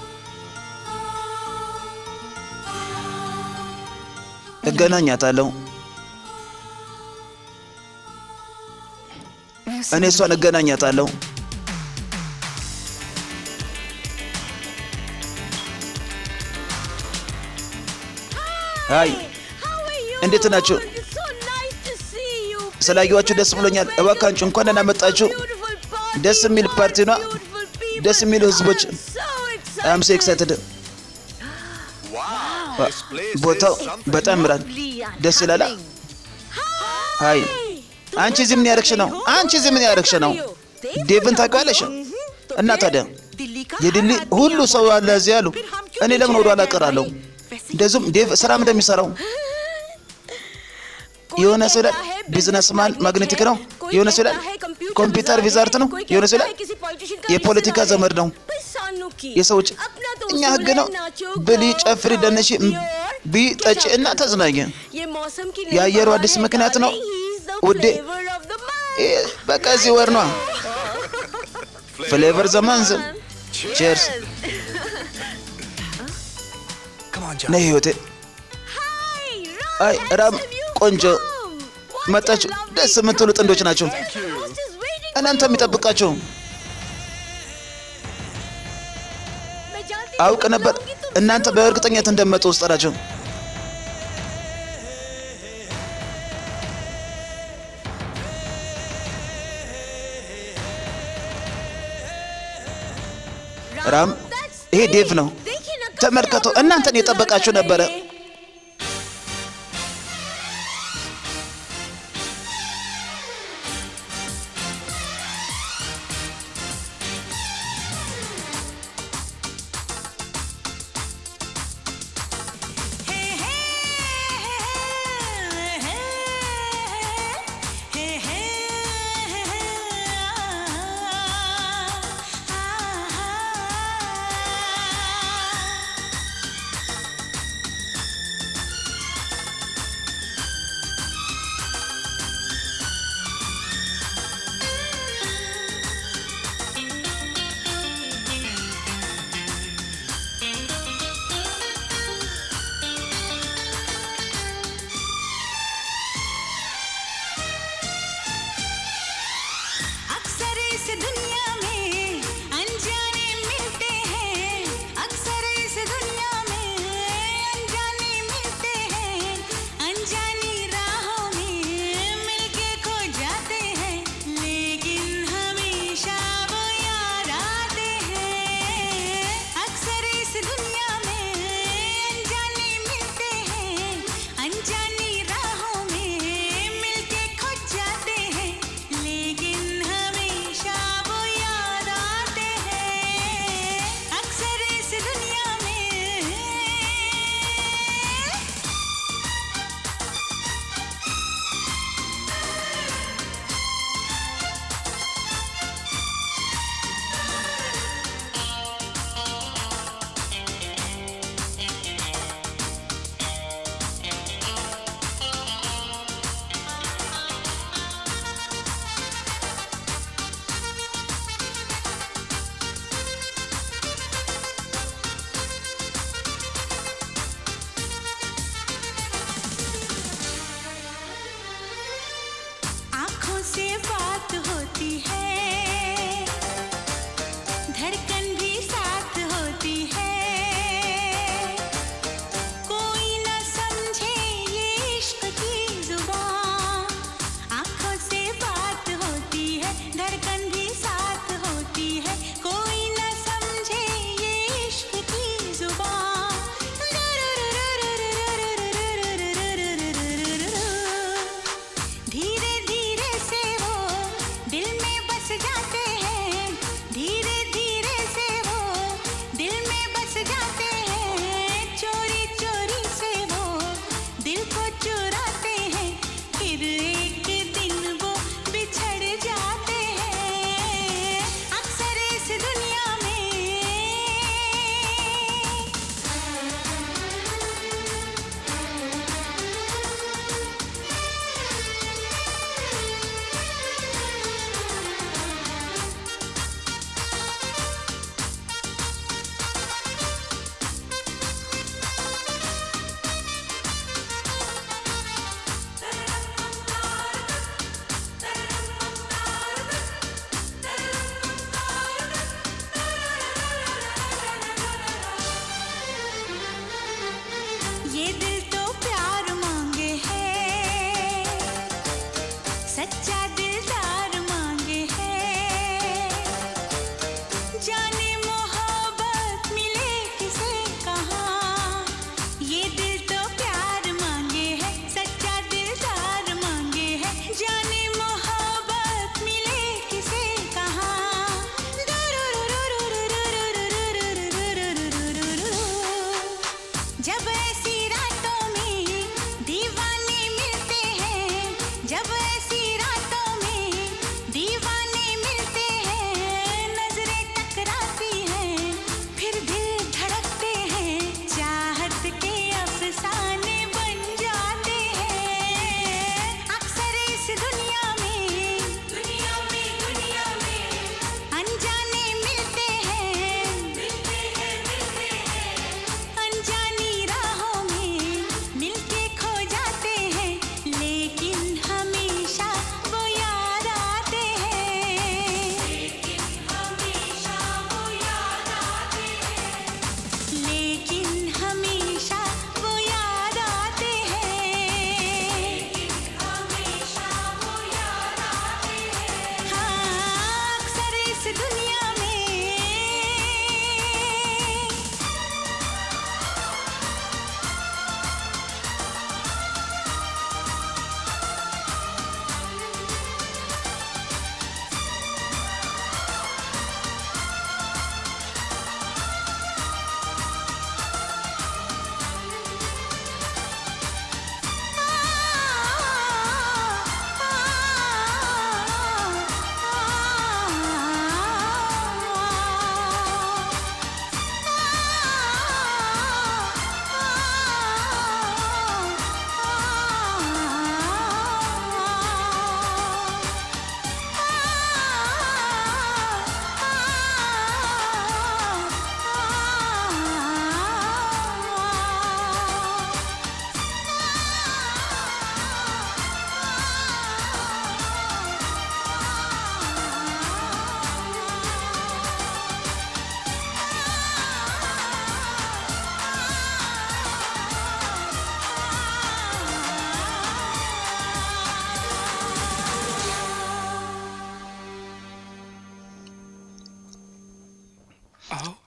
እገናኛታለሁ मैं उससे እኔ እሷን እገናኛታለሁ አይ እንዴት ናችሁ? ስላየኋችሁ ደስ ብሎኛል። እባካችሁ እንኳን ደህና መጣችሁ። ደስ የሚል ፓርቲ ነው። ደስ የሚሉ ህዝቦች አም ሶ ኤክሳይትድ። ቦታው በጣም ያምራል። ደስ ይላል። ሀይ አንቺ እዚህ ምን ያደረግሽ ነው? አንቺ እዚህ ምን ያደረግሽ ነው? ዴቭን ታውቂዋለሽ? እና ታዲያ የድሊ ሁሉ ሰው አለ እዚህ ያሉ እኔ ለምን ወደ ኋላ እቀራለሁ? እንደዚሁም ዴቭ ስራም እንደሚሰራው የሆነ ሰው ይላል ቢዝነስማን ማግኔቲክ ነው። የሆነ ሰው ይላል ኮምፒውተር ቪዛርት ነው። የሆነ ሰው ይላል የፖለቲካ ዘመድ ነው። የሰዎች እኛ ህግ ነው ብሊ፣ ጨፍሪ፣ ደነሺ፣ ቢ፣ ጠጪ እና ተዝናኝ። የአየሩ አዲስ ምክንያት ነው ውዴ። ይህ በቃ እዚህ ወር ነዋ። ፍሌቨር ዘማንዝ ቼርስ ነይ ህይወቴ። አይ ራም ቆንጆ መጣችሁ። ደስ የምትሉ ጥንዶች ናቸው። እናንተ የሚጠብቃቸው አውቅ ነበር። እናንተ በእርግጠኝነት እንደመጡ ውስጥ ናቸው። ራም ይሄ ዴቭ ነው። ተመልከቱ፣ እናንተን የጠበቃችሁ ነበረ። अक्सर इस दुनिया में अनजाने मिलते हैं अक्सर इस दुनिया में अनजाने मिलते हैं अनजानी राहों में मिलके खो जाते हैं लेकिन हमेशा वो याद आते हैं अक्सर इस दुनिया में अनजाने मिलते हैं अनजानी राहों में मिलके खो जाते हैं लेकिन हमेशा वो याद आते हैं अक्सर इस दुनिया में आंखों से बात होती है धड़कन भी साथ होती है कोई न समझे ये इश्क की जुबान आंखों से बात होती है धड़कन भी साथ होती है कोई न समझे ये इश्क की जुबान धीरे धीरे से वो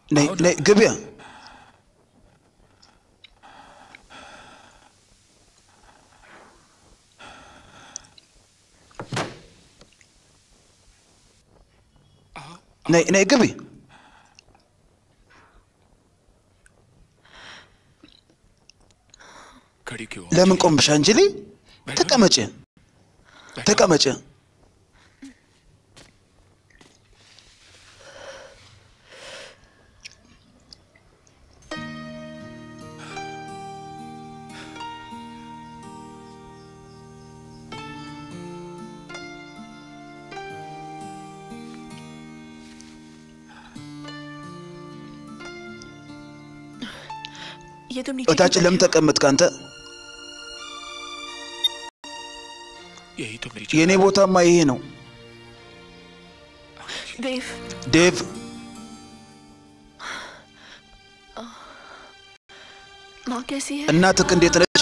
ነይ ነይ ግቢያ ነይ ነይ ግቢ खड़ी क्यों ለምን ቆምሽ አንጅሊ ተቀመጭ ተቀመጭ ये तुम नीचे እታች क्यों ለምን ተቀመጥክ አንተ यही तो मेरी የእኔ ቦታማ ይሄ ነው बैठे? देव ዴቭ माँ कैसी है እናትህ እንዴት ነች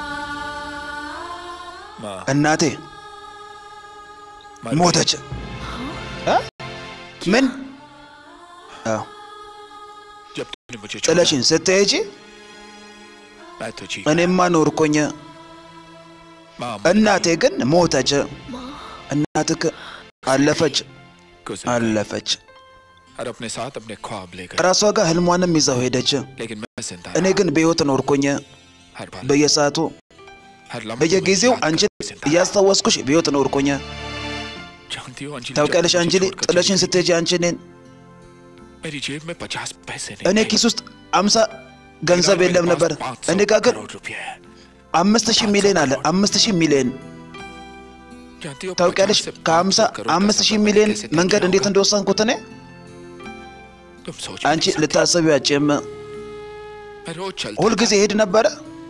माँ እናቴ मर गई। ሞተች እ? ምን አዎ जब तुमने मुझे छोड़ा, ጥለሽኝ ስትሄጂ मैं तो जी እኔማ ኖርኩኝ माँ እናቴ ግን ሞተች እናትህ አለፈች गुजर አለፈች और अपने साथ अपने ख्वाब ले गए ራሷ ጋር ህልሟንም ይዛው ሄደች लेकिन मैं जिंदा እኔ ግን በህይወት ኖርኩኝ हर बार በየሰዓቱ हर लम्हे በየጊዜው तुम्हें याद አንቺን करके जिंदा እያስታወስኩሽ በህይወት ኖርኩኝ जानती हो अंजलि ታውቂያለሽ जब मुझे አንጅሊ छोड़कर ጥለሽኝ चली गई, ስትሄጂ አንቺ እኔን मेरी जेब में पचास पैसे እኔ नहीं ኪስ ውስጥ አምሳ ገንዘብ የለም ነበር እኔ ጋር ግን रुपये है አምስት ሺህ ሚሊዮን አለ አምስት ሺህ ሚሊዮን जानती हो ታውቂያለሽ 50 से ከሀምሳ 500 करोड़ का አምስት ሺህ सफर ሚሊዮን कैसे तय መንገድ किया እንዴት होगा? እንደወሰንኩት እኔ तुम सोच አንቺ नहीं सकती। ልታሰቢው አጭም मैं रोज चलता ሁልጊዜ ሄድ ነበረ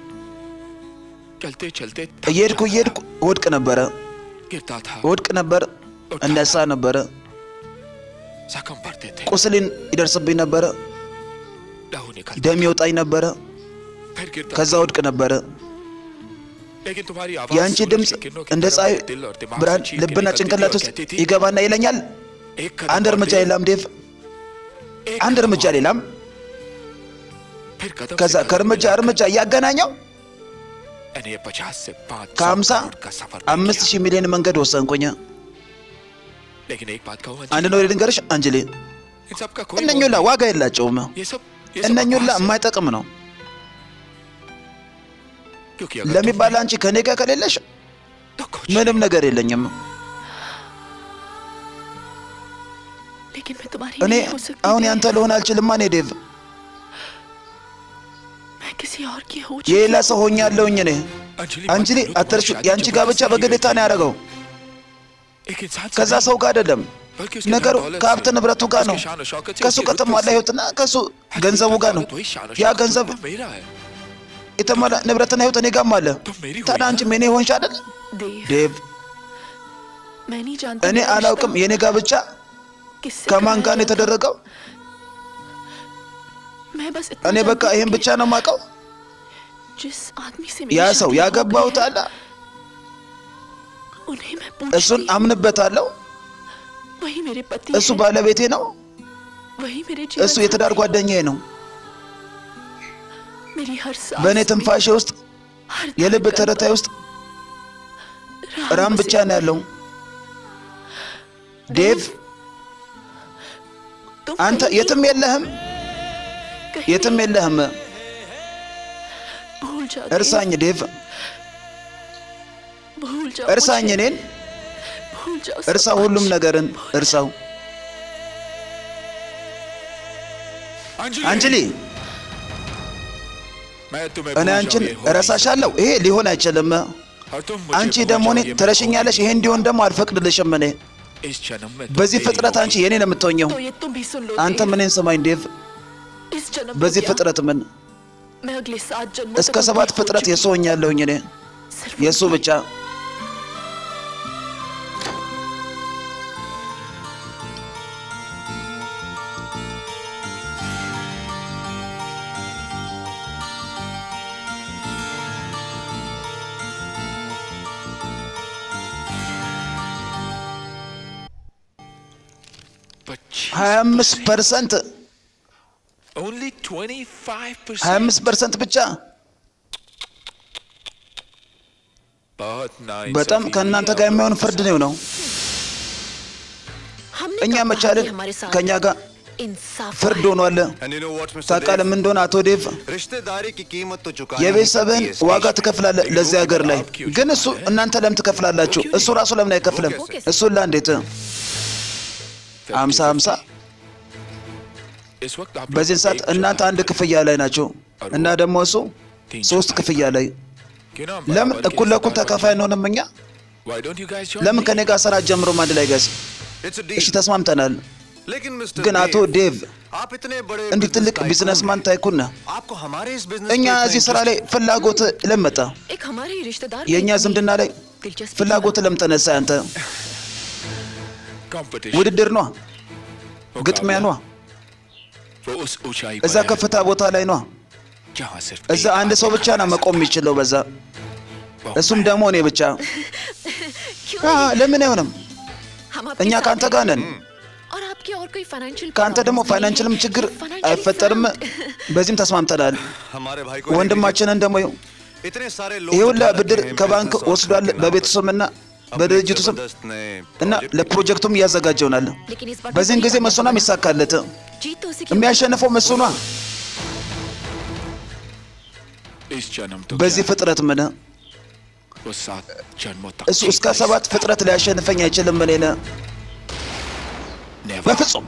चलते चलते እየሄድኩ እየሄድኩ እወድቅ ነበረ गिरता था እወድቅ ነበር እነሳ ነበረ जख्म पड़ते थे ቁስልን ይደርስብኝ ነበረ लहू निकल ደም ይወጣኝ ነበረ फिर गिरता ከዛ ወድቅ ነበረ लेकिन तुम्हारी आवाज የአንቺ सूरज ድምፅ की किरणों की እንደ तरह ፀሐይ मेरे दिल और दिमाग ብርሃን से चीर के ልብና निकलती थी ጭንቅላት और ውስጥ कहती थी, ይገባና ይለኛል एक कदम አንድ और እርምጃ देव, ሌላም ዴቭ एक አንድ कदम እርምጃ और। ሌላም फिर कदम ከዛ से कदम ከእርምጃ मिलाकर እርምጃ እያገናኘው मैंने ये पचास से पाँच सौ ከሀምሳ करोड़ का सफर तय አምስት किया। ሺህ ሚሊዮን መንገድ ወሰንኩኝ लेकिन एक बात कहूँ አንድ अंजलि, ነው ልንገርሽ አንጅሌ इन सब का कोई እነኙላ मोल ዋጋ የላቸውም नहीं। ये सब ये सब እነኙላ बकवास है। የማይጠቅም ነው क्योंकि अगर ለሚባል አንቺ ከኔ ጋር ከሌለሽ तुम- तो कुछ ምንም ነገር የለኝም लेकिन मैं तुम्हारी እኔ नहीं हो सकती አሁን देव। ያንተ ልሆን አልችልም እኔ ዴቭ मैं किसी और की हो የሌላ चुकी ሰው ሆኛለሁኝ እኔ अंजलि አንጅሊ मत भूलो, አትርሹ तुम्हारी የአንቺ शादी ጋብቻ जबरदस्ती በግዴታ की ነው गई ያደረገው थी। एक इंसान से ከዛ नहीं, ሰው ጋር አይደለም बल्कि उसके ነገሩ धन दौलत ከሀብት से, ንብረቱ ጋር ነው उसकी शान और शौकत से, ከእሱ उसकी ከተሟላ रुतबे से। ህይወትና ከእሱ ገንዘቡ ጋር ነው वही शान और ያ शौकत ገንዘብ तो मेरा है የተሟላ ንብረትና ህይወት እኔ ጋርም አለ तुम मेरी ታዲያ हुई አንቺም የኔ ሆንሽ አይደል देव ዴቭ मैं नहीं जानती እኔ मेरा አላውቅም रिश्ता የኔ ጋብቻ किससे ከማን कराया ጋር ነው गया था। የተደረገው मैं बस इतना እኔ በቃ जानती ይህን हूँ ብቻ ነው የማውቀው कि जिस आदमी से ያ मेरी ሰው शादी हो ያገባሁት गई है, አለ उन्हें मैं እሱን पूछती አምንበታለሁ वही मेरे पति እሱ है, ባለቤቴ ነው वही मेरे እሱ जीवन የትዳር साथी, ጓደኛዬ ነው मेरी हर सांस በእኔ में, ትንፋሼ ውስጥ हर የልብ धड़कन ትርታዬ पर ውስጥ राम ራም बसे ብቻ ነው ያለው ዴቭ तुम አንተ कहीं የትም የለህም कहीं የትም የለህም भूल जाओ እርሳኝ ዴቭ भूल जाओ እርሳኝ मुझे, እኔን भूल जाओ सब እርሳው ሁሉም कुछ। ነገርን እርሳው अंजलि አንጅሊ मैं तुम्हें እኔ भूल አንቺን जाऊँ, ये हो नहीं እረሳሻለሁ ይሄ ሊሆን አይችልም सकता। और तुम मुझे አንቺ भूल ደግሞ जाओ, እኔ ये मैं ትረሽኛለሽ ይሄ እንዲሆን ደግሞ አልፈቅድልሽም እኔ इस जन्म में तुम በዚህ मेरी ፍጥረት होगी। አንቺ የኔ ነው የምትሆኘው तो ये तुम भी सुन लो አንተ देव, ምንን ስማኝ ዴቭ इस जन्म में በዚህ क्या? ፍጥረት ምን मैं अगले सात जन्मों እስከ तक ሰባት उनकी हो ፍጥረት चुकी የሱ ሆኛለሁኝ እኔ हूँ। सिर्फ የእሱ उनकी। ብቻ पच्चीस ሀያ አምስት ፐርሰንት Only 25%. 25 ፐርሰንት ብቻ बहुत नाइस በጣም ከእናንተ ጋር የሚሆን ፍርድ ነው ነው हमने እኛ कहा መቻልን कि हमारे साथ ከእኛ ጋር इंसाफ ፍርድ ሆኗል። And you know what, Mr. ታውቃለህ ምን እንደሆነ አቶ ዴቭ Dev? रिश्तेदारी की कीमत तो चुका የቤተሰብህን ዋጋ ትከፍላለህ ለዚህ ሀገር ላይ ግን እሱ እናንተ ለምን ትከፍላላችሁ? እሱ ራሱ ለምን አይከፍልም? እሱን ለእንዴት ሀምሳ ሀምሳ इस वक्त आप በዚህን ሰዓት እናንተ አንድ ክፍያ ላይ ናቸው እና ደግሞ እሱ ሶስት ክፍያ ላይ क्यों ना ለምን बराबर እኩል के ለእኩል इस्तेमाल ተካፋይ አንሆንም እኛ? Why don't you guys join ለምን me? ከኔ ጋር ስራ ጀምሮም አንድ ላይ ጋዝ? It's a እሺ deal. ተስማምተናል። लेकिन मिस्टर ግን አቶ ዴቭ आप इतने बड़े እንዲህ ትልቅ business ቢዝነስማን ታይኩን ነህ። tycoon, आपको हमारे इस बिजनेस እኛ እዚህ ስራ ላይ ፍላጎት ለመጣ एक हमारे ही रिश्तेदार የእኛ ዝምድና ላይ दिलचस्पी ፍላጎት ለምን ተነሳ? አንተ Competition. ውድድር ነዋ፣ ግጥሚያ ነዋ፣ वो उस ऊंचाई እዛ पर है ከፍታ ቦታ ላይ ነዋ። जहाँ सिर्फ እዛ एक አንድ ሰው ብቻ ነው መቆም የሚችለው በዛ፣ እሱም ደግሞ እኔ ብቻ። क्यों አ፣ नहीं? ለምን አይሆንም? हम आपके እኛ साथ ከአንተ हैं। ጋር ነን። और आपके और कोई फाइनेंशियल ከአንተ ደግሞ ፋይናንሽልም ችግር አይፈጠርም። በዚህም ተስማምተናል። हमारे भाई को ወንድማችንን ደግሞ ይኸው इतने सारे ይህ ሁላ लोग ብድር ከባንክ ወስዷል በቤቱ ስምና በድርጅቱ ስም እና ለፕሮጀክቱም እያዘጋጀውናል። लेकिन इस बार በዚህን ጊዜ መሱናም ይሳካለት जीत तो उसी की የሚያሸንፈው መሱኗ इस जन्म तो በዚህ क्या, ፍጥረት ምን वो सात जन्मों तक እሱ እስከ जीता ሰባት ፍጥረት ሊያሸንፈኝ አይችልም። እኔን Never. በፍጹም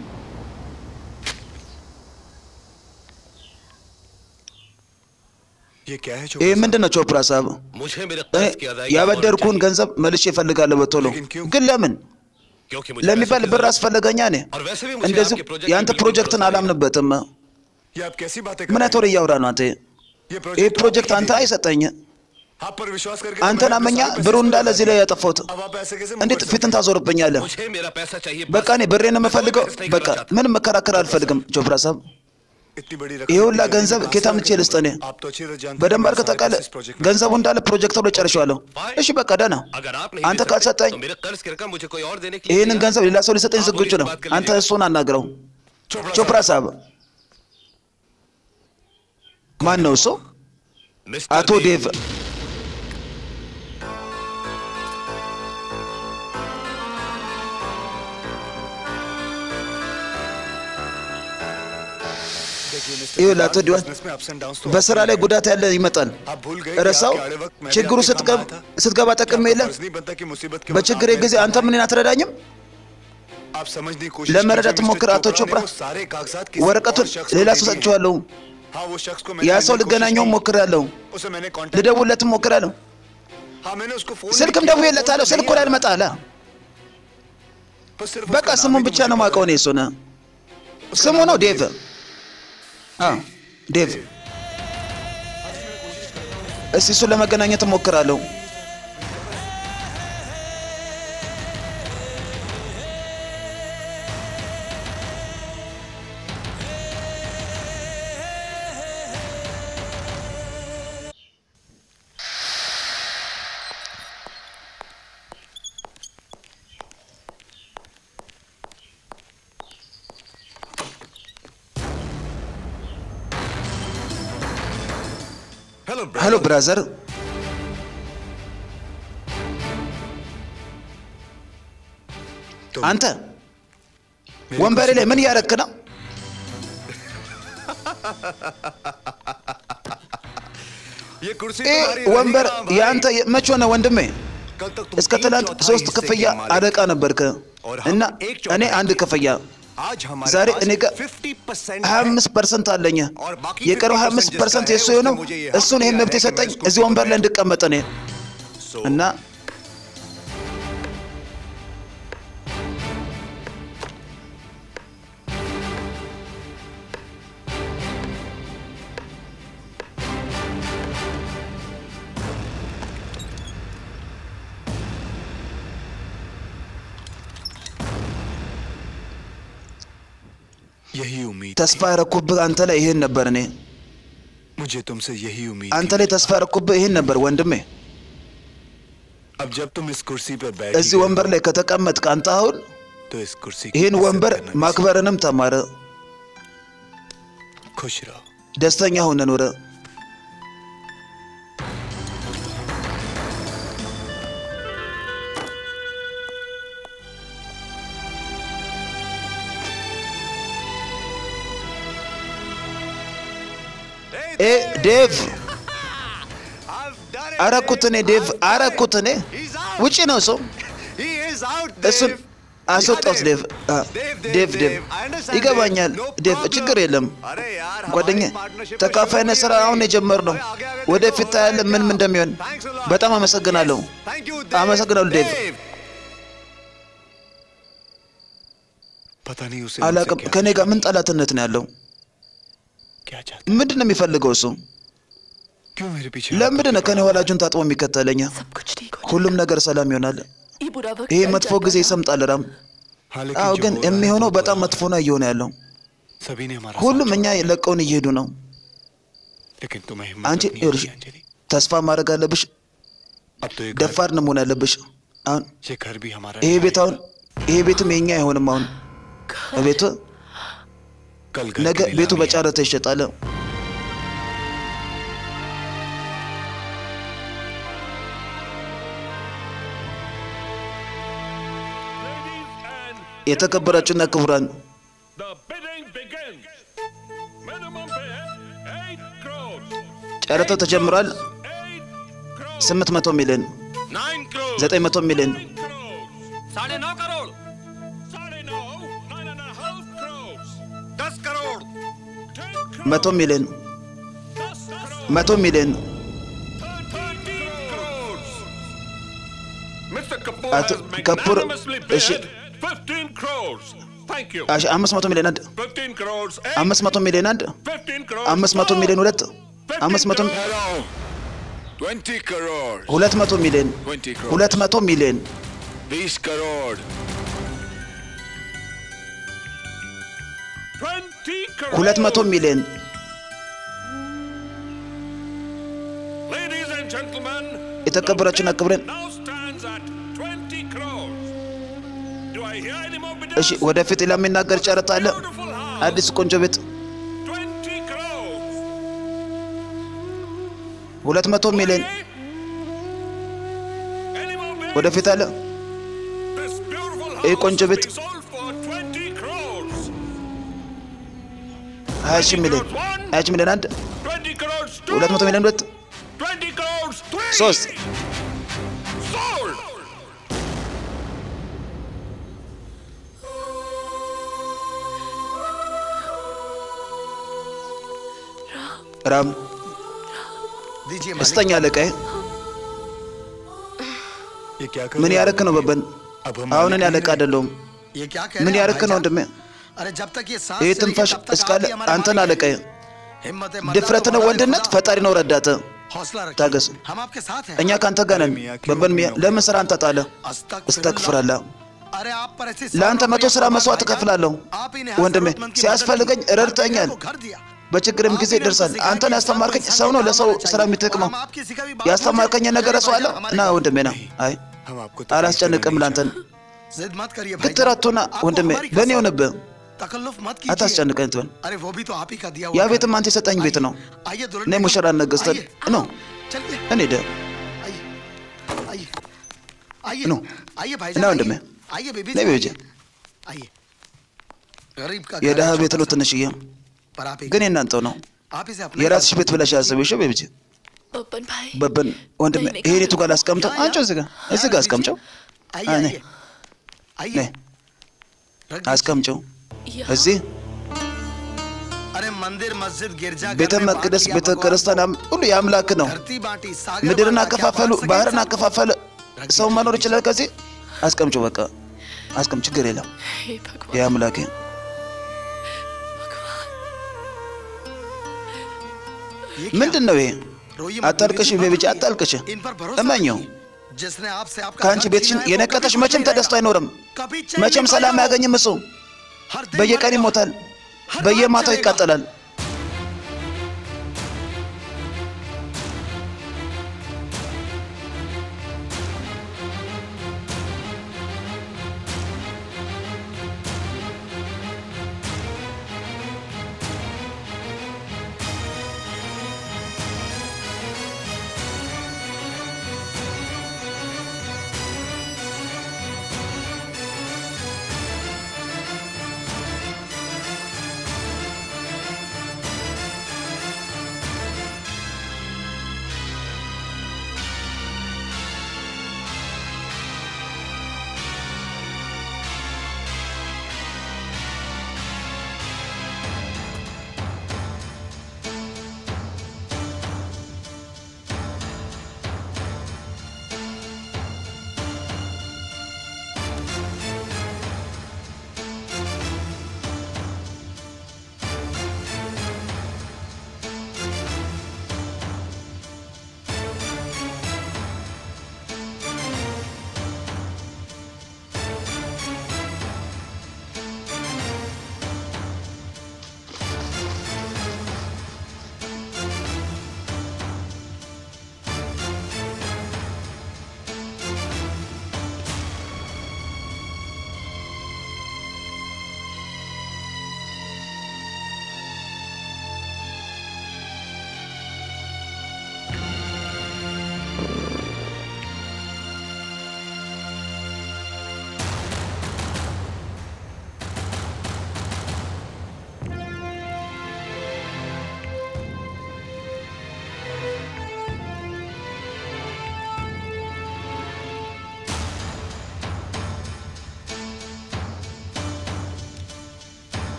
ये क्या है ይህ ምንድን ነው ቾፕራ ሳብ? मुझे मेरे እኔ कर्ज की अदायगी ያበደርኩህን ገንዘብ መልሼ እፈልጋለሁ በቶሎ። ግን ለምን क्योंकि मुझे ለሚባል पैसे की ብር जरूरत- አስፈለገኛ ኔ और वैसे भी मुझे እንደዚህ आपके प्रोजेक्ट የአንተ में बिल्कुल ፕሮጀክትን भरोसा नहीं है। አላምንበትም። ये आप कैसी बातें ምን አይነት ወሬ እያወራ ነው አንተ? ये ይህ प्रोजेक्ट ፕሮጀክት አንተ አይሰጠኝ። आप पर विश्वास करके አንተን አመኛ ብሩ እንዳለ እዚህ ላይ ያጠፋሁት። अब आप ऐसे कैसे እንዴት ፊትን ታዞርብኛለህ? मुझे मेरा पैसा चाहिए በቃ እኔ ብሬን የምፈልገው በቃ ምንም መከራከር አልፈልግም። ጆፍራ ሳብ इतनी बड़ी ይህ ሁላ ገንዘብ ኬታ ምቼ ልስጥ እኔ आप तो अच्छी तरह जानते हैं በደንብ कि አድርገህ मैं ታውቃለህ። इस प्रोजेक्ट में ገንዘቡ እንዳለ ፕሮጀክተሩ ላይ ጨርሼዋለሁ። እሺ በቃ ደህና። अगर आप नहीं አንተ दे सकते, ካልሰጠኝ तो मेरे कर्ज की रकम मुझे कोई और देने के लिए ይህንን तैयार ገንዘብ ሌላ ሰው ሊሰጠኝ आप ዝግጁ मुझे ነው። बात कर አንተ लीजिए। እሱን አናግረው። ቾፕራ ሳብ ማን ነው እሱ? मिस्टर አቶ ዴቭ ይኸውልህ አቶ ዲዋን बिजनेस में अप्स एंड डाउन्स तो በስራ ላይ ጉዳት ያለ ይመጣል። आप भूल गए ረሳው कि आपके आड़े वक्त मैं भी ችግሩ आपके काम ስትገብ- आया था। ስትገባ ጠቅም የለ फर्ज नहीं बनता कि मुसीबत के वक्त በችግሬ आप मेरे ጊዜ አንተ काम ምን አትረዳኝም? आए। आप समझने की कोशिश ለመረዳት कीजिए, ሞክር मिस्टर አቶ चोपड़ा ቾፕራ። ने वो सारे कागजात किसी ወረቀቱን और शख्स को ሌላ दे ሰው दिए। ሰጥቼዋለሁ። हाँ वो शख्स को ያ मैंने ሰው जानने की कोशिश ልገናኘው की। ሞክሬያለሁ። उसे मैंने कांटेक्ट ልደውልለትም ሞክሬያለሁ። हाँ मैंने उसको फोन ስልክም भी किया, ደውዬለታለሁ። वो ስልኩ नहीं ላይ आया। አልመጣ አለ። बस सिर्फ በቃ उसका नाम ስሙን ही ብቻ मुझे ነው पता ማውቀው እኔ እሱን። ስሙ ነው ዴቭ። አዎ ዴቭ። እስቲ እሱን ለመገናኘት እሞክራለሁ። हेलो ሄሎ ብራዘር፣ አንተ ወንበሬ ላይ ምን እያረክ ነው? ये कुर्सी ይህ तुम्हारी ወንበር रहेगी कहाँ भाई? የአንተ መቼ ሆነ ወንድሜ? कल तक तुम እስከ तीन ትናንት चौथाई ሶስት हिस्से ክፍያ के मालिक አለቃ ነበርክ እና እኔ አንድ ክፍያ आज हमारे ዛሬ पास እኔ ጋር 50% 25 ፐርሰንት አለኝ። और बाकी የቀረው 25 ፐርሰንት የእሱ የሆነው እሱን ይህን መብት የሰጠኝ እዚህ ወንበር ላይ እንድቀመጥ እኔ እና यही उम्मीद ተስፋ ያረኩብህ አንተ ላይ ይሄን ነበር እኔ मुझे तुमसे यही उम्मीद አንተ ላይ ተስፋ ያረኩብህ ይሄን ነበር ወንድሜ። अब जब तुम इस कुर्सी पर बैठ እዚህ ወንበር ላይ ከተቀመጥክ አንተ አሁን तो इस कुर्सी की ይህን इज्जत ወንበር करना भी ማክበርንም ተማረ። खुश रहो ደስተኛ ሆነ ኑረ። ኤ ዴቭ አረኩት እኔ ዴቭ አረኩት እኔ ውጪ ነው ሰው እሱን አስወጣሁት ዴቭ አ፣ ዴቭ ዴቭ ይገባኛል ዴቭ ችግር የለም ጓደኛ ተካፋይነት ስራ አሁን የጀመርነው ወደፊት ታያለህ ምን ምን እንደሚሆን በጣም አመሰግናለሁ አመሰግናለሁ ዴቭ पता नहीं उसे አላቅም ከኔ ጋር ምን ጠላትነት ነው ያለው ምንድን ነው የሚፈልገው እሱ क्यों मेरे पीछे ለምንድን ነው ከኔ ኋላጁን ታጥቦ የሚከተለኝ ሁሉም ነገር ሰላም ይሆናል ये बुरा वक्त ይሄ टल መጥፎ जाएगा। ጊዜ ይሰምጣል ራም አዎ ግን የሚሆነው በጣም መጥፎ ነው እየሆነ ያለው सभी ने हमारा ሁሉም እኛ ለቀውን እየሄዱ ነው लेकिन तुम्हें አንቺ ይኸውልሽ ተስፋ ማድረግ አለብሽ अब तो ये ደፋር ነው መሆን ያለብሽ አሁን ये घर भी हमारा ይሄ ቤት አሁን ይሄ ቤትም የኛ አይሆንም አሁን ቤቱ कल ነገ ቤቱ በጨረታ ይሸጣል የተከበራችሁና ክቡራን ጨረታው ተጀምሯል 800 ሚሊዮን 900 ሚሊዮን साढ़े नौ करोड़ दस करोड़ መቶ ሚሊዮን መቶ ሚሊዮን Mr. Kapoor አቶ has ከፑር magnanimously እሺ bid 15 crores. Thank you. እሺ፣ አምስት መቶ ሚሊዮን አንድ 15 crores. አምስት መቶ ሚሊዮን አንድ 15 crores. አምስት መቶ ሚሊዮን ሁለት አምስት መቶ ट्वेंटी करोड़ ሁለት መቶ ሚሊዮን 20 crores ሁለት መቶ ሚሊዮን बीस करोड़ 20 crores. ሁለት መቶ ሚሊዮን Ladies and gentlemen, የተከበራችሁና ክቡራን now stands at 20 crores. Do I hear any more bidders? እሺ ወደፊት ሌላ የሚናገር ጨረታ አለ አዲስ ቆንጆ ቤት 20 crores. ሁለት መቶ ሚሊዮን ወደፊት አለ This beautiful ይህ house ቆንጆ is ቤት being sold for 20 crores. ሀያ ሺህ ሚሊዮን ሀያ ሺህ ሚሊዮን አንድ 20 crores. Two. ሁለት መቶ ሚሊዮን ሁለት 20 crores. Three. ሶስት Sold. ራም ስተኛ አለቃዬ ये क्या कर ምን ያረክ ነው በበን አሁን እኔ አለቃ አይደለሁም ये क्या कह ምን रहे हैं ያረክ ነው ወንድሜ अरे जब तक ये सांस ይህ चलेगी, ትንፋሽ तब तक እስካለ आप ही हमारे አንተን मालिक አለቃዬ हैं। हिम्मत है, ድፍረት ነው ወንድነት ፈጣሪ ነው ረዳት हौसला रखिए ታገስ हम आपके साथ हैं እኛ ከአንተ ጋር ነን በበን ሚያ ለምን ስራ አንተ ጣለ እስተክፍራለሁ अरे आप पर ऐसे ለአንተ መቶ ስራ መስዋዕት እከፍላለሁ ወንድሜ ሲያስፈልገኝ ረድተኛል በችግርም ጊዜ ይደርሳል አንተን ያስተማርከኝ ሰው ነው ለሰው ስራ የሚጠቅመው ያስተማርከኝ ነገር ሰው አለ እና ወንድሜ ና አይ አላስጨንቅም ላንተን जिद मत करिए भाई ግትራቱና ወንድሜ በእኔ ሆነብህ तकल्लुफ मत कीजिए አታስጨንቀኝ ትበል अरे वो भी तो आप ही का दिया ያ हुआ ቤትም አንተ የሰጠኝ ቤት ነው आइए दुल्हन እኔ ሙሽራ ነገስተን ነው चलिए እኔ ደ आइए आइए नो। आइए भाई እና ወንድሜ आइए बेबी ነይ ቤቤ आइए गरीब का የድሃ घर है ቤት छोटा ነው ትንሽዬ पर आप ही ግን የእናንተው ነው आप इसे अपने የራስሽ ቤት ብለሽ ያሰብሽ ቤብጅ बब्बन भाई በበን ወንድሜ ይሄን የቱ ጋር ላስቀምጠው አንቺው እዚህ ጋር እዚህ ጋር አስቀምጨው आइए አ፣ आइए ነይ आइए ነይ አስቀምጨው እዚህ अरे मंदिर मस्जिद गिरजा ቤተ መቅደስ ቤተ ክርስቲያን አም- ሁሉ የአምላክ ነው धरती बांटी सागर ምድርን बांटा, क्या አከፋፈሉ बांट सके ባህርን इंसान? አከፋፈለ ሰው መኖር ይችላል ከዚህ አስቀምጨው በቃ አስቀም ችግር የለም हे भगवान የአምላኬ ምንድን ነው ይሄ रोइए मत, አታልቅሽ बेबी, ቤቢጂ मत አታልቅሽ इन पर भरोसा እመኘው रखिए। जिसने आपसे आपका ከአንቺ घर ቤትሽን छीना है, वो የነቀተሽ कभी መቼም खुश नहीं ተደስቶ አይኖርም रहेगा। कभी चैन መቼም नहीं ሰላም पाएगा। አያገኝም እሱ हर दिन በየቀን मरेगा। ይሞታል हर በየማታው रात जलेगा। ይቃጠላል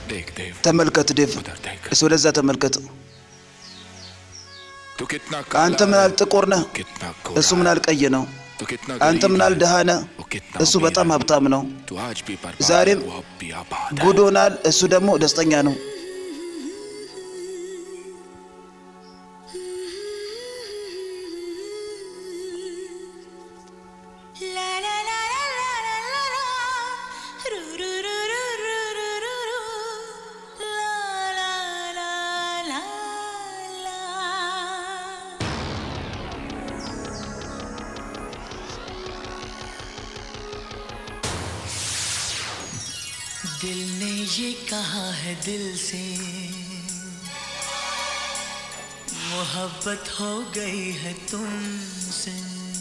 देख देव ተመልከት ዴቭ፣ እስ ወደዛ ተመልከት። तू कितना አንተ ምን ያህል ጥቁር ነህ፣ कितना እሱ ምን ያህል ቀይ ነው። तू कितना አንተ ምን ያህል ድሃ ነህ፣ እሱ በጣም ሀብታም ነው። तू आज भी बर्बाद ዛሬም है, वो अब भी आबाद है। ጉድ ሆናል፣ እሱ ደግሞ ደስተኛ ነው። दिल ने ये कहा है दिल से मोहब्बत हो गई है तुमसे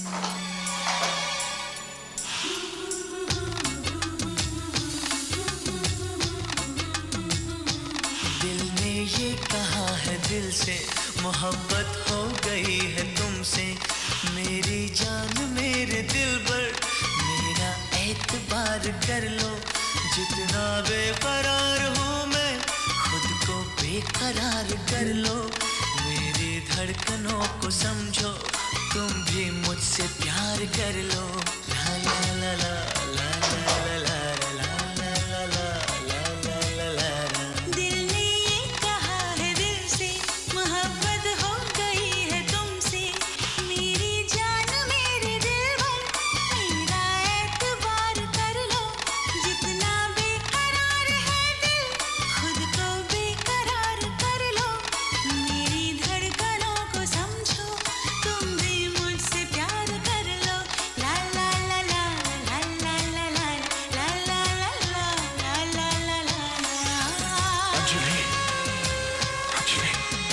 दिल ने ये कहा है दिल से मोहब्बत हो गई है तुमसे मेरी जान मेरे दिल पर मेरा एतबार कर लो जितना बेकरार हूँ मैं खुद को बेकरार कर लो मेरी धड़कनों को समझो तुम भी मुझसे प्यार कर लो ला ला ला ला ला ला ला ला ला ला ला ला ला ला ला ला दिल ने ये कहा है दिल से मोहब्बत हो गई है तुमसे मेरी जान मेरे दिल भर मेरा एतबार कर लो जितना बेकरार है दिल खुद को बेकरार कर लो मेरी धड़कनों को समझो तुम भी मुझसे प्यार कर लो ला ला ला ला ला ला ला ला ला ला ला ला ला ला ला अंजलि अंजलि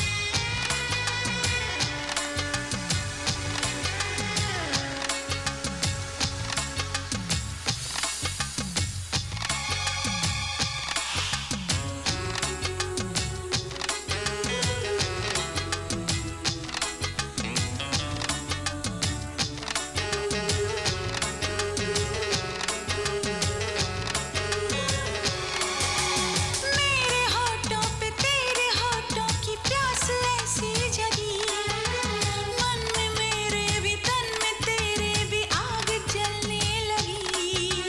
मेरे होठों पे तेरे होठों की प्यास ऐसी जगी मन में मेरे भी तन में तेरे भी आग जलने लगी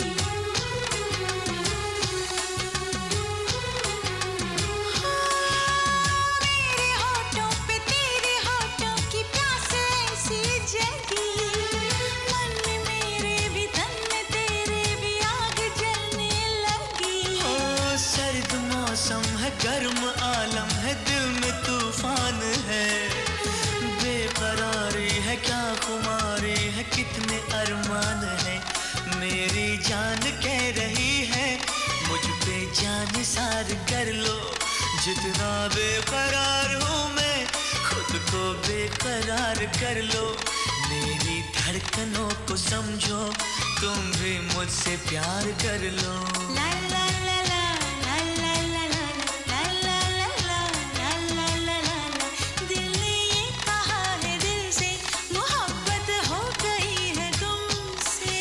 मेरे होठों पे तेरे होठों की प्यास ऐसी जगी मन में मेरे भी तन में तेरे भी आग जलने लगी ओ सर्द मौसम है गर्म आलम है दिल में तूफान है बेकरारी है क्या खुमारी है कितने अरमान है मेरी जान कह रही है मुझ पे जान सार कर लो जितना बेकरार हूँ मैं खुद को बेकरार कर लो मेरी धड़कनों को समझो तुम भी मुझसे प्यार कर लो ला ला ला ला ला ला ला ला ला ला ला ला ला ला ला दिल ने ये कहा है दिल से मोहब्बत हो गई है तुमसे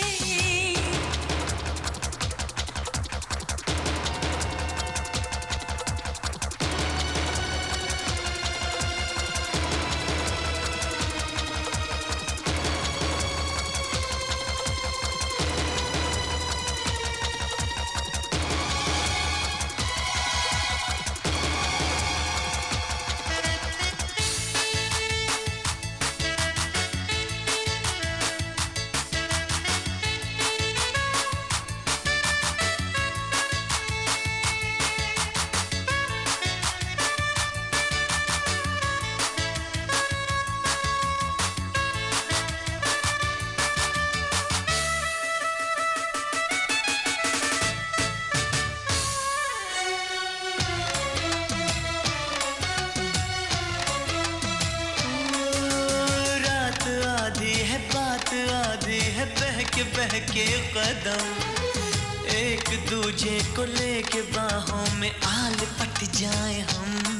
रात आधी है बात आधी है बहके बहके कदम एक दूजे को लेके बाहों में आल पट जाए हम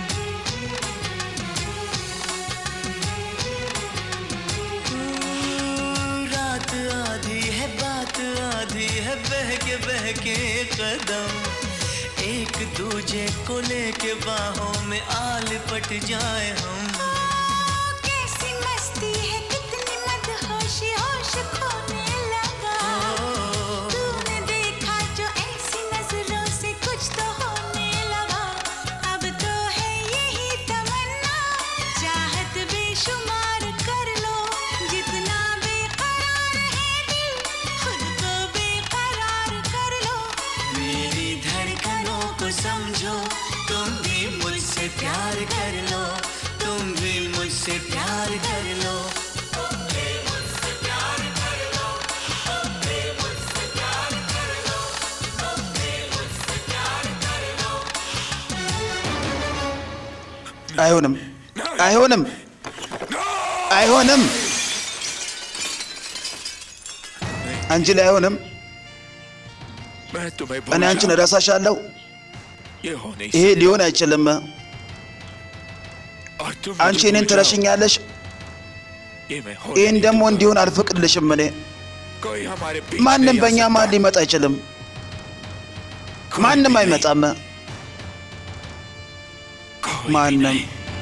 रात आधी है बात आधी है बहके बहके कदम एक दूजे को लेके बाहों में आल पट जाए हम कैसी मस्ती है कितनी मदहोशी होश खोने लगा तूने देखा जो ऐसी नजरों से कुछ तो होने लगा अब तो है यही तमन्ना चाहत बेशुमार कर लो जितना बेकरार है दिल खुद को बेकरार कर लो मेरी धड़कनों को समझो तुम भी मुझसे प्यार कर लो तुम भी मुझसे प्यार कर लो አይሆንም፣ አይሆንም፣ አይሆንም። አንቺ ላይ አይሆንም። मैं तुम्हें እኔ भूल አንቺን जाऊं। እረሳሻለሁ። ये हो नहीं ይሄ सकता। ሊሆን አይችልም። और तुम አንቺ मुझे እኔን भूल जाओ। ትረሽኛለሽ። ये मैं हो ይህን नहीं ደግሞ दूंगा। እንዲሆን አልፈቅድልሽም። እኔ कोई हमारे बीच ማንም नहीं आ በእኛ सकता। መሀል ሊመጣ አይችልም። कोई ማንም भी አይመጣም። नहीं, कोई भी ማንም नहीं।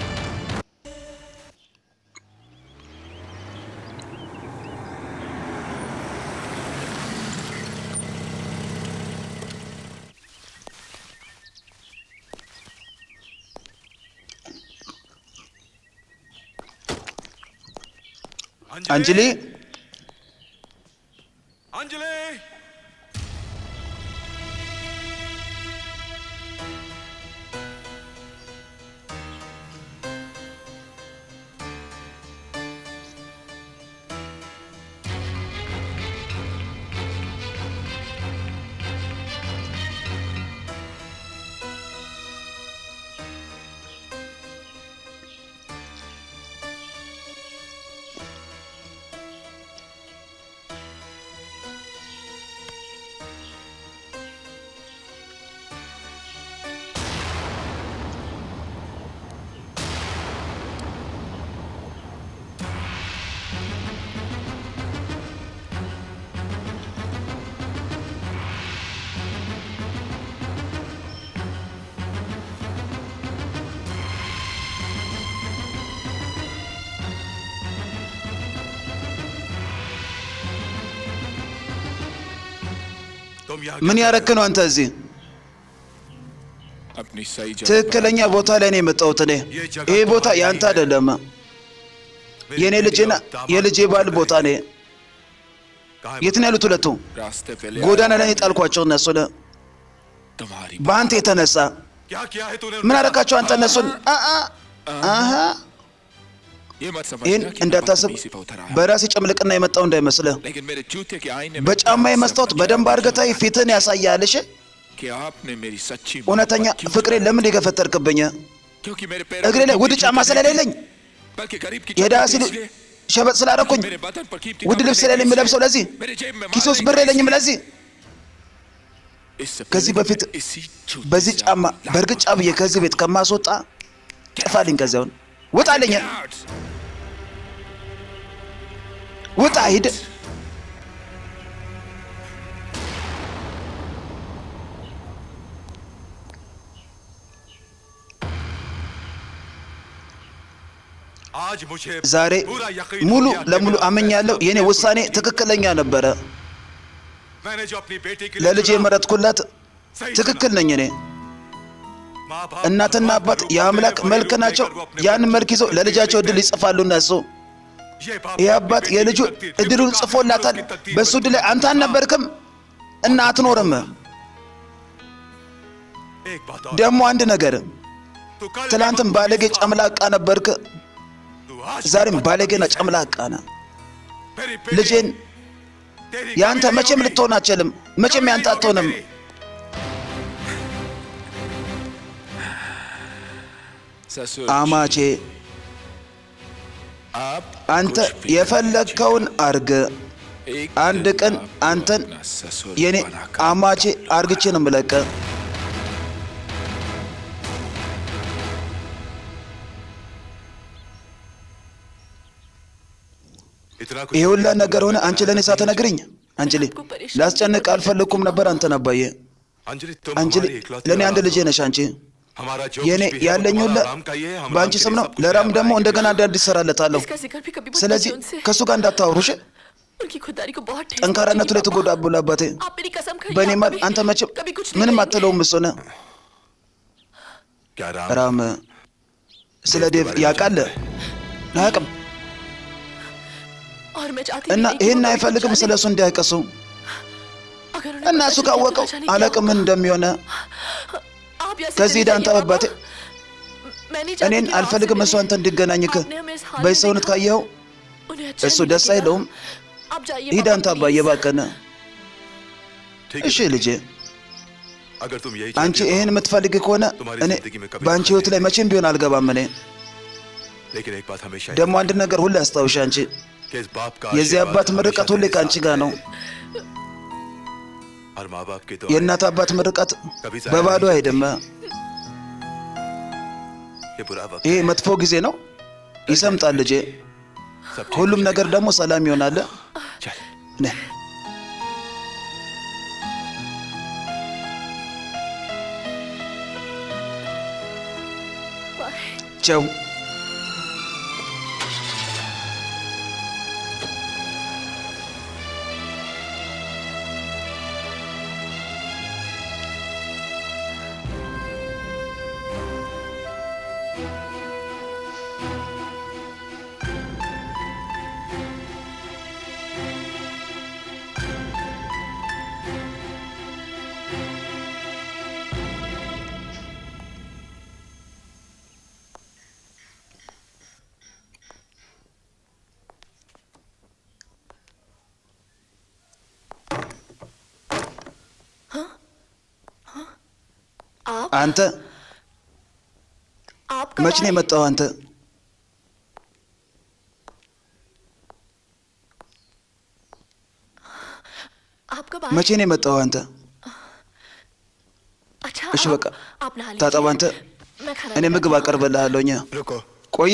አንጅሊ अंजलि तुम यहाँ ምን ያረክ ነው አንተ እዚህ? अपनी सही जगह पर ትክክለኛ ቦታ ላይ ነው የመጣሁት እኔ። ይሄ ቦታ ያንተ አይደለም፣ የእኔ ልጅና የልጄ ባል ቦታ ነ የት ነው ያሉት ሁለቱ? रास्ते पे ले ጎዳና आया ላይ የጣልኳቸው እነሱን तुम्हारी በአንተ የተነሳ क्या किया है तूने ምን አረካቸው አንተ እነሱን? አአ አሀ ये मत समझ ይህን እንዳታስብ በራሴ ጭምልቅና የመጣው እንዳይመስልህ። लेकिन मेरे जूते के आईने में በጫማዬ መስታወት በደንብ አድርገህ ታይ፣ ፊትህን ያሳያልሽ። कि आपने मेरी सच्ची እውነተኛ मोहब्बत क्यों ፍቅሬን ለምን የገፈተርክብኝ? क्योंकि मेरे पैर እግሬ ላይ ውድ ጫማ ስለሌለኝ बल्कि गरीब की የድሃ चप्पल ሲሉ इसलिए ሸበጥ ስላደረኩኝ मेरे बदन पर कीमती ውድ कपड़े ልብስ नहीं ስለሌለኝ የምለብሰው ለዚህ मेरे जेब में ኪስ ውስጥ माल ብር नहीं የለኝም ለዚህ इससे ከዚህ पहले በፊት मैं इसी जूते በዚህ से ጫማ आपको በእርግጫ ብዬ ከዚህ ቤት ከማስወጣ ጥፋልኝ። ከዚያውን ውጣልኝ፣ out. ውጣ፣ ሂድ። आज मुझे ዛሬ पूरा यकीन ሙሉ हो गया कि ለሙሉ मेरा አመኛለሁ። फैसला የኔ बिल्कुल ውሳኔ ठीक था। ትክክለኛ ነበረ። मैंने जो अपनी बेटी के लिए ለልጄ चुना, የመረጥኩላት सही ትክክል चुना। ነኝ እኔ። माँ बाप እናትና भगवान አባት का रूप የአምላክ अपने መልክ रूप ናቸው። लेकर वो अपने ያንን बच्चे መልክ ይዘው को ለልጃቸው लिखते እድል ይጽፋሉ እነሱ። ये बाप ይህ अपनी አባት बेटी की የልጁ तकदीर, እድሉን जिनको ጽፎላታል። उसकी तकदीर በእሱ पर እድል ላይ चुना। አንተ አልነበርክም እና አትኖርም። एक बात और ደግሞ አንድ ነገር तू कल ትላንትም भी ባለጌ बदतमीज था, ጨምላቃ ነበርክ፣ तू आज भी ዛሬም बदतमीज ባለጌና है। ጨምላቃ ነህ። मेरी बेटी ልጄን तेरी ያንተ कभी नहीं መቼም होगी। ልትሆን አትችልም። መቼም कभी ያንተ नहीं होगी አትሆንም። तेरी। ससुर አማቼ आप አንተ कुछ भी የፈለግከውን አርግ። एक አንድ दिन ቀን आपको አንተን अपना ससुर የኔ बनाकर አማቼ አርግቼ ነው የምለቅህ። इतना कुछ ይህ ሁላ ነገር ሆነ አንቺ ለእኔ ሳትነግሪኝ። አንቺ ልጅ ላስጨንቅ አልፈለግኩም ነበር አንተን አባዬ። अंजलि तुम አንቺ हमारी इकलौती ለእኔ አንድ औलाद ልጄ हो। ነሽ አንቺ हमारा जो የእኔ कुछ भी है वो ያለኝ ሁሉ तुम्हारा राम का ही है हम በአንቺ राम के ስም लिए ነው सब कुछ ለራም तैयार ደግሞ हैं। እንደገና እንደ አዲስ እሰራለታለሁ इसका जिक्र भी कभी मत ስለዚህ कीजिए उनसे ከእሱ ጋር እንዳታወሩሽ उनकी खुदारी को बहुत ठेस ጠንካራነቱ ላይ पहुंचेगी, ትጎዳብሎ አባቴ पापा। आप मेरी कसम खाइए በእኔ आप ማል कभी- አንተ መቼም कभी कुछ नहीं ምንም कहेंगे। አትለውም እሱ ነህ क्या राम ራም ስለ ዴቭ ያውቃል አያውቅም और मैं चाहती እና नहीं कि ይህን वो कभी አይፈልግም कुछ ስለ እሱ እንዲያቀሱ अगर उन्हें እና पता እሱ चल गया तो ካወቀው न जाने क्या አላውቅም ምን እንደሚሆነ आप यहाँ से ከዚህ चले ሂድ አንተ जाइए, አባቴ पापा। मैं नहीं चाहती እኔን कि वो አልፈልግም आपसे እሱ አንተ እንዲገናኝክ आपने हमें इस हाल में በሰውነት देखा। ካየኸው उन्हें अच्छा እሱ नहीं ደስ लगेगा। አይለውም आप जाइए ሂድ पापा, አንተ አባዬ please। እባክህን ठीक እሺ है ልጄ अगर तुम यही አንቺ चाहती हो, ይህን የምትፈልግ ከሆነ तुम्हारी እኔ जिंदगी में कभी በአንቺ ህይወት ላይ መቼም ቢሆን አልገባም እኔ लेकिन एक बात हमेशा ደግሞ አንድ ነገር ሁሌ አስታውሽ አንቺ कि इस बाप का የዚህ आशीर्वाद አባት हमेशा ምርቀት ሁሌ तेरे ከአንቺ साथ ጋር ነው है। और माँ बाप की तो የእናት አባት ምርቀት በባዶ አይደለም ये बुरा वक्त ይሄ መጥፎ ጊዜ ነው ይሰምጣል ልጄ सब ठीक ሁሉም ነገር ደግሞ ሰላም ይሆናል चल ነህ ቸው आप አንተ आप कब መች ነው आए? የመጣው አንተ आप कब आए? መቼ ነው የመጣው አንተ अच्छा እሺ आप- በቃ आप नहा लीजिए। ታጠብ አንተ मैं खाना እኔ ምግብ አቀርብልሃለሁኝ रुको ቆይ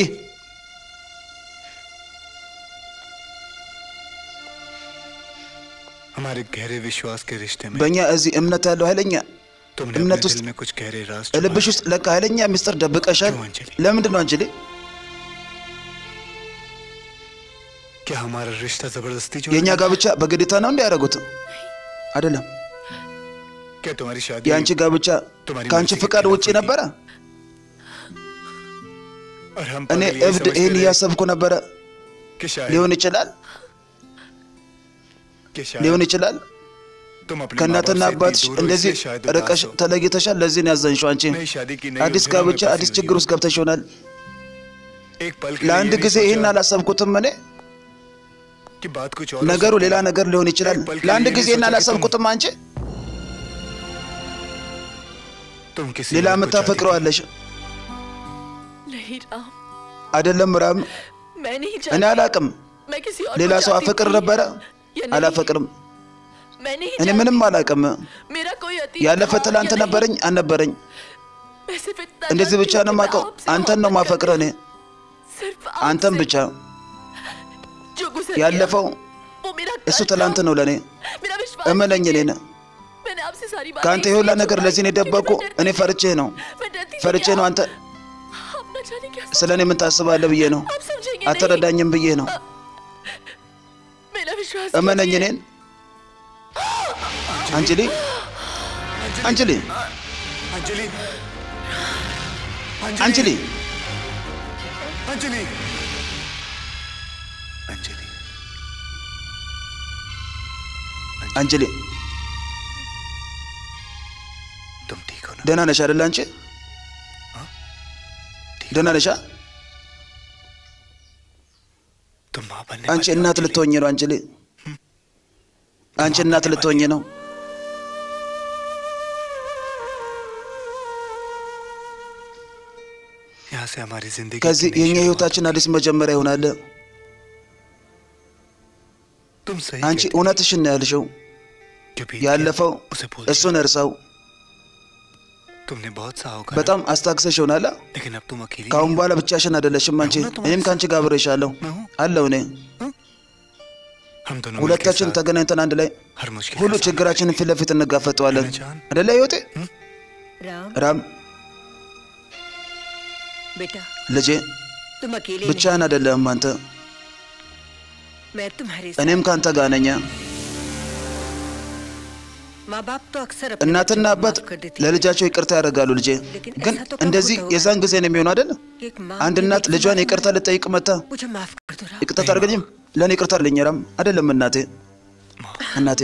हमारे गहरे विश्वास के रिश्ते में በእኛ እዚህ እምነት ያለው ኃይለኛ तुमने እምነት अपने ውስጥ दिल में कुछ गहरे राज ልብሽ ውስጥ ለካ ኃይለኛ ሚስጥር ደብቀሻል ለምንድን ነው አንችሌ क्या हमारा रिश्ता जबरदस्ती जो የእኛ ጋብቻ በግዴታ ነው እንዲያደርጉት አይደለም क्या तुम्हारी शादी የአንቺ ጋብቻ ከአንቺ ፍቃድ ውጪ ነበረ और हम እኔ पागल ये እብድ समझते ይህን रहे እያሰብኩ ነበረ कि शायद ሊሆን ይችላል कि शायद ሊሆን ይችላል तुम अपने ከእናትና माँ-बाप से አባትሽ इतनी दूर हो, እንደዚህ इसलिए शायद ርቀሽ उदास हो। ተለይተሻል ለዚህ ነው ያዘንሽው አንቺ नई शादी की नई አዲስ उलझनों में ጋብቻ फंसी አዲስ हुई ችግር हो। ውስጥ ገብተሽ ይሆናል एक पल के लिए ለአንድ ये नहीं ጊዜ ይህን सोचा አላሰብኩትም እኔ कि बात कुछ और हो ነገሩ सकती ሌላ है। ነገር ሊሆን ይችላል एक पल के ለአንድ लिए ये ጊዜ नहीं ይህን सोचा कि አላሰብኩትም አንቺ तुम किसी ሌላ और को የምታፈቅረው አለሽ नहीं राम አይደለም ራም मैं नहीं እኔ चाहती አላቅም मैं किसी और ሌላ को ሰው चाहती አፈቅር थी। ነበረ या नहीं, አላፈቅርም मैं नहीं እኔ चाहती। ምንም አላቅም मेरा कोई अतीत ያለፈ था ትላንት या नहीं। ነበረኝ አልነበረኝ मैं सिर्फ इतना እንደዚህ जानती ብቻ हूँ ነው कि मैं የማውቀው आपसे አንተን ነው मोहब्बत ማፈቅረው እኔ करती- सिर्फ አንተን आपसे। ብቻ जो गुजर ያለፈው गया, वो मेरा እሱ कल ትላንት था। ነው ለእኔ मेरा विश्वास እመነኝ कीजिए। እኔን मैंने आपसे सारी बातें ከአንተ इसलिए የሁላ ነገር छुपाई ለዚህ ነው क्योंकि የደበቁ मैं डरती እኔ थी। ፈርቼ ነው मैं डरती थी ፈርቼ कि ነው आप- አንተ आप न जाने क्या ስለ እኔ ምን ታስባለህ ብዬ ነው आप समझेंगे አትረዳኝም ብዬ ነው नहीं। मेरा विश्वास እመነኝ कीजिए। እኔን አንጅሊ አንጅሊ अंजलि አንጅሊ अंजलि अंजलि አንጅሊ तुम ठीक हो ना ደህና ነሽ አይደለ አንቺ ደህና ነሻ तुम माँ बनने አንቺ वाली हो, እናት अंजलि। ልትሆኝ ነው አንጅሊ አንቺ እናት ልትሆኝ ነው यहाँ से हमारी जिंदगी ከዚህ की नई የኛ शुरुआत। ህይወታችን አዲስ መጀመሪያ ይሆናል तुम सही አንቺ कहती እውነትሽን ነው ያልሽው कि बीत ያለፈው गया, उसे भूल እሱን እርሳው जाओ। तुमने बहुत सा होगा በጣም አስታክሰሽ ይሆናል लेकिन अब तुम अकेली ከአሁን नहीं በኋላ ብቻሽን አይደለሽም አንቺ አሁን ነው እኔም ከአንቺ ጋር አብሬሻለሁ मैं हूँ አለው እኔ हम दोनों ሁለታችን मिलकर साथ ተገናኝተን አንድ ላይ हर मुश्किल ሁሉ का सामना ችግራችንን ፊት ለፊት እንጋፈጠዋለን አደለ ህይወቴ राम ራም बेटा ልጄ तुम अकेले ብቻህን አይደለም አንተ नहीं मैं तुम्हारे እኔም ከአንተ ጋር ነኝ माँ बाप तो अक्सर अपने እናትና बच्चों को አባት माफ कर देते हैं। ለልጃቸው ይቅርታ ያደርጋሉ ልጄ ግን እንደዚህ የዛን ጊዜ ነው የሚሆነው አይደል कि एक माँ አንድ अपने እናት बच्चे ልጇን को ይቅርታ ልጠይቅ መታ मुझे माफ कर दो राम ይቅርታ ታደርገኝም ለእኔ ይቅርታ አለኝ ራም አይደለም እናቴ እናቴ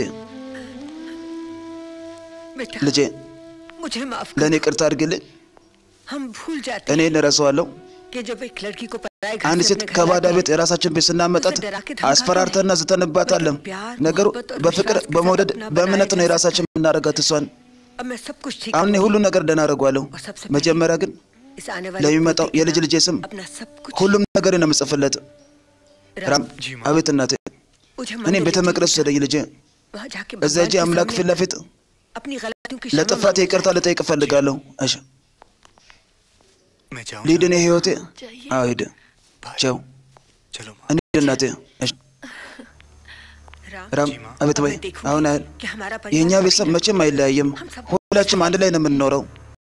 बेटा ልጄ मुझे माफ ለእኔ ይቅርታ አድርግልኝ हम भूल जाते እኔ እንረሳዋለሁ कि जब एक लड़की को पराए घर አንድ से ሴት अपने घर ከባዳ लाते ቤት የራሳችን ቤት ስናመጣት አስፈራርተና ዝተንባታለን ነገሩ በፍቅር በመውደድ በእምነት ነው የራሳችን የምናደርጋት እሷን अब मैं सब कुछ ठीक አሁን እኔ ሁሉ ነገር ደህና አደርገዋለሁ መጀመሪያ ግን इस आने वाले ለሚመጣው የልጅ ልጄ ስም अपना सब कुछ ሁሉም ነገር ነው የምጽፍለት ራም አቤት እናቴ मुझे እኔም ቤተ መቅደስ ወሰደኝ ልጄ वहाँ जाके እዛ भगवान እጄ के አምላክ सामने ፊት ለፊት अपनी गलतियों की क्षमा ለጥፋቴ ይቅርታ ልጠይቅ እፈልጋለሁ እሺ मैं जाऊं ሊድ እኔ ህይወቴ አዎ ሂድ ቻው चलो እንሂድ እናቴ እሺ राम ራም አቤት በይ አሁን ያህል कि हमारा የእኛ परिवार ቤተሰብ መቼም አይለያይም ሁላችንም አንድ ላይ ነው የምንኖረው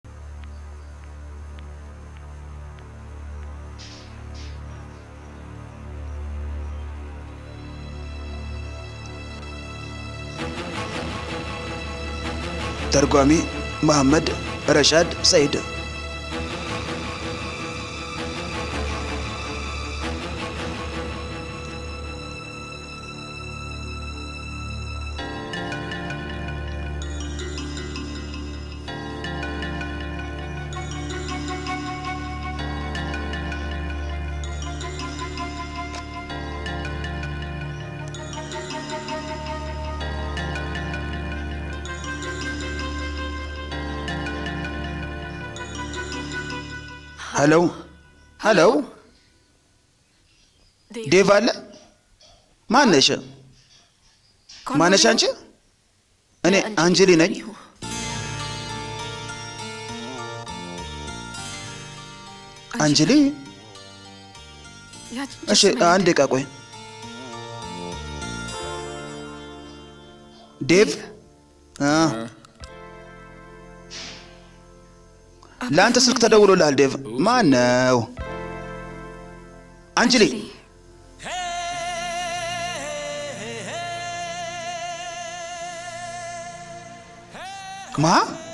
ተርጓሚ መሐመድ ረሻድ ሰይድ ሄሎ ሄሎ ዴቭ አለ ማነሽ ማነሽ አንቺ እኔ አንጀሊ ነኝ አንጀሊ እሺ አንድ ደቂቃ ቆይ ዴቭ አ ለአንተ ስልክ ተደውሎልሃል ዴቭ ማን ነው አንጅሊ ማ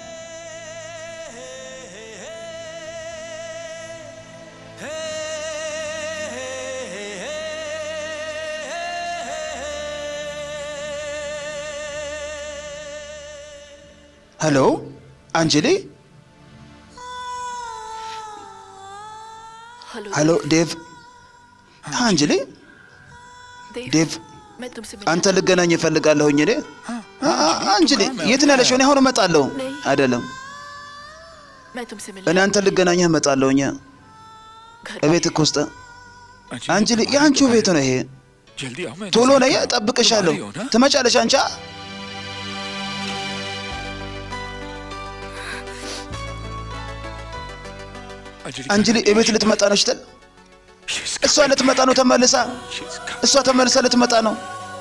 ሄሎ አንጅሊ ሄሎ ዴቭ አንጅሊ ዴቭ मैं तुमसे አንተ ልገናኝ እፈልጋለሁኝ እኔ አ- አ- አንጅሊ የት ነው ያለሽው? እኔ አሁን እመጣለሁ። አይደለም मैं तुमसे እኔ አንተ ልገናኝህ እመጣለሁኝ። እቤት እኮ ውስጥ አንጅሊ የአንቺው ቤት ነው ይሄ። जल्दी आओ मैं ቶሎ इंतजार ነይ፣ कर रहा हूं। እጠብቅሻለሁ። तुम आ रही हो ना? ትመጫለሽ አንቺ? አ? አንጅሊ እቤት ልትመጣ ነው ስትል እሷ ልትመጣ ነው ተመልሳ እሷ ተመልሳ ልትመጣ ነው።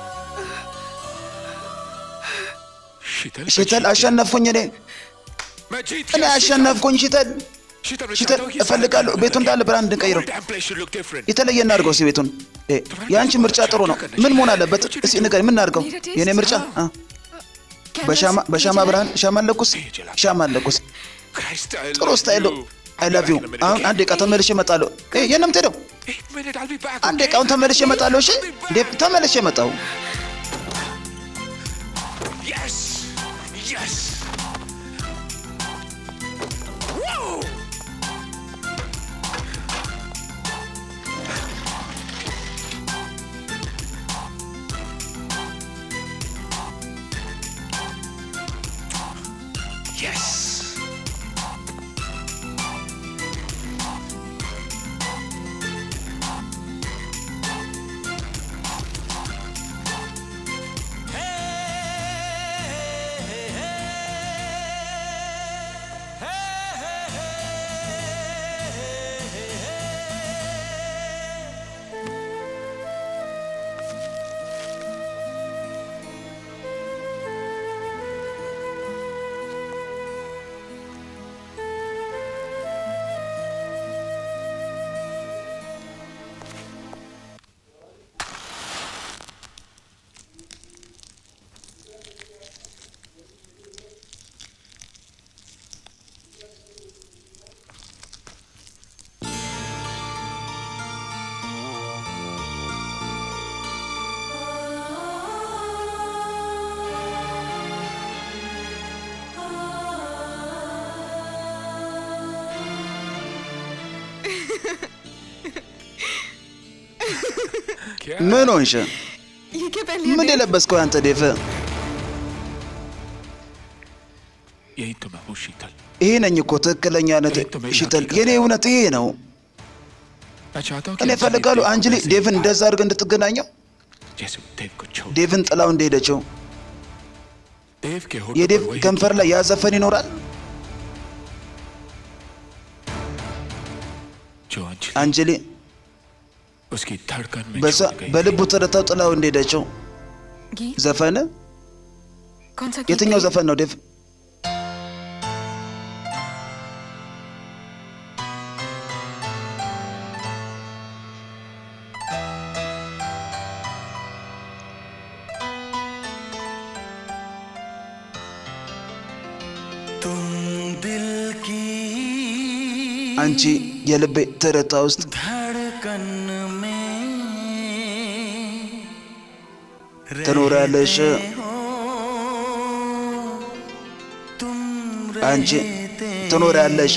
शीतल ሽተል አሸነፍኩኝ እኔ मैं जीत እኔ गया አሸነፍኩኝ ሽተል शीतल मैं ሽተል चाहता हूं कि እፈልጋለሁ ቤቱ እንዳለ ብርሃን እንድንቀይረው damn place should look different የተለየ እናድርገው እስኪ ቤቱን እ፣ የአንቺ ምርጫ ጥሩ ነው ምን መሆን አለበት እስኪ ንገሪኝ ምን እናድርገው የእኔ ምርጫ አ፣ በሻማ በሻማ ብርሃን ሻማ ለኩስ ሻማ ለኩስ Christ I ጥሩ love ስታይል you. አይ ላቭ ዩ አሁን አንድ ደቂቃ ተመልሼ እመጣለሁ እ፣ የት ነው የምትሄደው एक minute I'll be back አንድ ደቂቃ አሁን ተመልሼ እመጣለሁ እሺ እንዴ ተመልሼ እመጣሁ yes yes Whoa! Yes! ምን ሆንሽ? ये क्या पहन लिया ምን देव? የለበስከው አንተ ዴቭ? यही तो मैं हूँ शीतल ይሄ ነኝ እኮ ትክክለኛነት ሽተል፣ የኔ እውነት ይሄ ነው። मैं चाहता हूँ እኔ እፈልጋለሁ አንጅሊ ዴቭን እንደዛ አድርገህ እንድትገናኘው፣ जैसे वो देव को छोड़ ዴቭን ጥላው እንደሄደችው። देव के होठ የዴቭ पर वही ከንፈር ላይ ያ ዘፈን ይኖራል። जो अंजलि አንጅሊ उसकी धड़कन में በዛ छोड़ गई በልቡ ተረታው ጥላው እንደሄደችው गीत ዘፈን कौन सा गीत የትኛው है? ዘፈን ነው ዴቭ? तुम दिल की አንቺ የልቤ ትርታ ውስጥ धड़कन में ትኖሪያለሽ። तुम አንቺ ትኖሪያለሽ።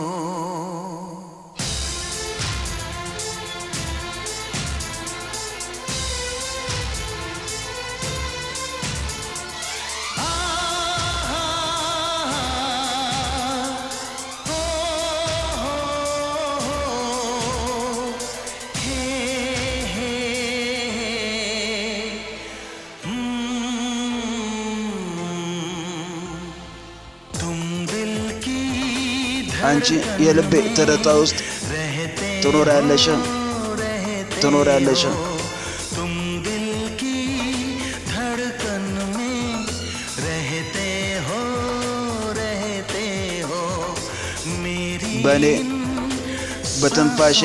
तुम दिल की አንቺ የልቤ ትርታ ውስጥ ትኖሪያለሽ ትኖሪያለሽ። तुम दिल की धड़कन में रहते हो रहते हो मेरी በእኔ በትንፋሼ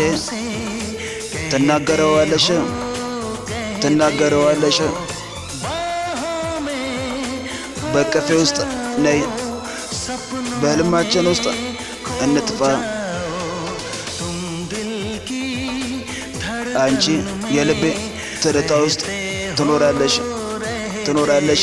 ትናገረዋለሽ ትናገረዋለሽ። በቀፌ ውስጥ ነይ፣ በህልማችን ውስጥ እንጥፋ። አንቺ የልቤ ትርታ ውስጥ ትኖራለሽ ትኖራለሽ።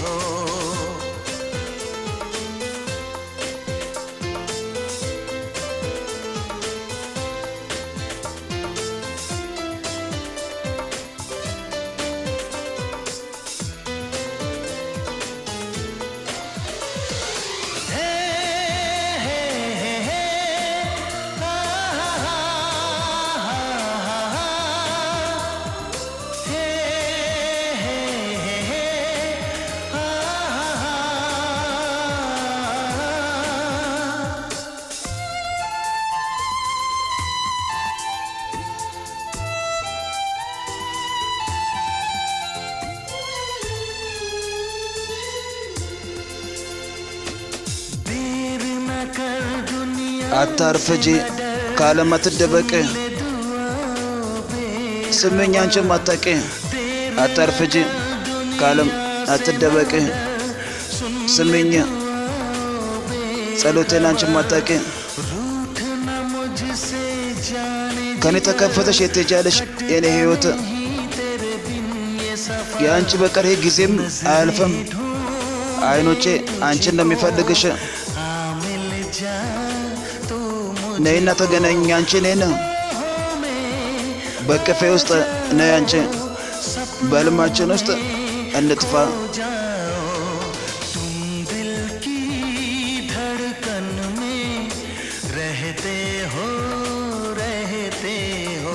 देर न कर दुनिया አታርፍጂ፣ ከዓለም አትደበቅ። ስምኝ አንቺም አታቂ፣ አታርፍጂ፣ ከዓለም አትደበቅ። ስምኝ ጸሎቴን አንቺም አታቂ። रूठना मुझसे जाने ከኔ ተከፈተሽ የት ትሄጃለሽ? የኔ ህይወት तेरे बिन ये सफर የአንቺ በቀር ይህ ጊዜም አያልፍም። አይኖቼ አንቺን ነው የሚፈልግሽ። आ मिल जा तू ነይና ተገናኝ አንቺ እኔን በቅፌ ውስጥ ነይ አንቺ በህልማችን ውስጥ እንጥፋ። तुम दिल की धड़कन में रहते हो रहते हो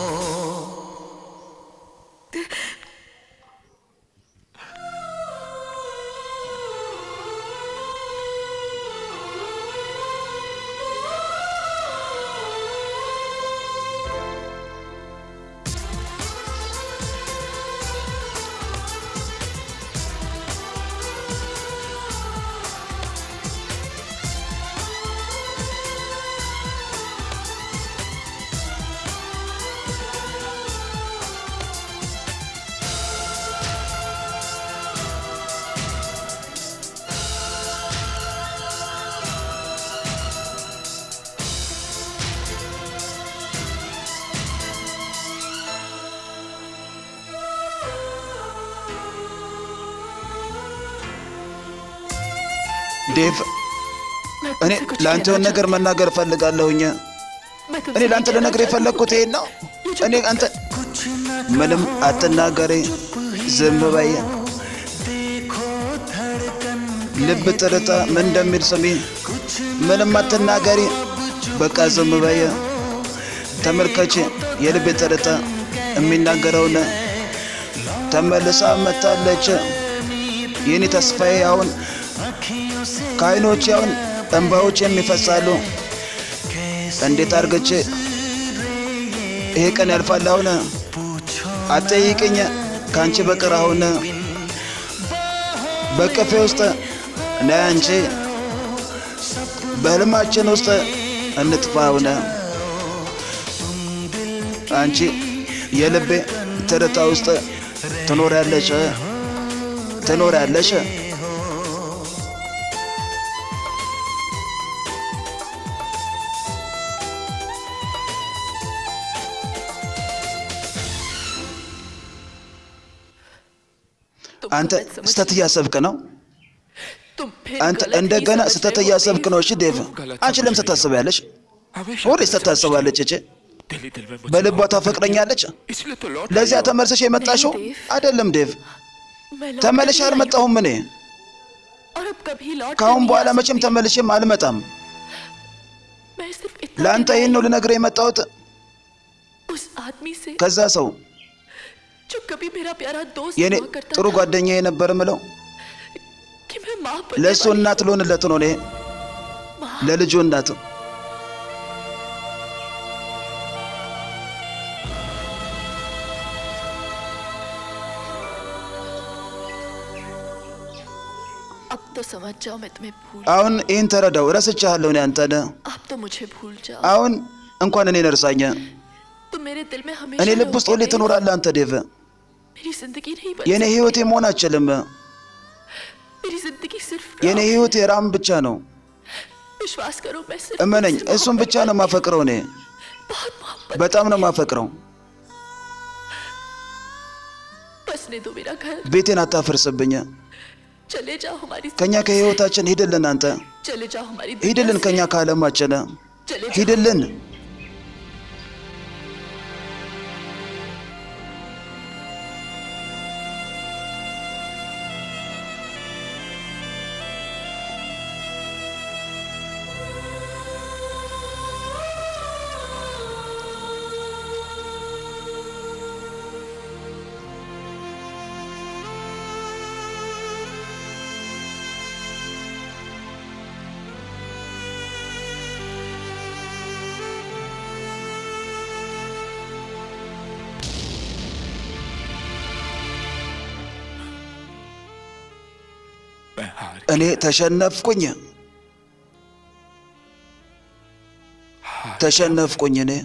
ዴቭ እኔ ለአንተ የሆነ ነገር መናገር እፈልጋለሁኝ። እኔ ለአንተ ልነግርህ የፈለግኩት ይሄን ነው። እኔ አንተ ምንም አትናገሪ፣ ዝም በይ። ልብ ትርታ ምን እንደሚል ስሚ። ምንም አትናገሪ፣ በቃ ዝም በይ። ተመልከች፣ የልብ ትርታ የሚናገረውን ተመልሳ መታለች። የኔ ተስፋዬ አሁን ከዓይኖች አሁን እንባዎች የሚፈሳሉ። እንዴት አድርገች ይሄ ቀን ያልፋል? አሁን አትጠይቅኝ ከአንቺ በቀር አሁን በቀፌ ውስጥ ነይ አንቺ በህልማችን ውስጥ እንጥፋ አሁን አንቺ የልቤ ትርታ ውስጥ ትኖሪያለሽ ትኖሪያለሽ። አንተ ስተት እያሰብክ ነው። አንተ እንደገና ስተት እያሰብክ ነው። እሺ ዴቭ፣ አንቺ ለምን ስተት ታስቢያለሽ? ሁሌ ስተት ታስባለች። እቺ በልቧ ታፈቅረኛለች። ለዚያ ተመልሰሽ የመጣሽው አይደለም ዴቭ። ተመልሼ አልመጣሁም እኔ። ከአሁን በኋላ መቼም ተመልሼም አልመጣም። ለአንተ ይህን ነው ልነግርህ የመጣሁት። ከዛ ሰው जो कभी मेरा प्यारा दोस्त የኔ हुआ करता ጥሩ था, ጓደኛ የነበር ምለው कि मैं माँ बनने ለእሱ वाली እናት ልሆንለት ነው እኔ ለልጁ እናት अब तो समझ जाओ मैं तुम्हें भूल አሁን ይህን ተረዳው። ረስቻለሁ እኔ አንተን። अब तो मुझे भूल जाओ አሁን እንኳን እኔን እርሳኝ። तुम मेरे दिल में हमेशा እኔ ልብ ውስጥ रहोगे, ሁሌ ትኖራለህ አንተ ዴቭ። मेरी जिंदगी नहीं बन የእኔ सकती। ህይወቴ መሆን አችልም። मेरी जिंदगी सिर्फ የእኔ राम ህይወቴ ራም ብቻ ነው። विश्वास करो मैं सिर्फ እመነኝ፣ तुमसे እሱን ብቻ ነው ማፈቅረው። እኔ बहुत मोहब्बत በጣም ነው ማፈቅረው። बसने दो मेरा घर ቤቴን አታፈርስብኝ። चले जाओ हमारी ከእኛ ከህይወታችን ሂድልን፣ አንተ चले जाओ हमारी दुनिया ሂድልን፣ से। ከእኛ ከዓለማችን चले जाओ ሂድልን። मैं हार እኔ ተሸነፍኩኝ፣ ተሸነፍኩኝ። እኔ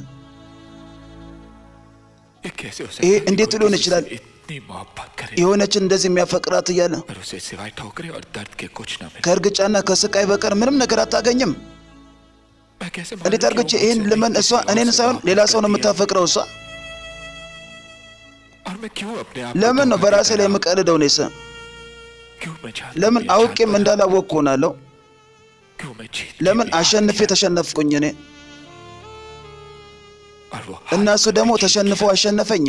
ये कैसे हो ይሄ सकता है እንዴት कोई ሊሆን किसी ይችላል? से इतनी मोहब्बत करे የሆነችን እንደዚህ የሚያፈቅራት እያለ पर उसे सिवाय ठोकरे और दर्द के कुछ ना मिले ከእርግጫና ከስቃይ በቀር ምንም ነገር አታገኝም። मैं कैसे እንዴት አድርገች ይህን ልመን? እሷ እኔን ሳይሆን ሌላ ሰው ነው የምታፈቅረው። እሷ और मैं क्यों अपने आप ለምን ነው በራሴ ላይ የምቀልደው? እኔስ क्यों मैं चाहता ለምን हूँ ये አውቄም जानता እንዳላወቅኩ ሆናለሁ? क्यों मैं जीत के ለምን भी हार አሸንፌ गया? ተሸነፍኩኝ እኔ और वो እና हार እሱ कर ደግሞ मैं जीत ተሸንፎ गया। አሸነፈኝ።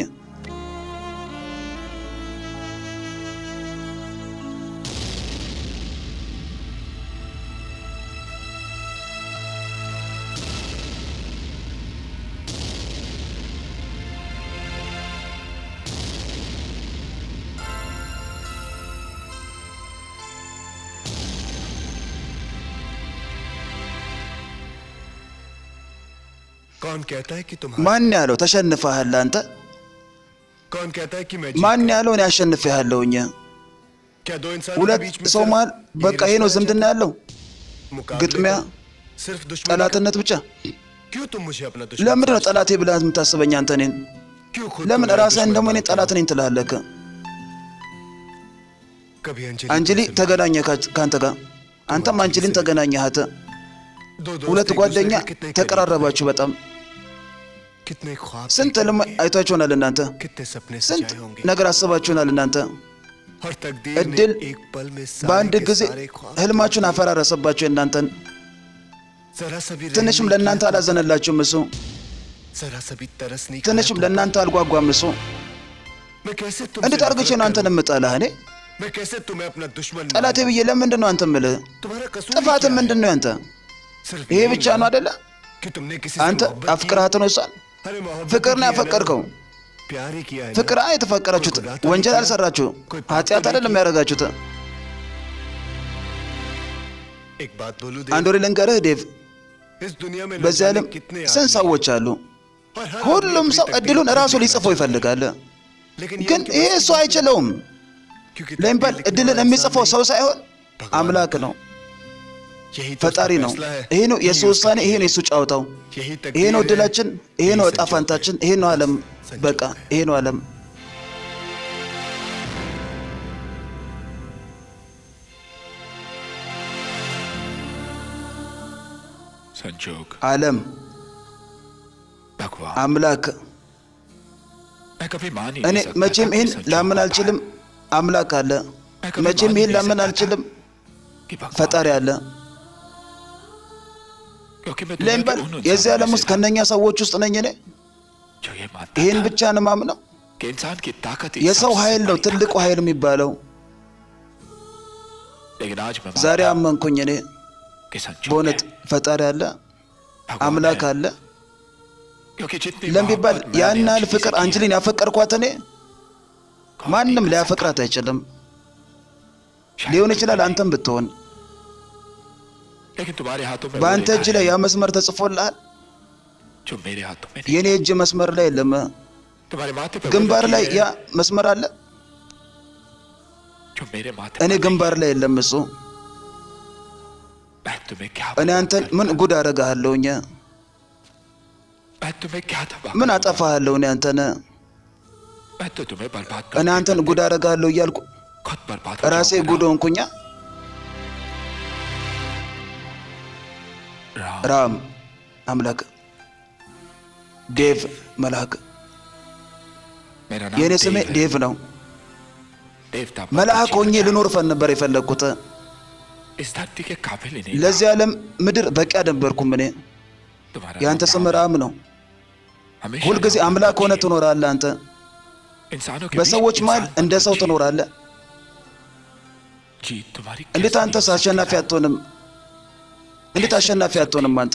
कौन कहता है कि तुम ማን ያለው ተሸንፈሃል አንተ? कौन कहता है कि मैं ማን ያለው እኔ አሸንፌሃለሁኝ? क्या दो इंसान के ሁለት बीच में ሰው सिर्फ መሃል यही በቃ ይሄ ነው रिश्ता है ዝምድና ያለው मुकाबले ግጥሚያ፣ का? सिर्फ दुश्मनी ጠላትነት ብቻ። का? क्यों तुम मुझे अपना दुश्मन ለምንድን ነው ጠላቴ ብለህ የምታስበኝ አንተ እኔን? क्यों खुद ለምን को मेरा ራስህን दुश्मन ደግሞ እኔ मानते ጠላት हो? ነኝ ትላለህ? कभी अंजलि አንጀሊ तुमसे ተገናኘ ከአንተ ጋር፣ አንተም አንጀሊን ተገናኘሃት። दो दोस्त ሁለት एक दूसरे ጓደኛ के कितने करीब ተቀራረባችሁ በጣም። थे, कितने ख्वाब ስንት देखे ህልም होंगे, አይታችሁናል እናንተ፣ कितने सपने ስንት सजाए होंगे ነገር አስባችሁናል እናንተ። और तकदीर እድል ने एक पल में በአንድ सारे के ጊዜ सारे ख्वाब ህልማችሁን አፈራረሰባችሁ እናንተን። जरा सा भी रहम ትንሽም नहीं ለእናንተ किया, አላዘነላችሁም እሱ፣ जरा सा भी तरस नहीं ትንሽም खाया ለእናንተ አልጓጓም እሱ። तुम। मैं कैसे እንዴት አድርገሽ ነው አንተን የምጠላህ? እኔ मैं कैसे तुम्हें अपना दुश्मन ጠላቴ ብዬ ለምንድን ነው አንተ የምልህ? तुम्हारा कसूर ጥፋት ምንድን ነው ያንተ? सिर्फ ይሄ यही ብቻ है ነው አይደለ? कि तुमने किसी አንተ से मोहब्बत አፍቅራት ነው እሷን की। अरे मोहब्बत ፍቅር ነው की है ना? ያፈቀርከው። प्यार ही किया है ना? ፍቅር አ የተፈቀራችሁት ወንጀል አልሰራችሁ፣ ኃጢአት አይደለም ያደረጋችሁት። एक बात बोलूं አንድ ወሬ ልንገርህ ዴቭ፣ इस दुनिया में न በዚህ जाने ዓለም कितने ስንት ሰዎች አሉ። और हर ሁሉም आदमी ሰው अपनी እድሉን तकदीर እራሱ खुद ሊጽፈው लिखना ይፈልጋል። चाहता है। लेकिन ये ግን उनके ይሄ बस እሱ की बात አይችለውም። क्योंकि ለሚባል तकदीर लिखने እድልን वाला የሚጽፈው इंसान ሰው ሳይሆን भगवान አምላክ ነው፣ यही तो ፈጣሪ उसका ነው። फैसला है। ይሄ ነው የእሱ ውሳኔ፣ ይሄ ነው የእሱ ጫወታው፣ यही ይሄ ነው तकदीर है। እድላችን፣ ይሄ ነው यही እጣ संजोग है। ፋንታችን፣ ይሄ ነው ዓለም። በቃ ይሄ ነው ዓለም። संजोग ዓለም भगवान አምላክ मैं कभी मान ही እኔ नहीं सकता መቼም था कि ይህን संजोग ላምን होता አልችልም። አምላክ አለ። मैं कभी መቼም मान ይህን नहीं ላምን सकता था አልችልም። कि भगवान ፈጣሪ አለ። क्योंकि मैं दुनिया ለሚባል के उन የዚህ इंसानों ዓለም में ውስጥ से था ከነኛ ሰዎች ውስጥ ነኝ እኔ። जो ये मानता ይህን था ብቻ ነው ማምነው። कि इंसान की ताकत ही የሰው सबसे ኃይል ነው बड़ी ትልቁ ताकत है। ኃይል የሚባለው። लेकिन आज मैं ዛሬ मानता हूं አመንኩኝ እኔ कि संजोग በእውነት है, ፈጣሪ አለ፣ भगवान አምላክ है। አለ क्योंकि जितनी ለሚባል मोहब्बत मैंने ያን ያህል अंजलि से ፍቅር की है, አንጅሊን ያፈቀርኳት እኔ कौन ማንም नहीं कर ሊያፈቅራት አይችልም። सकता। ሊሆን शायद ይችላል तुम አንተም ብትሆን नहीं। लेकिन तुम्हारे हाथों में वो በአንተ रेखा እጅ ላይ है ያ መስመር ተጽፎልሃል፣ जो मेरे हाथों में नहीं የእኔ እጅ መስመር ላይ የለም። तुम्हारे माथे पे वो ግንባር लकीर ላይ है ያ መስመር አለ፣ जो मेरे माथे እኔ पर नहीं। ግንባር ላይ የለም እሱ። मैं तुम्हें क्या እኔ አንተን ምን ጉድ አደርግሃለሁኝ? मैं तुम्हें क्या तबाह ምን करूंगा? አጠፋሃለሁ? እኔ አንተን मैं तो तुम्हें बर्बाद እኔ कर አንተን ጉድ አደርግሃለሁ እያልኩ खुद बर्बाद हो ራሴ जाऊंगा ጉድ ሆንኩኛ። ना। राम ራም አምላክ፣ ዴቭ መልአክ። मेरा የእኔ नाम ስሜ देव है। ዴቭ ነው። देवता መልአክ ሆኜ जीना ልኖር ፈን ነበር የፈለግኩት። चाहता। इस धरती के काबिल ही नहीं था। ለዚህ ዓለም ምድር በቂ አልነበርኩም እኔ። तुम्हारा የአንተ नाम ስም राम है। ራም ነው። हमेशा ሁልጊዜ राम አምላክ ሆነ रखिए। ትኖራለህ አንተ። इंसानों के በሰዎች बीच መሃል इंसान እንደ बन ሰው बचिए। ትኖራለህ። जीत तुम्हारी እንዴት कैसे አንተስ नहीं हो सकती አሸናፊ राम? አትሆንም? እንዴት አሸናፊ አትሆንም አንተ?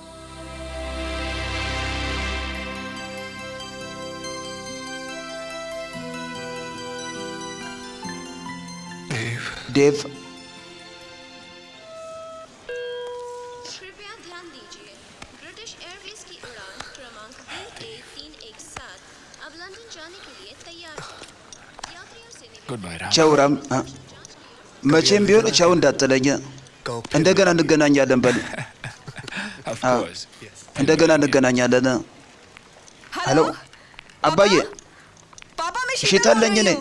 ዴቭ कृपया ध्यान दीजिए ब्रिटिश एयरवेज की उड़ान क्रमांक बी एक तीन एक सात अब लंदन जाने के लिए तैयार है यात्रियों से निवेदन गुड बाय राम ቻው ራም። አ? መቼም ቢሆን ቻው እንዳትለኝ። कहो फिर እንደገና እንገናኛለን በል። ऑफ हाँ। कोर्स እንደገና እንገናኛለን። ሄሎ አባዬ፣ पापा मैं शीतल ነኝ እኔ።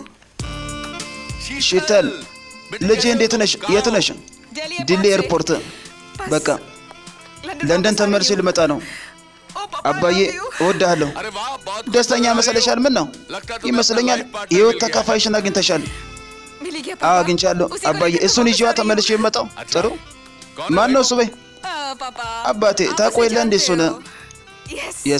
ሺተል ልጄ እንዴት ነሽ? የት ነሽ? ዲሌ ኤርፖርት። በቃ ለንደን ተመልሼ ልመጣ ነው። አባዬ እወድሃለሁ። अरे वाह बहुत ደስተኛ መሰለሻል? ምን ነው ይመስለኛል የህይወት ተካፋይሽን አግኝተሻል። मिली क्या አዎ አግኝቻለሁ አባዬ። እሱን ይዤዋ ተመልሼ የመጣው ጥሩ። ማን ነው እሱ? በይ पापा አባቴ ታውቆ የለ እንዴ እሱን? यस የስ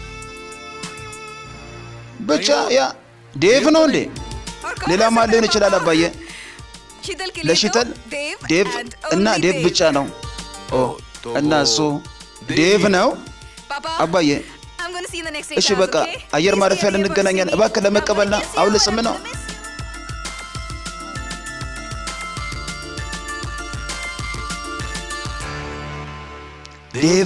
ብቻ ያ ዴቭ ነው እንዴ? ሌላ ማን ሊሆን ይችላል አባዬ? शीतल के लिए ለሺተል तो देव ዴቭ and እና only ዴቭ ብቻ ነው። ኦ እና እሱ ዴቭ ነው पापा አባዬ። I'm gonna see you in the next እሺ eight በቃ hours, okay? አየር Please ማረፊያ be at the airport to see ልንገናኛለን። me. እባክህ ለመቀበልና Papa, አሁን yes, ስም you ነው are. Miss- ዴቭ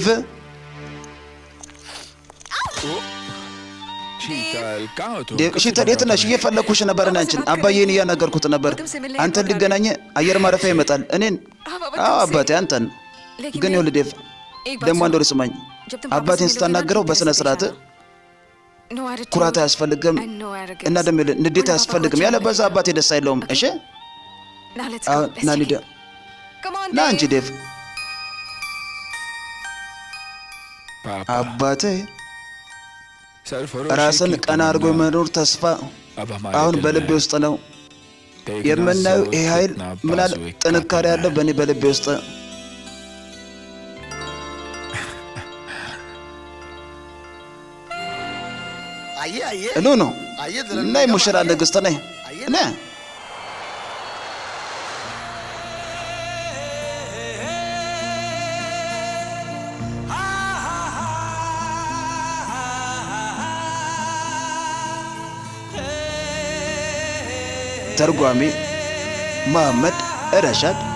शीतल कहाँ हो तुम ዴቭ कब से ሺተል ढूंढ የት रहा ነሽ? हूँ እየፈለግኩሽ ነበር እኔ አንቺን። አባዬን እያናገርኩት ነበር። አንተን ሊገናኝ አየር ማረፊያ ይመጣል። እኔን हाँ, पापा, አዎ तुमसे- አባቴ አንተን लेकिन ግን मैं- ይኸውልህ ዴቭ एक बात ደግሞ አንድ सुनो। ወር ስማኝ። जब तुम पापा से አባቴን मिलोगे ना, ስታናገረው ठीक በስነ तरह से ስርዓት दिखाना। No attitude ኩራት አያስፈልግም and no arrogance. እና ደግሞ ይኸውልህ ንዴት वरना पापा አያስፈልግም። को ያለ अच्छा በዛ लगेगा। አባቴ ደስ አይለውም። እሺ Now let's አሁን go. Let's ና take እንሂድ። it. Come on, ና እንጂ Dave. ዴቭ पापा አባቴ सरफरोशी ራስን की ቀና አድርጎ तमन्ना የመኖር ተስፋ अब हमारे አሁን दिल በልቤ में ውስጥ ነው देखना የምናየው सोच ይህ ኃይል कितना ምናል बाजुए का ጥንካሬ बना ያለው है। በእኔ በልቤ ውስጥ आइए आइए ኑ ነው ነይ ሙሽራ ንግስት ነይ ነ ተርጓሚ መሐመድ ረሻድ